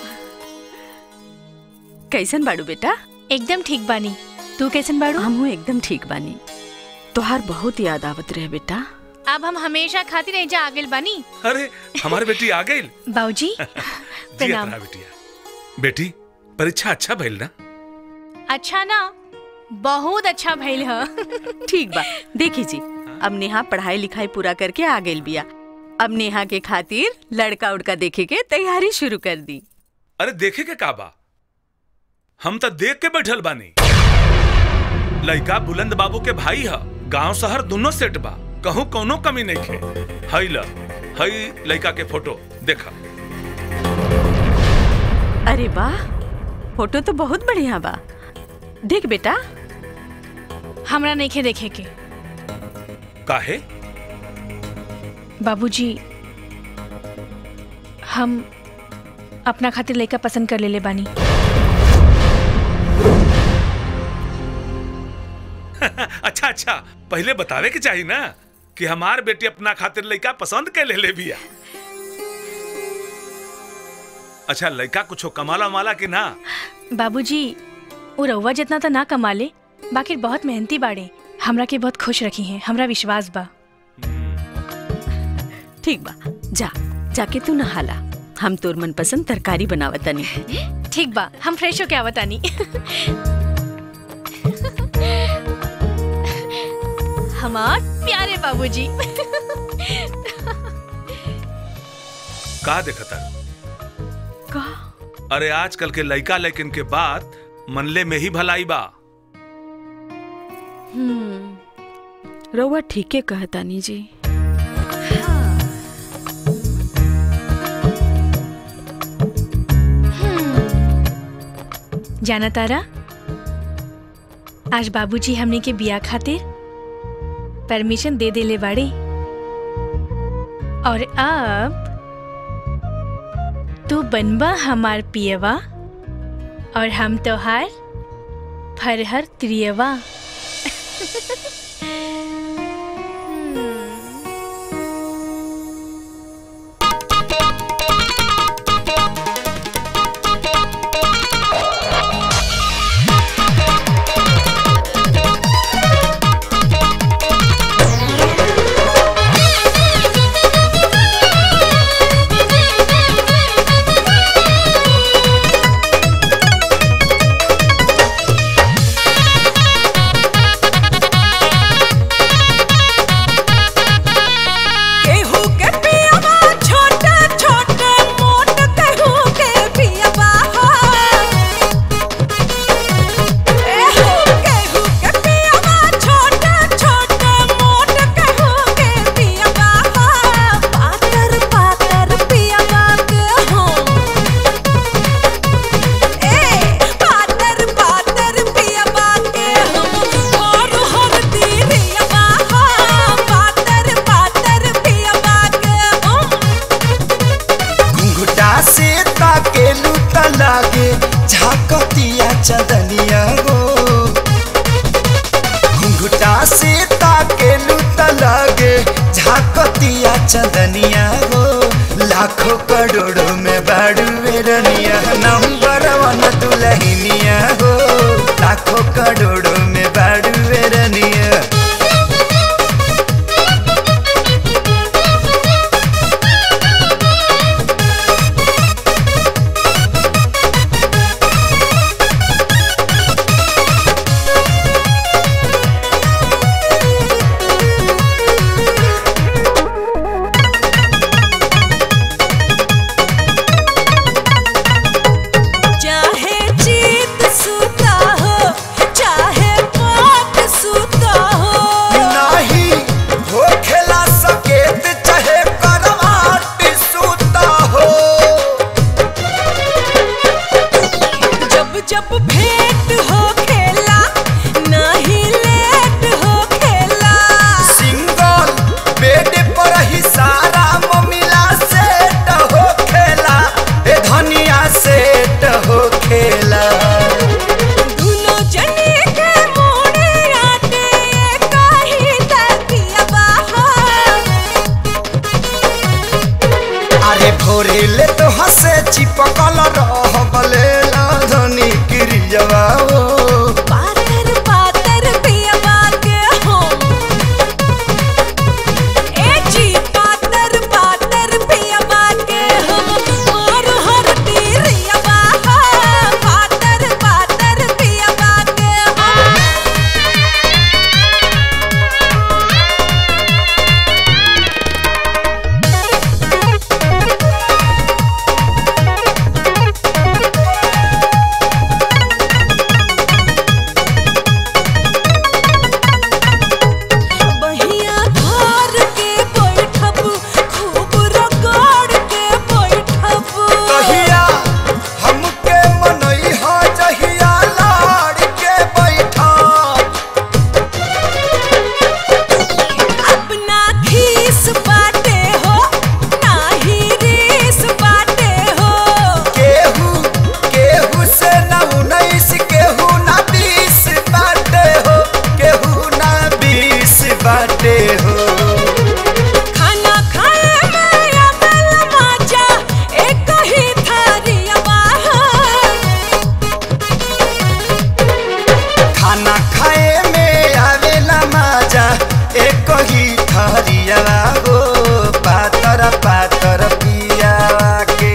कैसन बाड़ू बेटा एकदम ठीक बानी तू कैसन बाड़ू हमहू एकदम ठीक बानी तोहार बहुत याद आवत रहे बेटा अब हम हमेशा खातिर एजा आगिल बानी अरे हमारे बेटी आ गई बाबूजी जी प्रणाम अपना बेटिया बेटी परीक्षा अच्छा भइल ना अच्छा ना बहुत अच्छा भइल ह ठीक बा देखी जी अब नेहा पढ़ाई लिखाई पूरा करके आ गई बिया अब नेहा के खातिर लड़का उड़का देखे के तैयारी शुरू कर दी अरे देखे के का बा हम तो देख के बैठल बानी लइका बुलंद बाबू के भाई ह गांव शहर दोनों सेट बा कहूँ कोनो कमी नहीं खे हई ल हई लइका के फोटो देखा अरे वाह फोटो तो बहुत बढ़िया बा देख बेटा हमरा नहीं खे देखे के काहे बाबूजी हम अपना खातिर लड़का पसंद कर लेले बानी अच्छा अच्छा पहले बतावे के चाहिए ना कि हमार बेटी अपना खातिर लइका पसंद के ले ले बिया अच्छा लइका कुछो कमाला माला कि ना बाबूजी वो रउआ जितना तो ना कमा ले बाकी बहुत मेहनती बाड़े हमरा के बहुत खुश रखी हैं हमरा विश्वास बा ठीक बा जा जाके तू नहाला हम तोर मनपसंद तरकारी बनावतनी ठीक बा हम फ्रेश होके आवतानी हमार प्यारे बाबूजी का देखता का अरे आजकल के लइका लेकिन के बात मनले में ही भलाई बा हम्म रउआ ठीके कहतानी जी जाना तारा आज बाबूजी हमने के बिया खातिर परमिशन दे देले बाड़े और अब तू बनबा हमार पियवा और हम तोहार फरहर त्रियवा Thank चदनिया हो घुंघटा से ताके लुत लगे झाकतिया चदनिया हो लाखों करोड़ों में बाड़ू रनिया नंबर वन दुलहिनिया हो लाखों करोड़ों में बाड़ू रनिया चाहे जीत सूता हो चाहे पाप सूता हो नाही हो खेला सकेत चाहे करवाट सूता हो जब जब भेंट हो खेला नहीं लेट हो खेला सिंगल बेड पर ही सारा ममिला सेट हो खेला ए धनिया सेट हो खेला दोनों जने के मोड़े आते काही तकिया बाहर अरे भोरे ले तो हंसे चिपकल रह बले धनी क्रियवा हो पातर पातर पियवा के हो ए जी पातर पातर पियवा के हम और हर तीरियवा पातर पातर पियवा के हम बहिया धार के बैठब खूब रगड़ के बैठब कहिया हमके मनई हा जहिया लाड़ के बैठा अपना खीस बाटे हो नाही रीस बाटे हो केहू केहू से ना उन्नीस केहू ना बीस बाटे हो केहू ना बीस बाटे हो खाना खाए में अकल मजा एक ही थारियवा खाना खाए में आवेला मजा एक ही थरिया हो पातर पातर पियावा के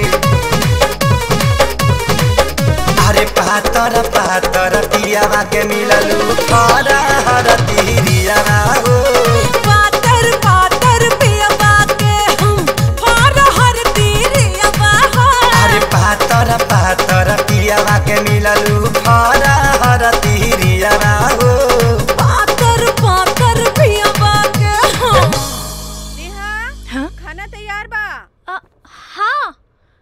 अरे पातर पातर पियावा के मिललू हरा हरा तिरिया हो पातर पातर पियवा के हम फार हर तीरियवा अरे पातर पातर पियावा के मिललू हरा हरा तिरिया हो पातर पातर पियवा के हम खाना तैयार बा हाँ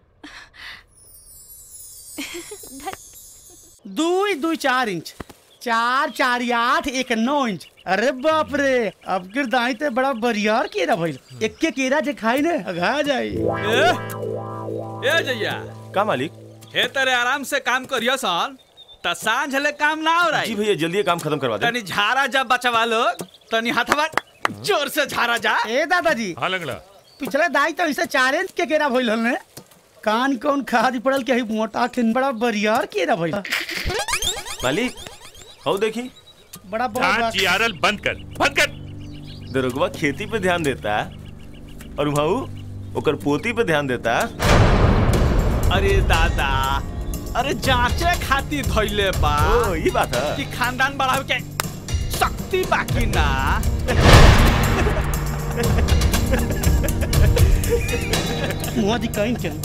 दुई दुई चार इंच चार चार या आठ एक नौ इंच अरे बाप रे अब गिर दाई ते बड़ा बरियार केरा भइल एक्के केरा जे खाई ने अघा जाई ए जैया का मालिक हे तेरे आराम से काम करियो सन त सांझ ले काम ना हो रही जी भैया जल्दी ये काम खत्म करवा दे तनी झारा जब बचवा लोग तनी हथवा जोर से झारा जा ए दादाजी हाँ लंगड़ा पिछले दाई तो इसे चार इंच के केरा भइल हल ने कान कौन खादी पड़ल के ही मोटा खिन बड़ा बरियार केरा भइल मालिक हो देखी बड़ा बड़ा जान जियारल बंद कर बंद कर दरोगवा खेती पे ध्यान देता और वहाँ ओकर पोती पे ध्यान देता अरे दादा अरे जांचे खातिर धइले बा ओ ये बात है कि खानदान बढ़ावे के शक्ति बाकी ना मुआ दी कहीं के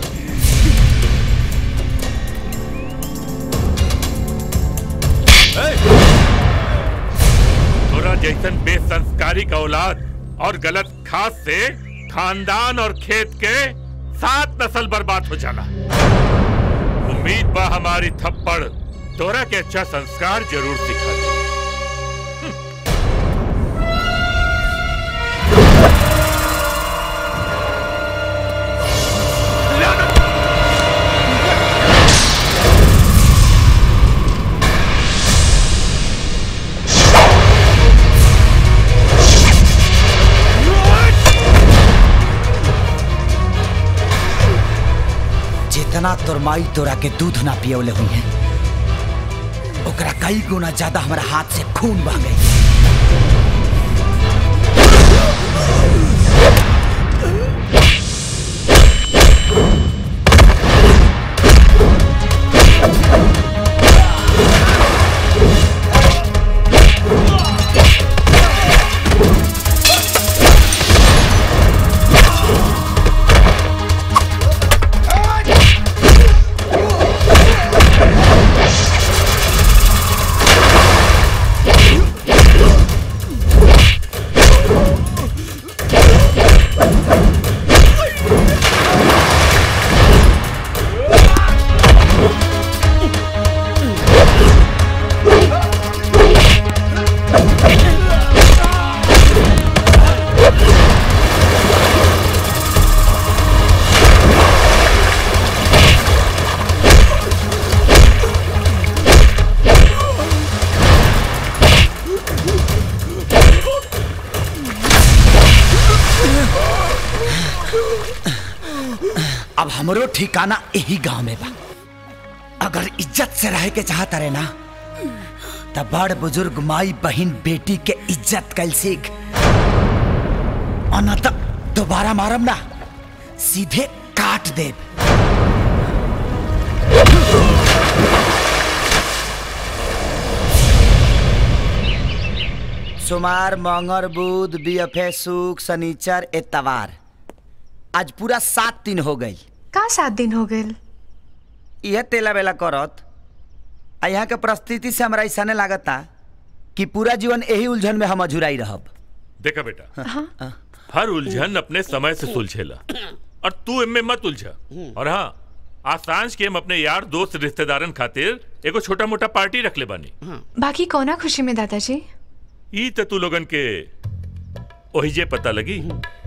तोरा जैसन बेसंस्कारी का औलाद और गलत खास से खानदान और खेत के सात नस्ल बर्बाद हो जाला उम्मीद बा हमारी थप्पड़ तोरा के अच्छा संस्कार जरूर सिखा दे जितना तोर माई तोरा के दूध ना पियवले हुई है ओकरा कई गुना ज्यादा हमारा हाथ से खून बह गई अब हमरो ठिकाना यही गांव में बा अगर इज्जत से रहे के चाहता रहे ना तब बड़ बुजुर्ग माई बहन बेटी के इज्जत कल सीख और न तब दोबारा मारम ना सीधे काट दे सोमार मंगर बुध बीएफए सुख शनिचर एतवार आज पूरा सात दिन हो गई का सात दिन हो गए यह तेला बेला करत आ यहाँ के परिस्थिति से हमरा ऐसा लागता कि पूरा जीवन यही उलझन में हम अझुराई रहब देखा बेटा हर उलझन अपने समय से सुलझेला और तू इनमें मत उलझा और हाँ आज सांझ के हम अपने यार दोस्त रिश्तेदारन खातिर एगो छोटा मोटा पार्टी रख ले बानी बाकी कौना खुशी में दादाजी ई त तू लोगन के ओही जे पता लगी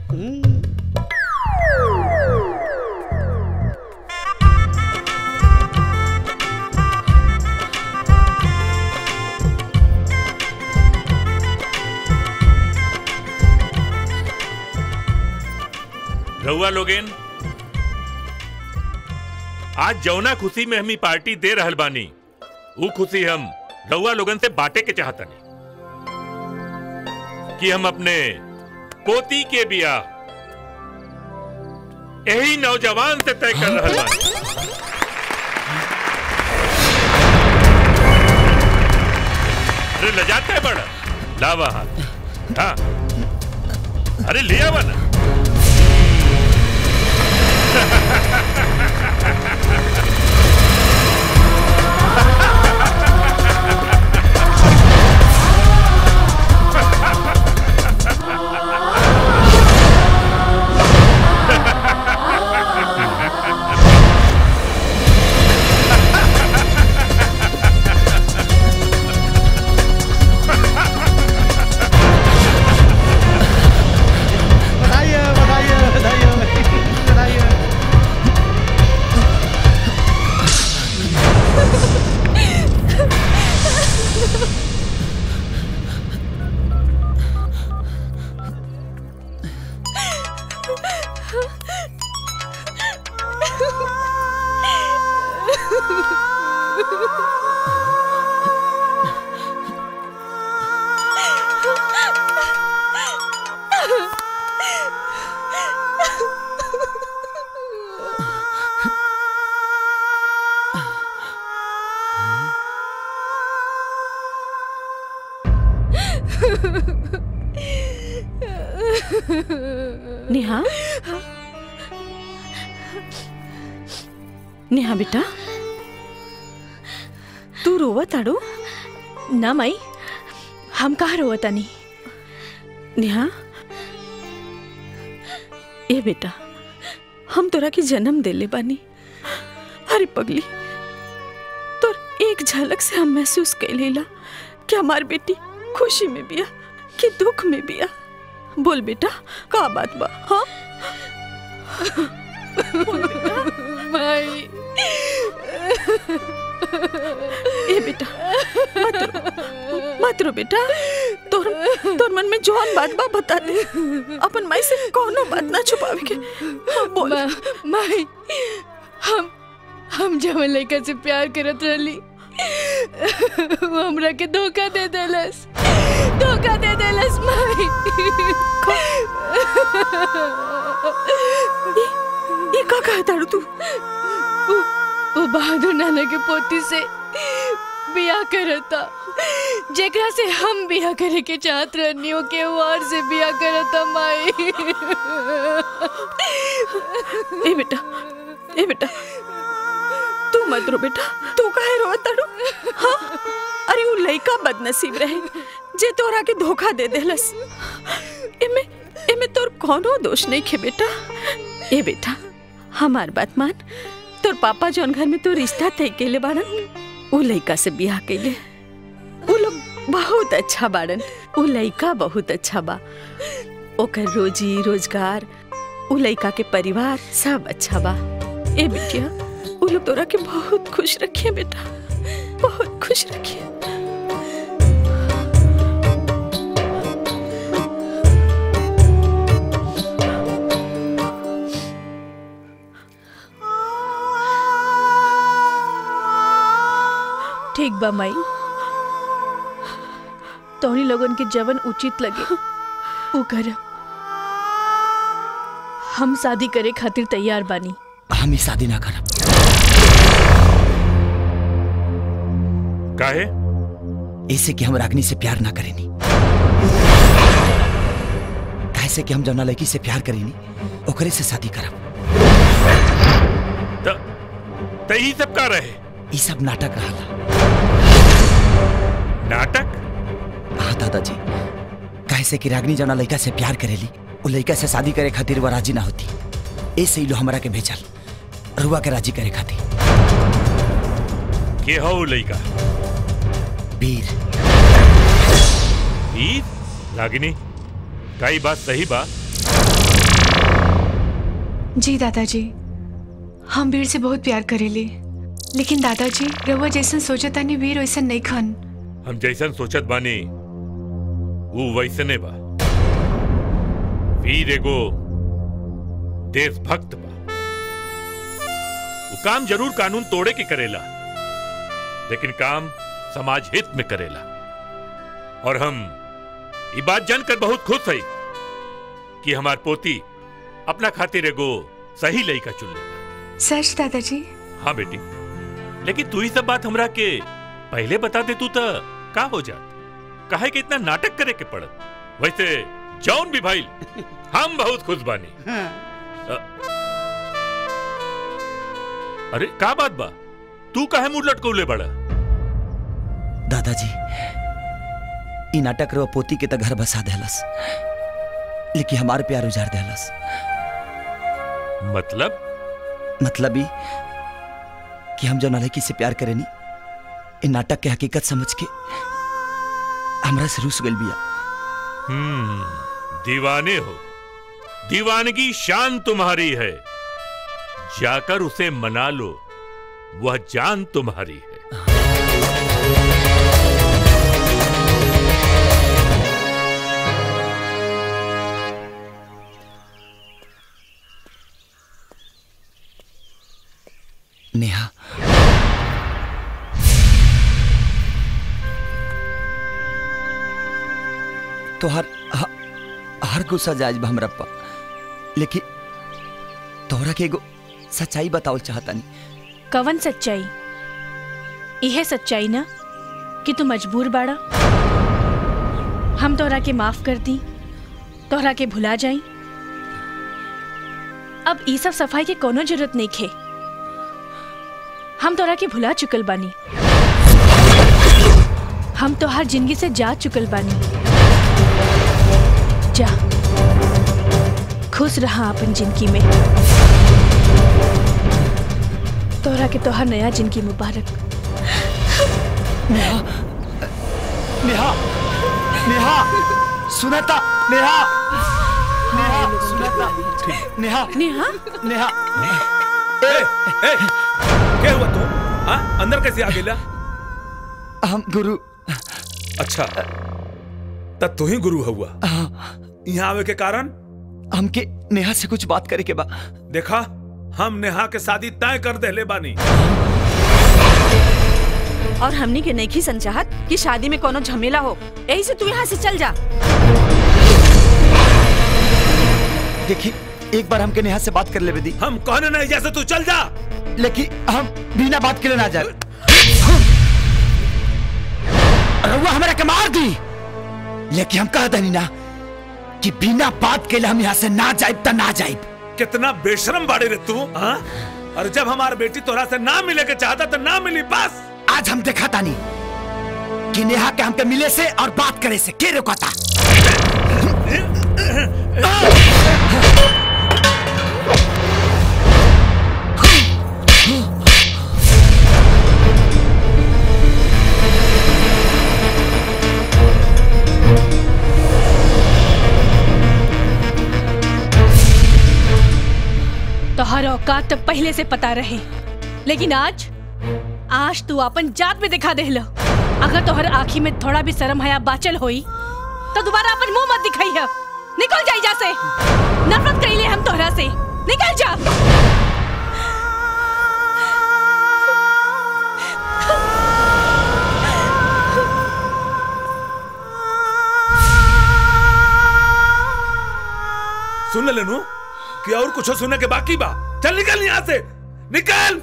रहुआ लोगेन आज जौना खुशी में हम ई पार्टी दे रहल बानी वो खुशी हम रहुआ लोगन से बांटे के चाहतनी कि हम अपने पोती के बियाह यही नौजवान से तय कर रहल बानी अरे लजाता है बड़ा लावा हाथ हाँ अरे लिया वा ना बधाई हो, बधाई हो, बधाई हो, बधाई हो। नेहा नेहा बेटा तू रोवा ताड़ो ना माई हम कहाँ रोवतानी नेहा ए बेटा हम तोरा के जन्म देले बानी अरे पगली तोर एक झलक से हम महसूस कर लेला कि हमार बेटी खुशी में बिया कि दुख में बिया बोल बेटा का बात बा हाँ माई ए बेटा मत रो मत रो बेटा तोर तोर मन में जौन बात बा बता दे अपन माई से कोनो बात ना छुपावे के हाँ, बोल माई हम हम जब लड़का से प्यार करत रहली वो हमरा के धोखा दे देलस धोखा दे देलस माई ये का कहता रू तू वो, वो बहादुर नाना के पोती से बियाह करता जेकरा से हम बियाह करे के चाहत रहनी हो के वार से बियाह करता माई ए बेटा ए बेटा तू मत रो बेटा तू काहे रो तड़ू हाँ अरे वो लइका बदनसीब रहे जे तोरा के धोखा दे देलस एमे एमे तोर कोनो दोष नहीं खे बेटा ए बेटा हमार बात मान तोर पापा जौन घर में तो रिश्ता तय केले बाड़न उ लइका से बियाह केले उ लोग बहुत अच्छा बाड़न उ लइका बहुत अच्छा बा ओकर रोजी रोजगार उ लइका के परिवार सब अच्छा बा ए बिटिया उ लोग तोरा के बहुत खुश रखिए बेटा बहुत खुश रखिए ठीक बा माई तोहनी लोगन के जवन उचित लगे वो कर हम शादी करे खातिर तैयार बानी हम ही शादी ना करब काहे ऐसे कि हम रागनी से प्यार ना करेनी कैसे कि हम जौना लड़की से प्यार करेनी ओकरे से शादी करब त यही सब का रहे ई सब नाटक रहा नाटक हाँ दादाजी कैसे कि रागनी जौना लड़का से प्यार करेली वो लड़का से शादी करे खातिर वो राजी ना होती ऐसे ही लो हमरा के भेजल रुआ के राजी करे खातिर के हो लइका वीर वीर रागिनी कई बात सही बा जी दादाजी हम वीर से बहुत प्यार करेली लेकिन दादाजी रउआ जैसन सोचत तानी वीर वैसन नहीं खन हम जैसन सोचत बानी वो वैसने बा वीर एगो देशभक्त बा वो काम जरूर कानून तोड़े के करेला लेकिन काम समाज हित में करेला और हम ये बात जानकर बहुत खुश हई कि हमार पोती अपना खातिर एगो सही लड़का चुन ले सच दादाजी हाँ बेटी लेकिन तू ही सब बात हमरा के पहले बता दे तू तो का हो जात काहे कि इतना नाटक करे के पड़त वैसे जौन भी भाई हम बहुत खुश बानी अ- अरे का बात बा तू काहे मुंह लटकौले बड़ा दादाजी ई नाटक रो पोती के त घर बसा देलस लेकिन हमार प्यार उजाड़ देलस मतलब मतलब ई कि हम जो लड़की से प्यार करेनी इ नाटक के हकीकत समझ के हमरा से रूस गइल बिया हम्म दीवाने हो दीवानगी शान तुम्हारी है जाकर उसे मना लो वह जान तुम्हारी है नेहा तो हर ह- हर गुस्सा जायज बा हमरा पा लेकिन तोहरा के एगो सच्चाई बतावल चाहतानी कवन सच्चाई यह सच्चाई ना कि तू मजबूर बाड़ा हम तोहरा के माफ कर दी तोहरा के भुला जाई अब ई सब सफाई के कोनो जरूरत नहीं खे हम तोहरा के भुला चुकल बानी हम तो हर जिंदगी से जा चुकल बानी जा खुश रहा अपन जिंदगी में तोहरा के तोहर नया जिंदगी मुबारक नेहा नेहा नेहा सुनता नेहा नेहा सुनता नेहा नेहा नेहा ए, ए, क्या हुआ तू हाँ अंदर कैसे आ गेला हम गुरु अच्छा तब तू ही गुरु हुआ यहाँ आवे के कारण हमके नेहा से कुछ बात करे के बा देखा हम नेहा के शादी तय कर देले बानी और हमनी के नहीं संचाहत कि शादी में कोनो झमेला हो यही से तू यहाँ से चल जा देखी एक बार हमके नेहा से बात कर ले बेदी हम कहने नहीं जैसे तू चल जा लेकिन हम बिना बात के लिए ना जाए रउआ हमरा के मार दी लेकिन हम कह दनी ना कि बिना बात के लिए हम यहाँ से ना जाए त ना जाए कितना बेशरम बाड़े रे तू हाँ? और जब हमार बेटी तोरा से ना मिले के चाहता तो ना मिली बस आज हम देखा तानी कि नेहा के हमके मिले से और बात करे से के रोकता तोहर औकात तो पहले से पता रहे लेकिन आज आज तू अपन जात में दिखा देहलो अगर तोहर आँखी में थोड़ा भी शर्म हया बाचल होई तो दोबारा अपन मुंह मत दिखाई है निकल जा जा से नफरत कइले हम तोहरा से निकल जा सुन ले लेनू कि और कुछ सुनने के बाकी बा चल निकल यहाँ से निकल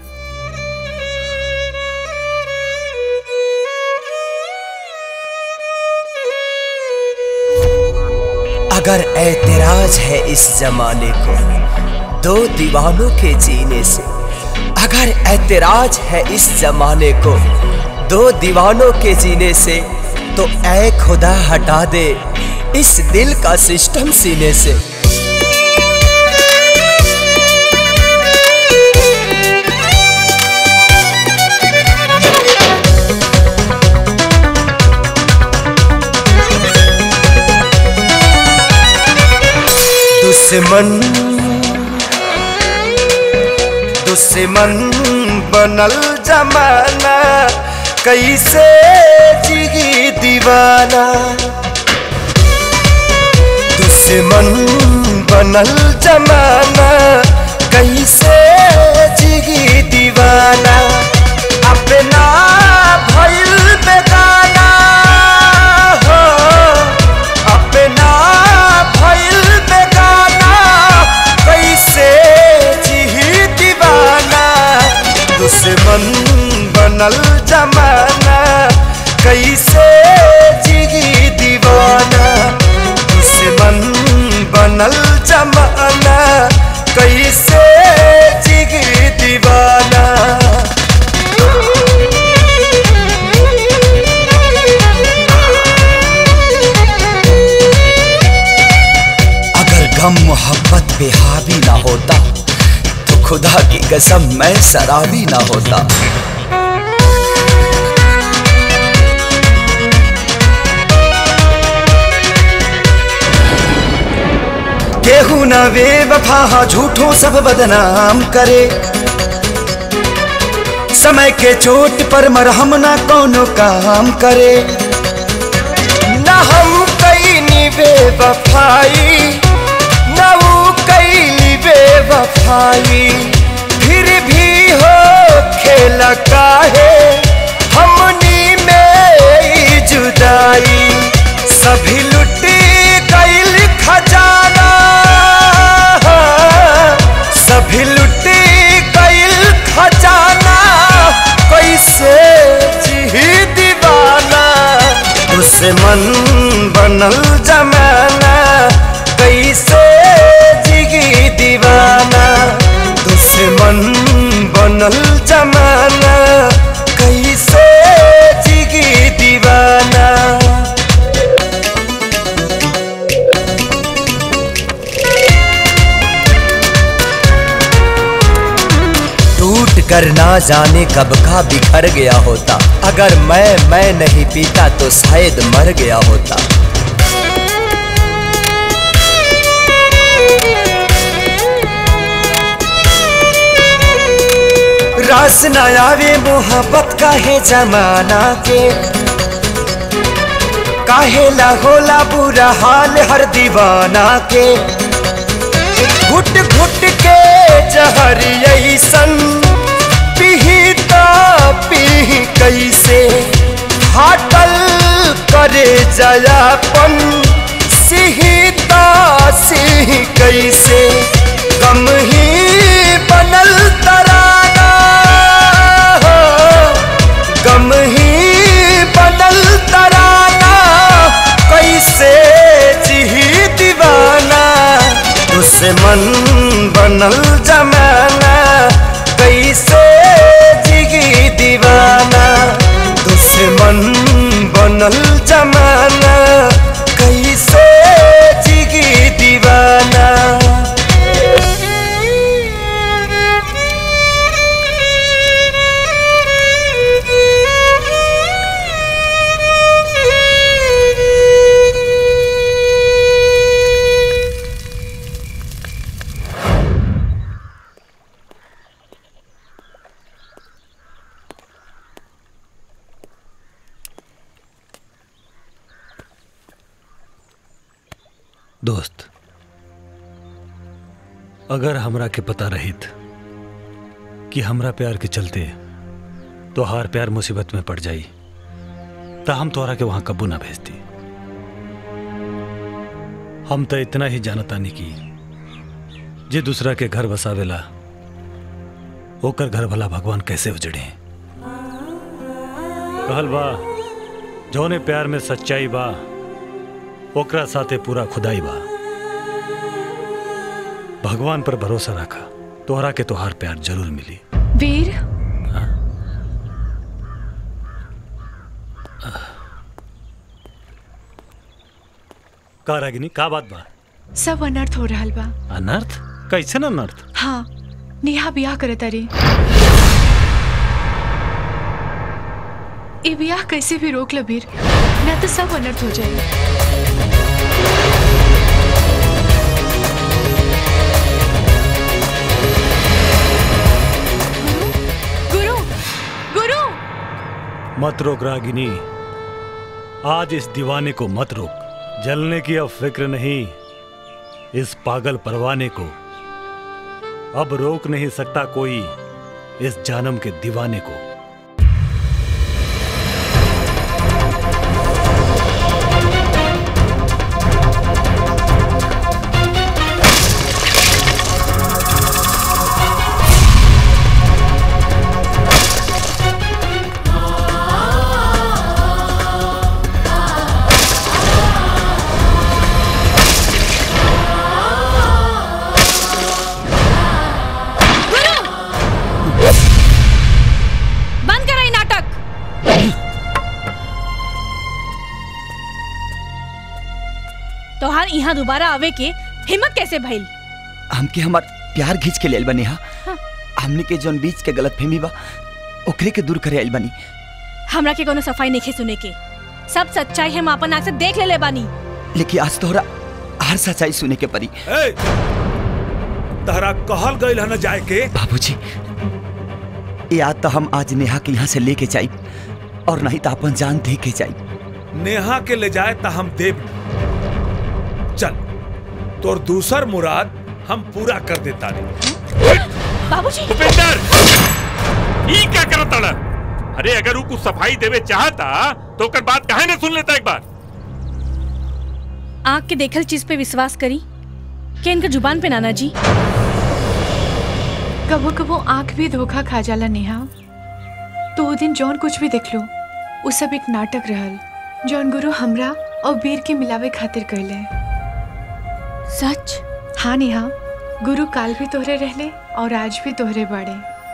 अगर ऐतराज है इस जमाने को दो दीवानों के जीने से अगर ऐतराज है इस जमाने को दो दीवानों के जीने से तो ऐ खुदा हटा दे इस दिल का सिस्टम सीने से दुश्मन दुश्मन बनल जमाना कैसे जिगी दीवाना दुश्मन बनल जमाना कैसे जिगी दीवाना अपना भइल बेगाना हो अपना भइल बेगाना कैसे जिही दीवाना दुश्मन बनल जमाना कैसे जिगी दीवाना दुश्मन बनल जमाना कैसे जिगी दीवाना अगर गम मोहब्बत पे हावी ना होता तो खुदा की कसम मैं शराबी ना होता केहू न वे वफा झूठों सब बदनाम करे समय के चोट पर मरहम ना कोनो काम करे न हम कई बे वफाई न वो कई बे वफाई फिर भी हो खेला काहे हमनी में ई जुदाई सभी लुटी गईल खजाना सभी लुटी गईल खजाना कैसे जी दीवाना दुश्मन बनल जमाना कैसे जिगी दीवाना दुश्मन बनल जमाना कैसे जिगी दीवाना टूट कर ना जाने कब का बिखर गया होता अगर मैं मैं नहीं पीता तो शायद मर गया होता रास न आवे मोहब्बत काहे जमाना के काहे ला होला बुरा हाल हर दीवाना के घुट घुट के जहर ऐसन पीही तो पीही कैसे फाटल करे जयापन सिही तो सिही कैसे गम ही बनल तराना हो गम ही बनल तराना कैसे जिही दीवाना दुश्मन बनल जमाना कैसे जिगी दीवाना दुश्मन बनल जमाना कैसे जिगी दीवाना दोस्त अगर हमरा के पता रहित कि हमरा प्यार के चलते तो हार प्यार मुसीबत में पड़ जाई तो हम तोहरा के वहां कबू ना भेजती हम तो इतना ही जानतानी की जे दूसरा के घर बसावेला ओकर घर भला भगवान कैसे उजड़े कहल बा जौने प्यार में सच्चाई बा ओकरा साथे पूरा खुदाई बा भगवान पर भरोसा रखा तोहरा के तोहार प्यार जरूर मिली वीर का रागिनी का बात बा सब अनर्थ हो रहल बा अनर्थ कैसे अनर्थ हाँ नेहा बियाह करे तारी ए बियाह कैसे भी रोक ल वीर ना तो सब अनर्थ हो जाए गुरु गुरु मत रोक रागिनी आज इस दीवाने को मत रोक जलने की अब फिक्र नहीं इस पागल परवाने को अब रोक नहीं सकता कोई इस जानम के दीवाने को बंद करा ई नाटक तोहार यहाँ दोबारा आवे के हिम्मत कैसे भइल हमके हमार प्यार घींच के लेल बनी हा हाँ। हमने के जोन बीच के गलत फहमी बा ओकरे के दूर करे आइल बनी हमरा के कोनो सफाई नहीं सुने के सब सच्चाई हम अपन आँख से देख लेले बानी लेकिन आज तोहरा हर सच्चाई सुने के परी ए, तहरा कहल गईल है न जाए के बाबूजी याद तो हम आज नेहा के यहाँ से लेके जाई और नहीं तो अपन जान दे के जाई नेहा के ले जाए ता हम देव चल तोर दूसर मुराद हम पूरा कर देता रे बाबूजी उपेंद्र ई क्या करत ताड़ा अरे अगर वो कुछ सफाई देवे चाहता तो ओकर बात काहे न सुन लेता एक बार आँख के देखल चीज पे विश्वास करी कि इनका जुबान पे नाना जी कबो कबो आंख भी धोखा खा जाला नेहा तो वो दिन जौन कुछ भी देख लो वो सब एक नाटक रहल जौन गुरु हमरा और वीर के मिलावे खातिर कहले सच हाँ नेहा गुरु काल भी तोहरे रहले और आज भी तोहरे बाड़े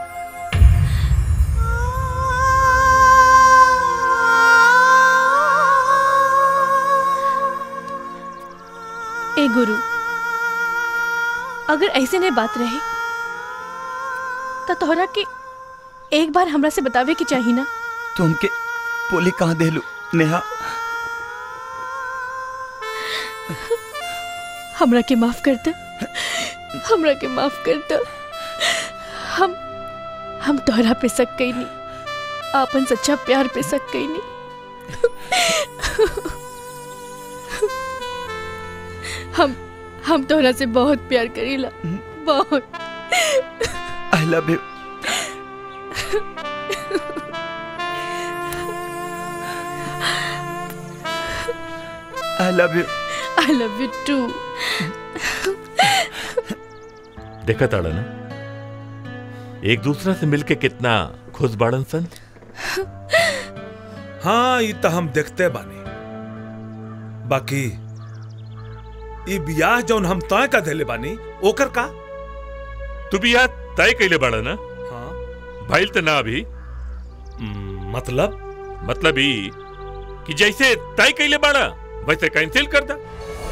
ए गुरु अगर ऐसे नहीं बात रहे तो तोहरा के एक बार हमरा से बतावे की चाहिए ना तो हमके पोली कहाँ देलू नेहा हमरा के माफ कर दे हमरा के माफ कर दे हम हम तोहरा पे शक कई नहीं आपन सच्चा प्यार पे शक कई नहीं हम हम तोहरा से बहुत प्यार करीला बहुत I love you I love you I love you too देखा ताड़ा ना एक दूसरा से मिलके कितना खुश बाड़न सन हाँ ये तो हम देखते बानी बाकी ई बियाह जौन हम तय का देले बानी ओकर का तू भी यार तय कैले बाड़ा ना हाँ भइल तो ना अभी मतलब मतलब ई कि जैसे तय कैले बाड़ा वैसे कैंसिल कर दा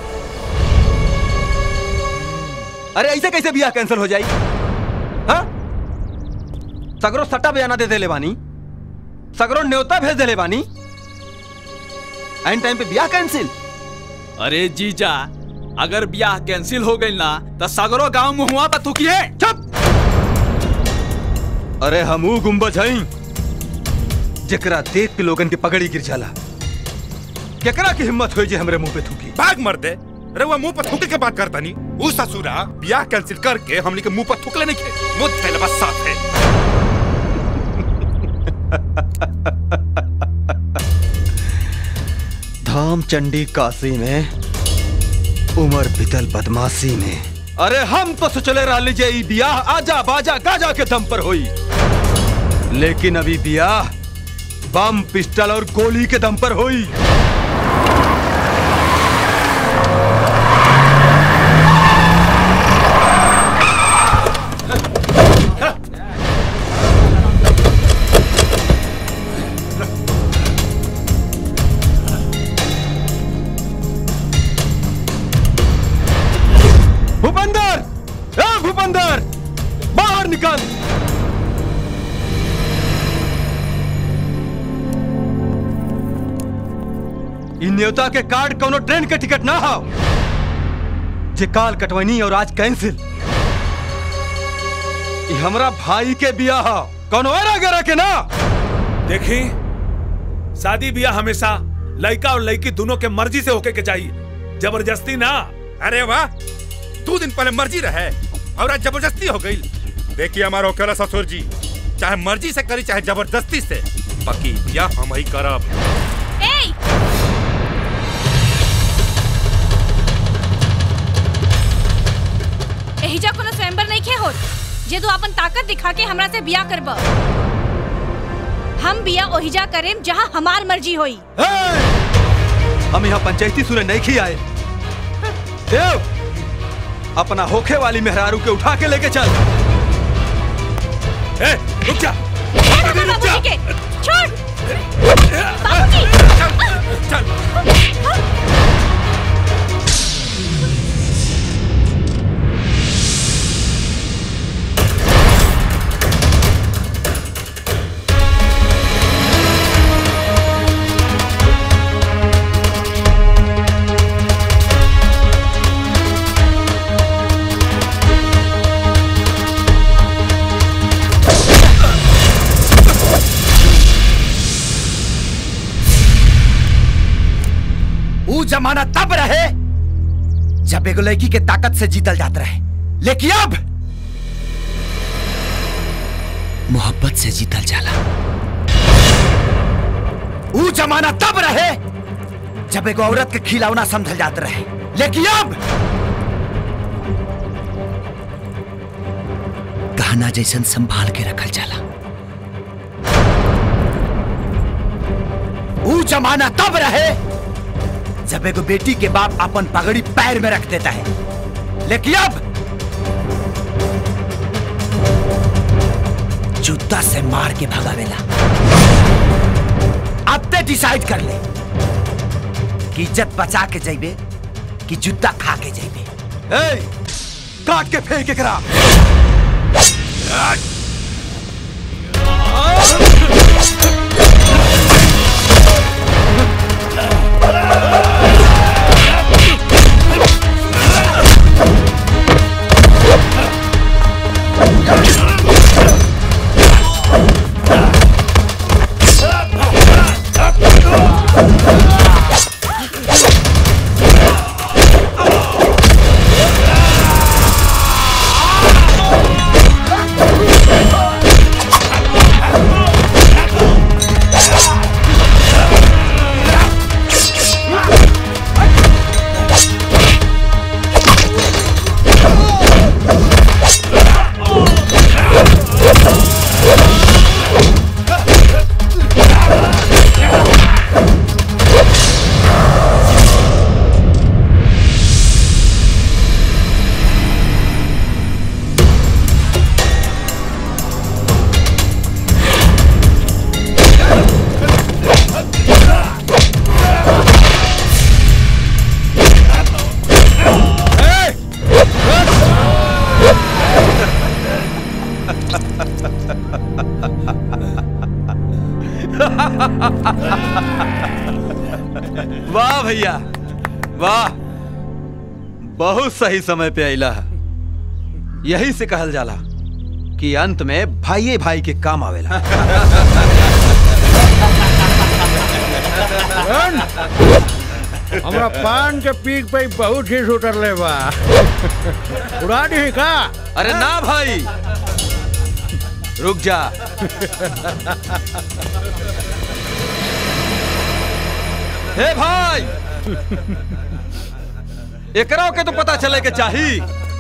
अरे ऐसे कैसे बियाह कैंसिल हो जाई हाँ सगरो सट्टा बयाना दे देले बानी सगरो न्योता भेज देले बानी एंड टाइम पे बियाह कैंसिल अरे जीजा अगर ब्याह कैंसिल हो गई ना तो सगरो गांव मुहुआ पर थुकिए चुप अरे हमू गुम्बज हई जेकरा देख के लोगन के पगड़ी गिर जाला केकरा की हिम्मत होई जे हमरे मुंह पे थूकी भाग मर दे अरे वो मुंह पर थूके के बात करता नहीं वो ससुरा ब्याह कैंसिल करके हमने के मुंह पर थूकले नहीं खे मुझ पहले बस साफ है धाम चंडी काशी में उमर बितल बदमाशी में अरे हम तो सोचले रह लीजिए ई बियाह आजा बाजा गाजा के दम पर हुई लेकिन अभी बियाह बम पिस्टल और गोली के दम पर हुई भूपेंद्र ए भूपेंद्र बाहर निकल इ न्योता के कार्ड कोनो ट्रेन के टिकट ना हो जे काल कटवनी और आज कैंसिल इ हमरा भाई के बियाह हो कोनो एरा गरा के ना देखी शादी ब्याह हमेशा लड़का और लड़की दोनों के मर्जी से होके के चाहिए जबरदस्ती ना अरे वाह दो दिन पहले मर्जी रहे और आज जबरदस्ती हो गई देखिए हमारा ओकरा ससुर जी चाहे मर्जी से करी चाहे जबरदस्ती से बाकी ब्याह हम ही करब एहिजा कोनो स्वयंवर नहीं खे होत जे तू अपन ताकत दिखा के हमरा से बिया करब हम बिया ओहिजा करेम जहाँ हमार मर्जी होई हम यहाँ पंचायती सुने नहीं खी आए देव अपना होखे वाली मेहरारू के उठा के लेके चल ए, रुक जा बाबूजी के छोड़ बाबूजी वो जमाना तब रहे जब एगो लड़की के ताकत से जीतल जात रहे लेकिन अब मोहब्बत से जीतल जाला वो जमाना तब रहे जब एगो औरत के खिलौना समझल जात रहे लेकिन अब गहना जैसन संभाल के रखल जाला वो जमाना तब रहे जब एगो बेटी के बाप अपन पगड़ी पैर में रख देता है लेकिन अब जूता से मार के भगावेला अब ते डिसाइड कर ले कि इज्जत बचा के जाइबे कि जूता खा के जाइबे ए, काट के फेंक के करा Ah! वाह भैया वाह बहुत सही समय पे अला है यही से कहल जाला कि अंत में भाई भाई के काम आवेला हमरा पान के पीक पे बहुत ही उतर ले बा उड़ा दी का अरे ना भाई रुक जा हे भाई एकरा के तो पता चले के चाही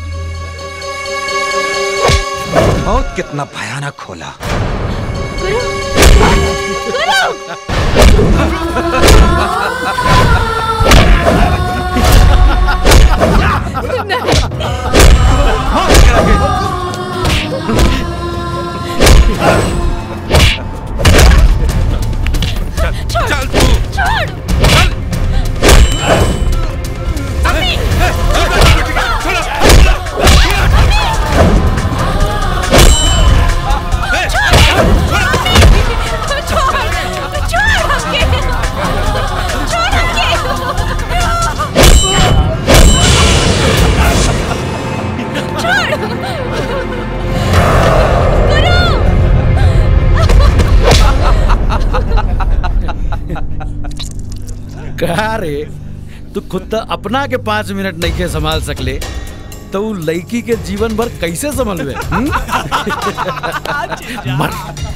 बहुत कितना भयानक खोला चल तू छोड़ कहा रे तू खुद तो अपना के पाँच मिनट नहीं के संभाल सकले तो उ लड़की के जीवन भर कैसे संभलवे हम्म? मर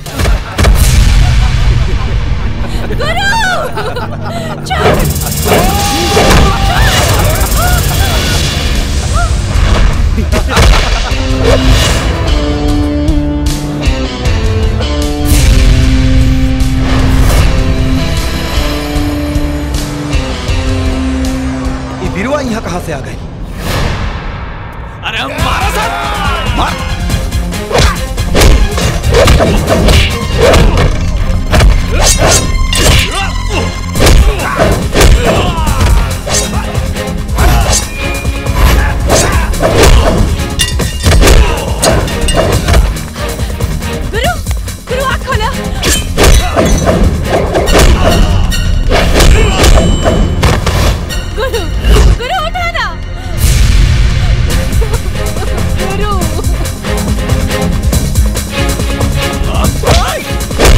ये बिरुआ यहाँ कहाँ से आ गई अरे हम मारा सर मार गुरु गुरु आँख खोलो गुरु गुरु उठा ना गुरु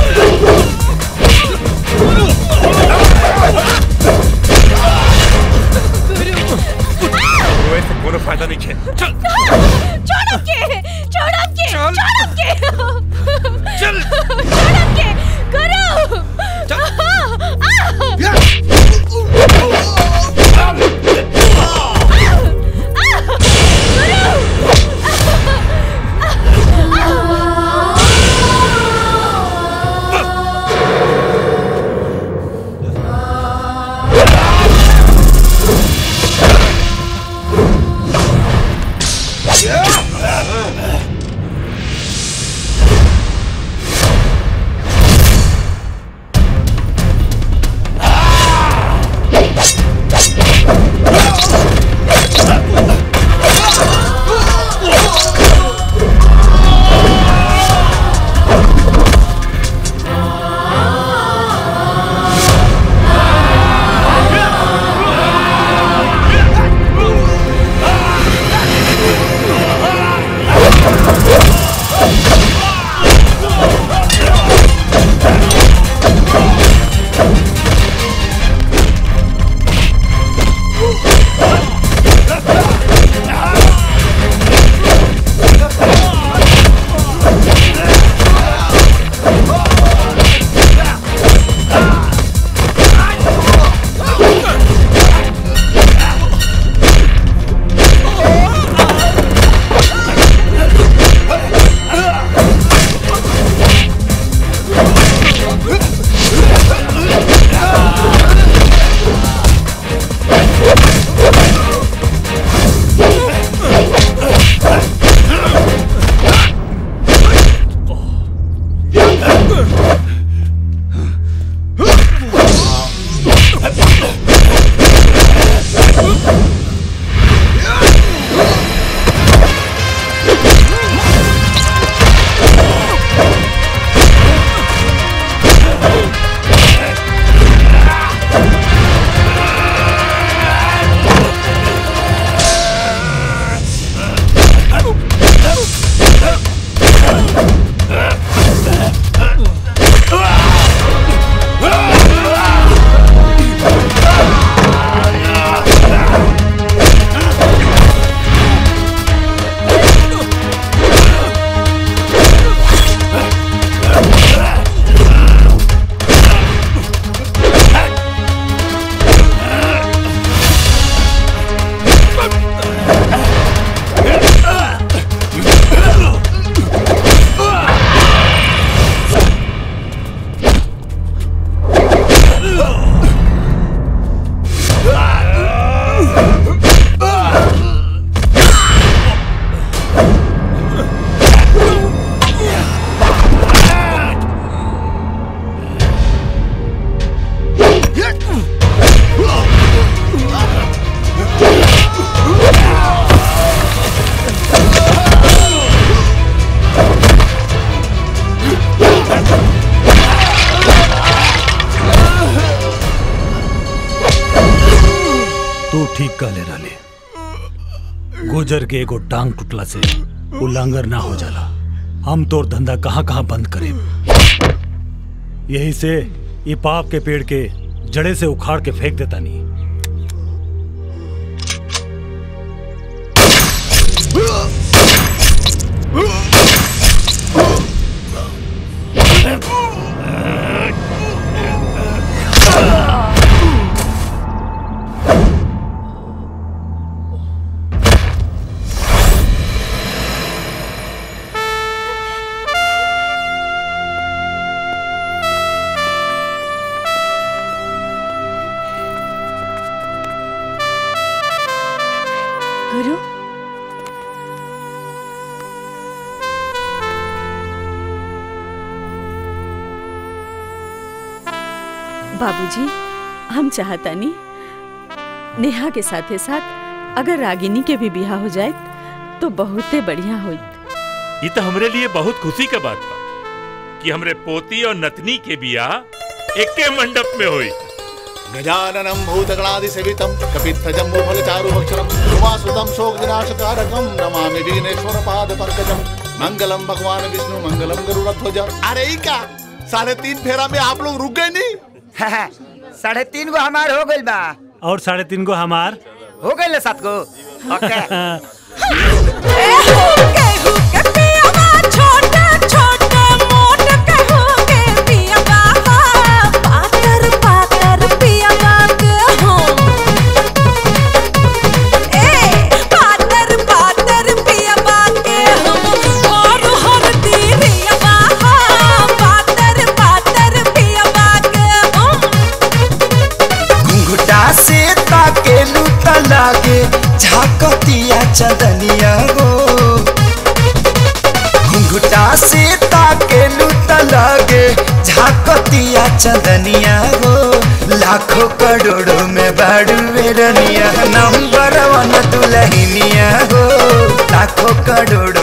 ठीक कहले रहले गुजर के एगो टांग टूटला से उल्लंघर ना हो जाला हम तोर धंधा कहाँ कहाँ बंद करे यही से ये पाप के पेड़ के जड़े से उखाड़ के फेंक देता नहीं गुरु बाबूजी हम चाहता नहीं नेहा के साथे साथ अगर रागिनी के भी बिहा हो जाए तो बहुते बढ़िया होई ये तो हमरे लिए बहुत खुशी का बात बा कि हमरे पोती और नतनी के बियाह एके मंडप में हुई गजाननं भूतगणादिसेवितं कपित्थजम्बूफलचारुभक्षरं उमासुतं शोकविनाशकारकं नमामि विघ्नेश्वरपादपङ्कजं मंगलम भगवान विष्णु मंगलम गरुड़ध्वज अरे ई का साढ़े तीन फेरा में आप लोग रुक गए नहीं साढ़े तीन गो हमार हो गइल बा और साढ़े तीन गो हमार हो गइल सात गो ओके घुंघटा से ताकेलू त लागे झाकतिया चदनिया हो घुंघटा से ताकेलू त लागे झाकतिया चदनिया हो लाखों करोड़ों में बाड़ू रनिया नंबर वन दुलहिनिया हो लाखों करोड़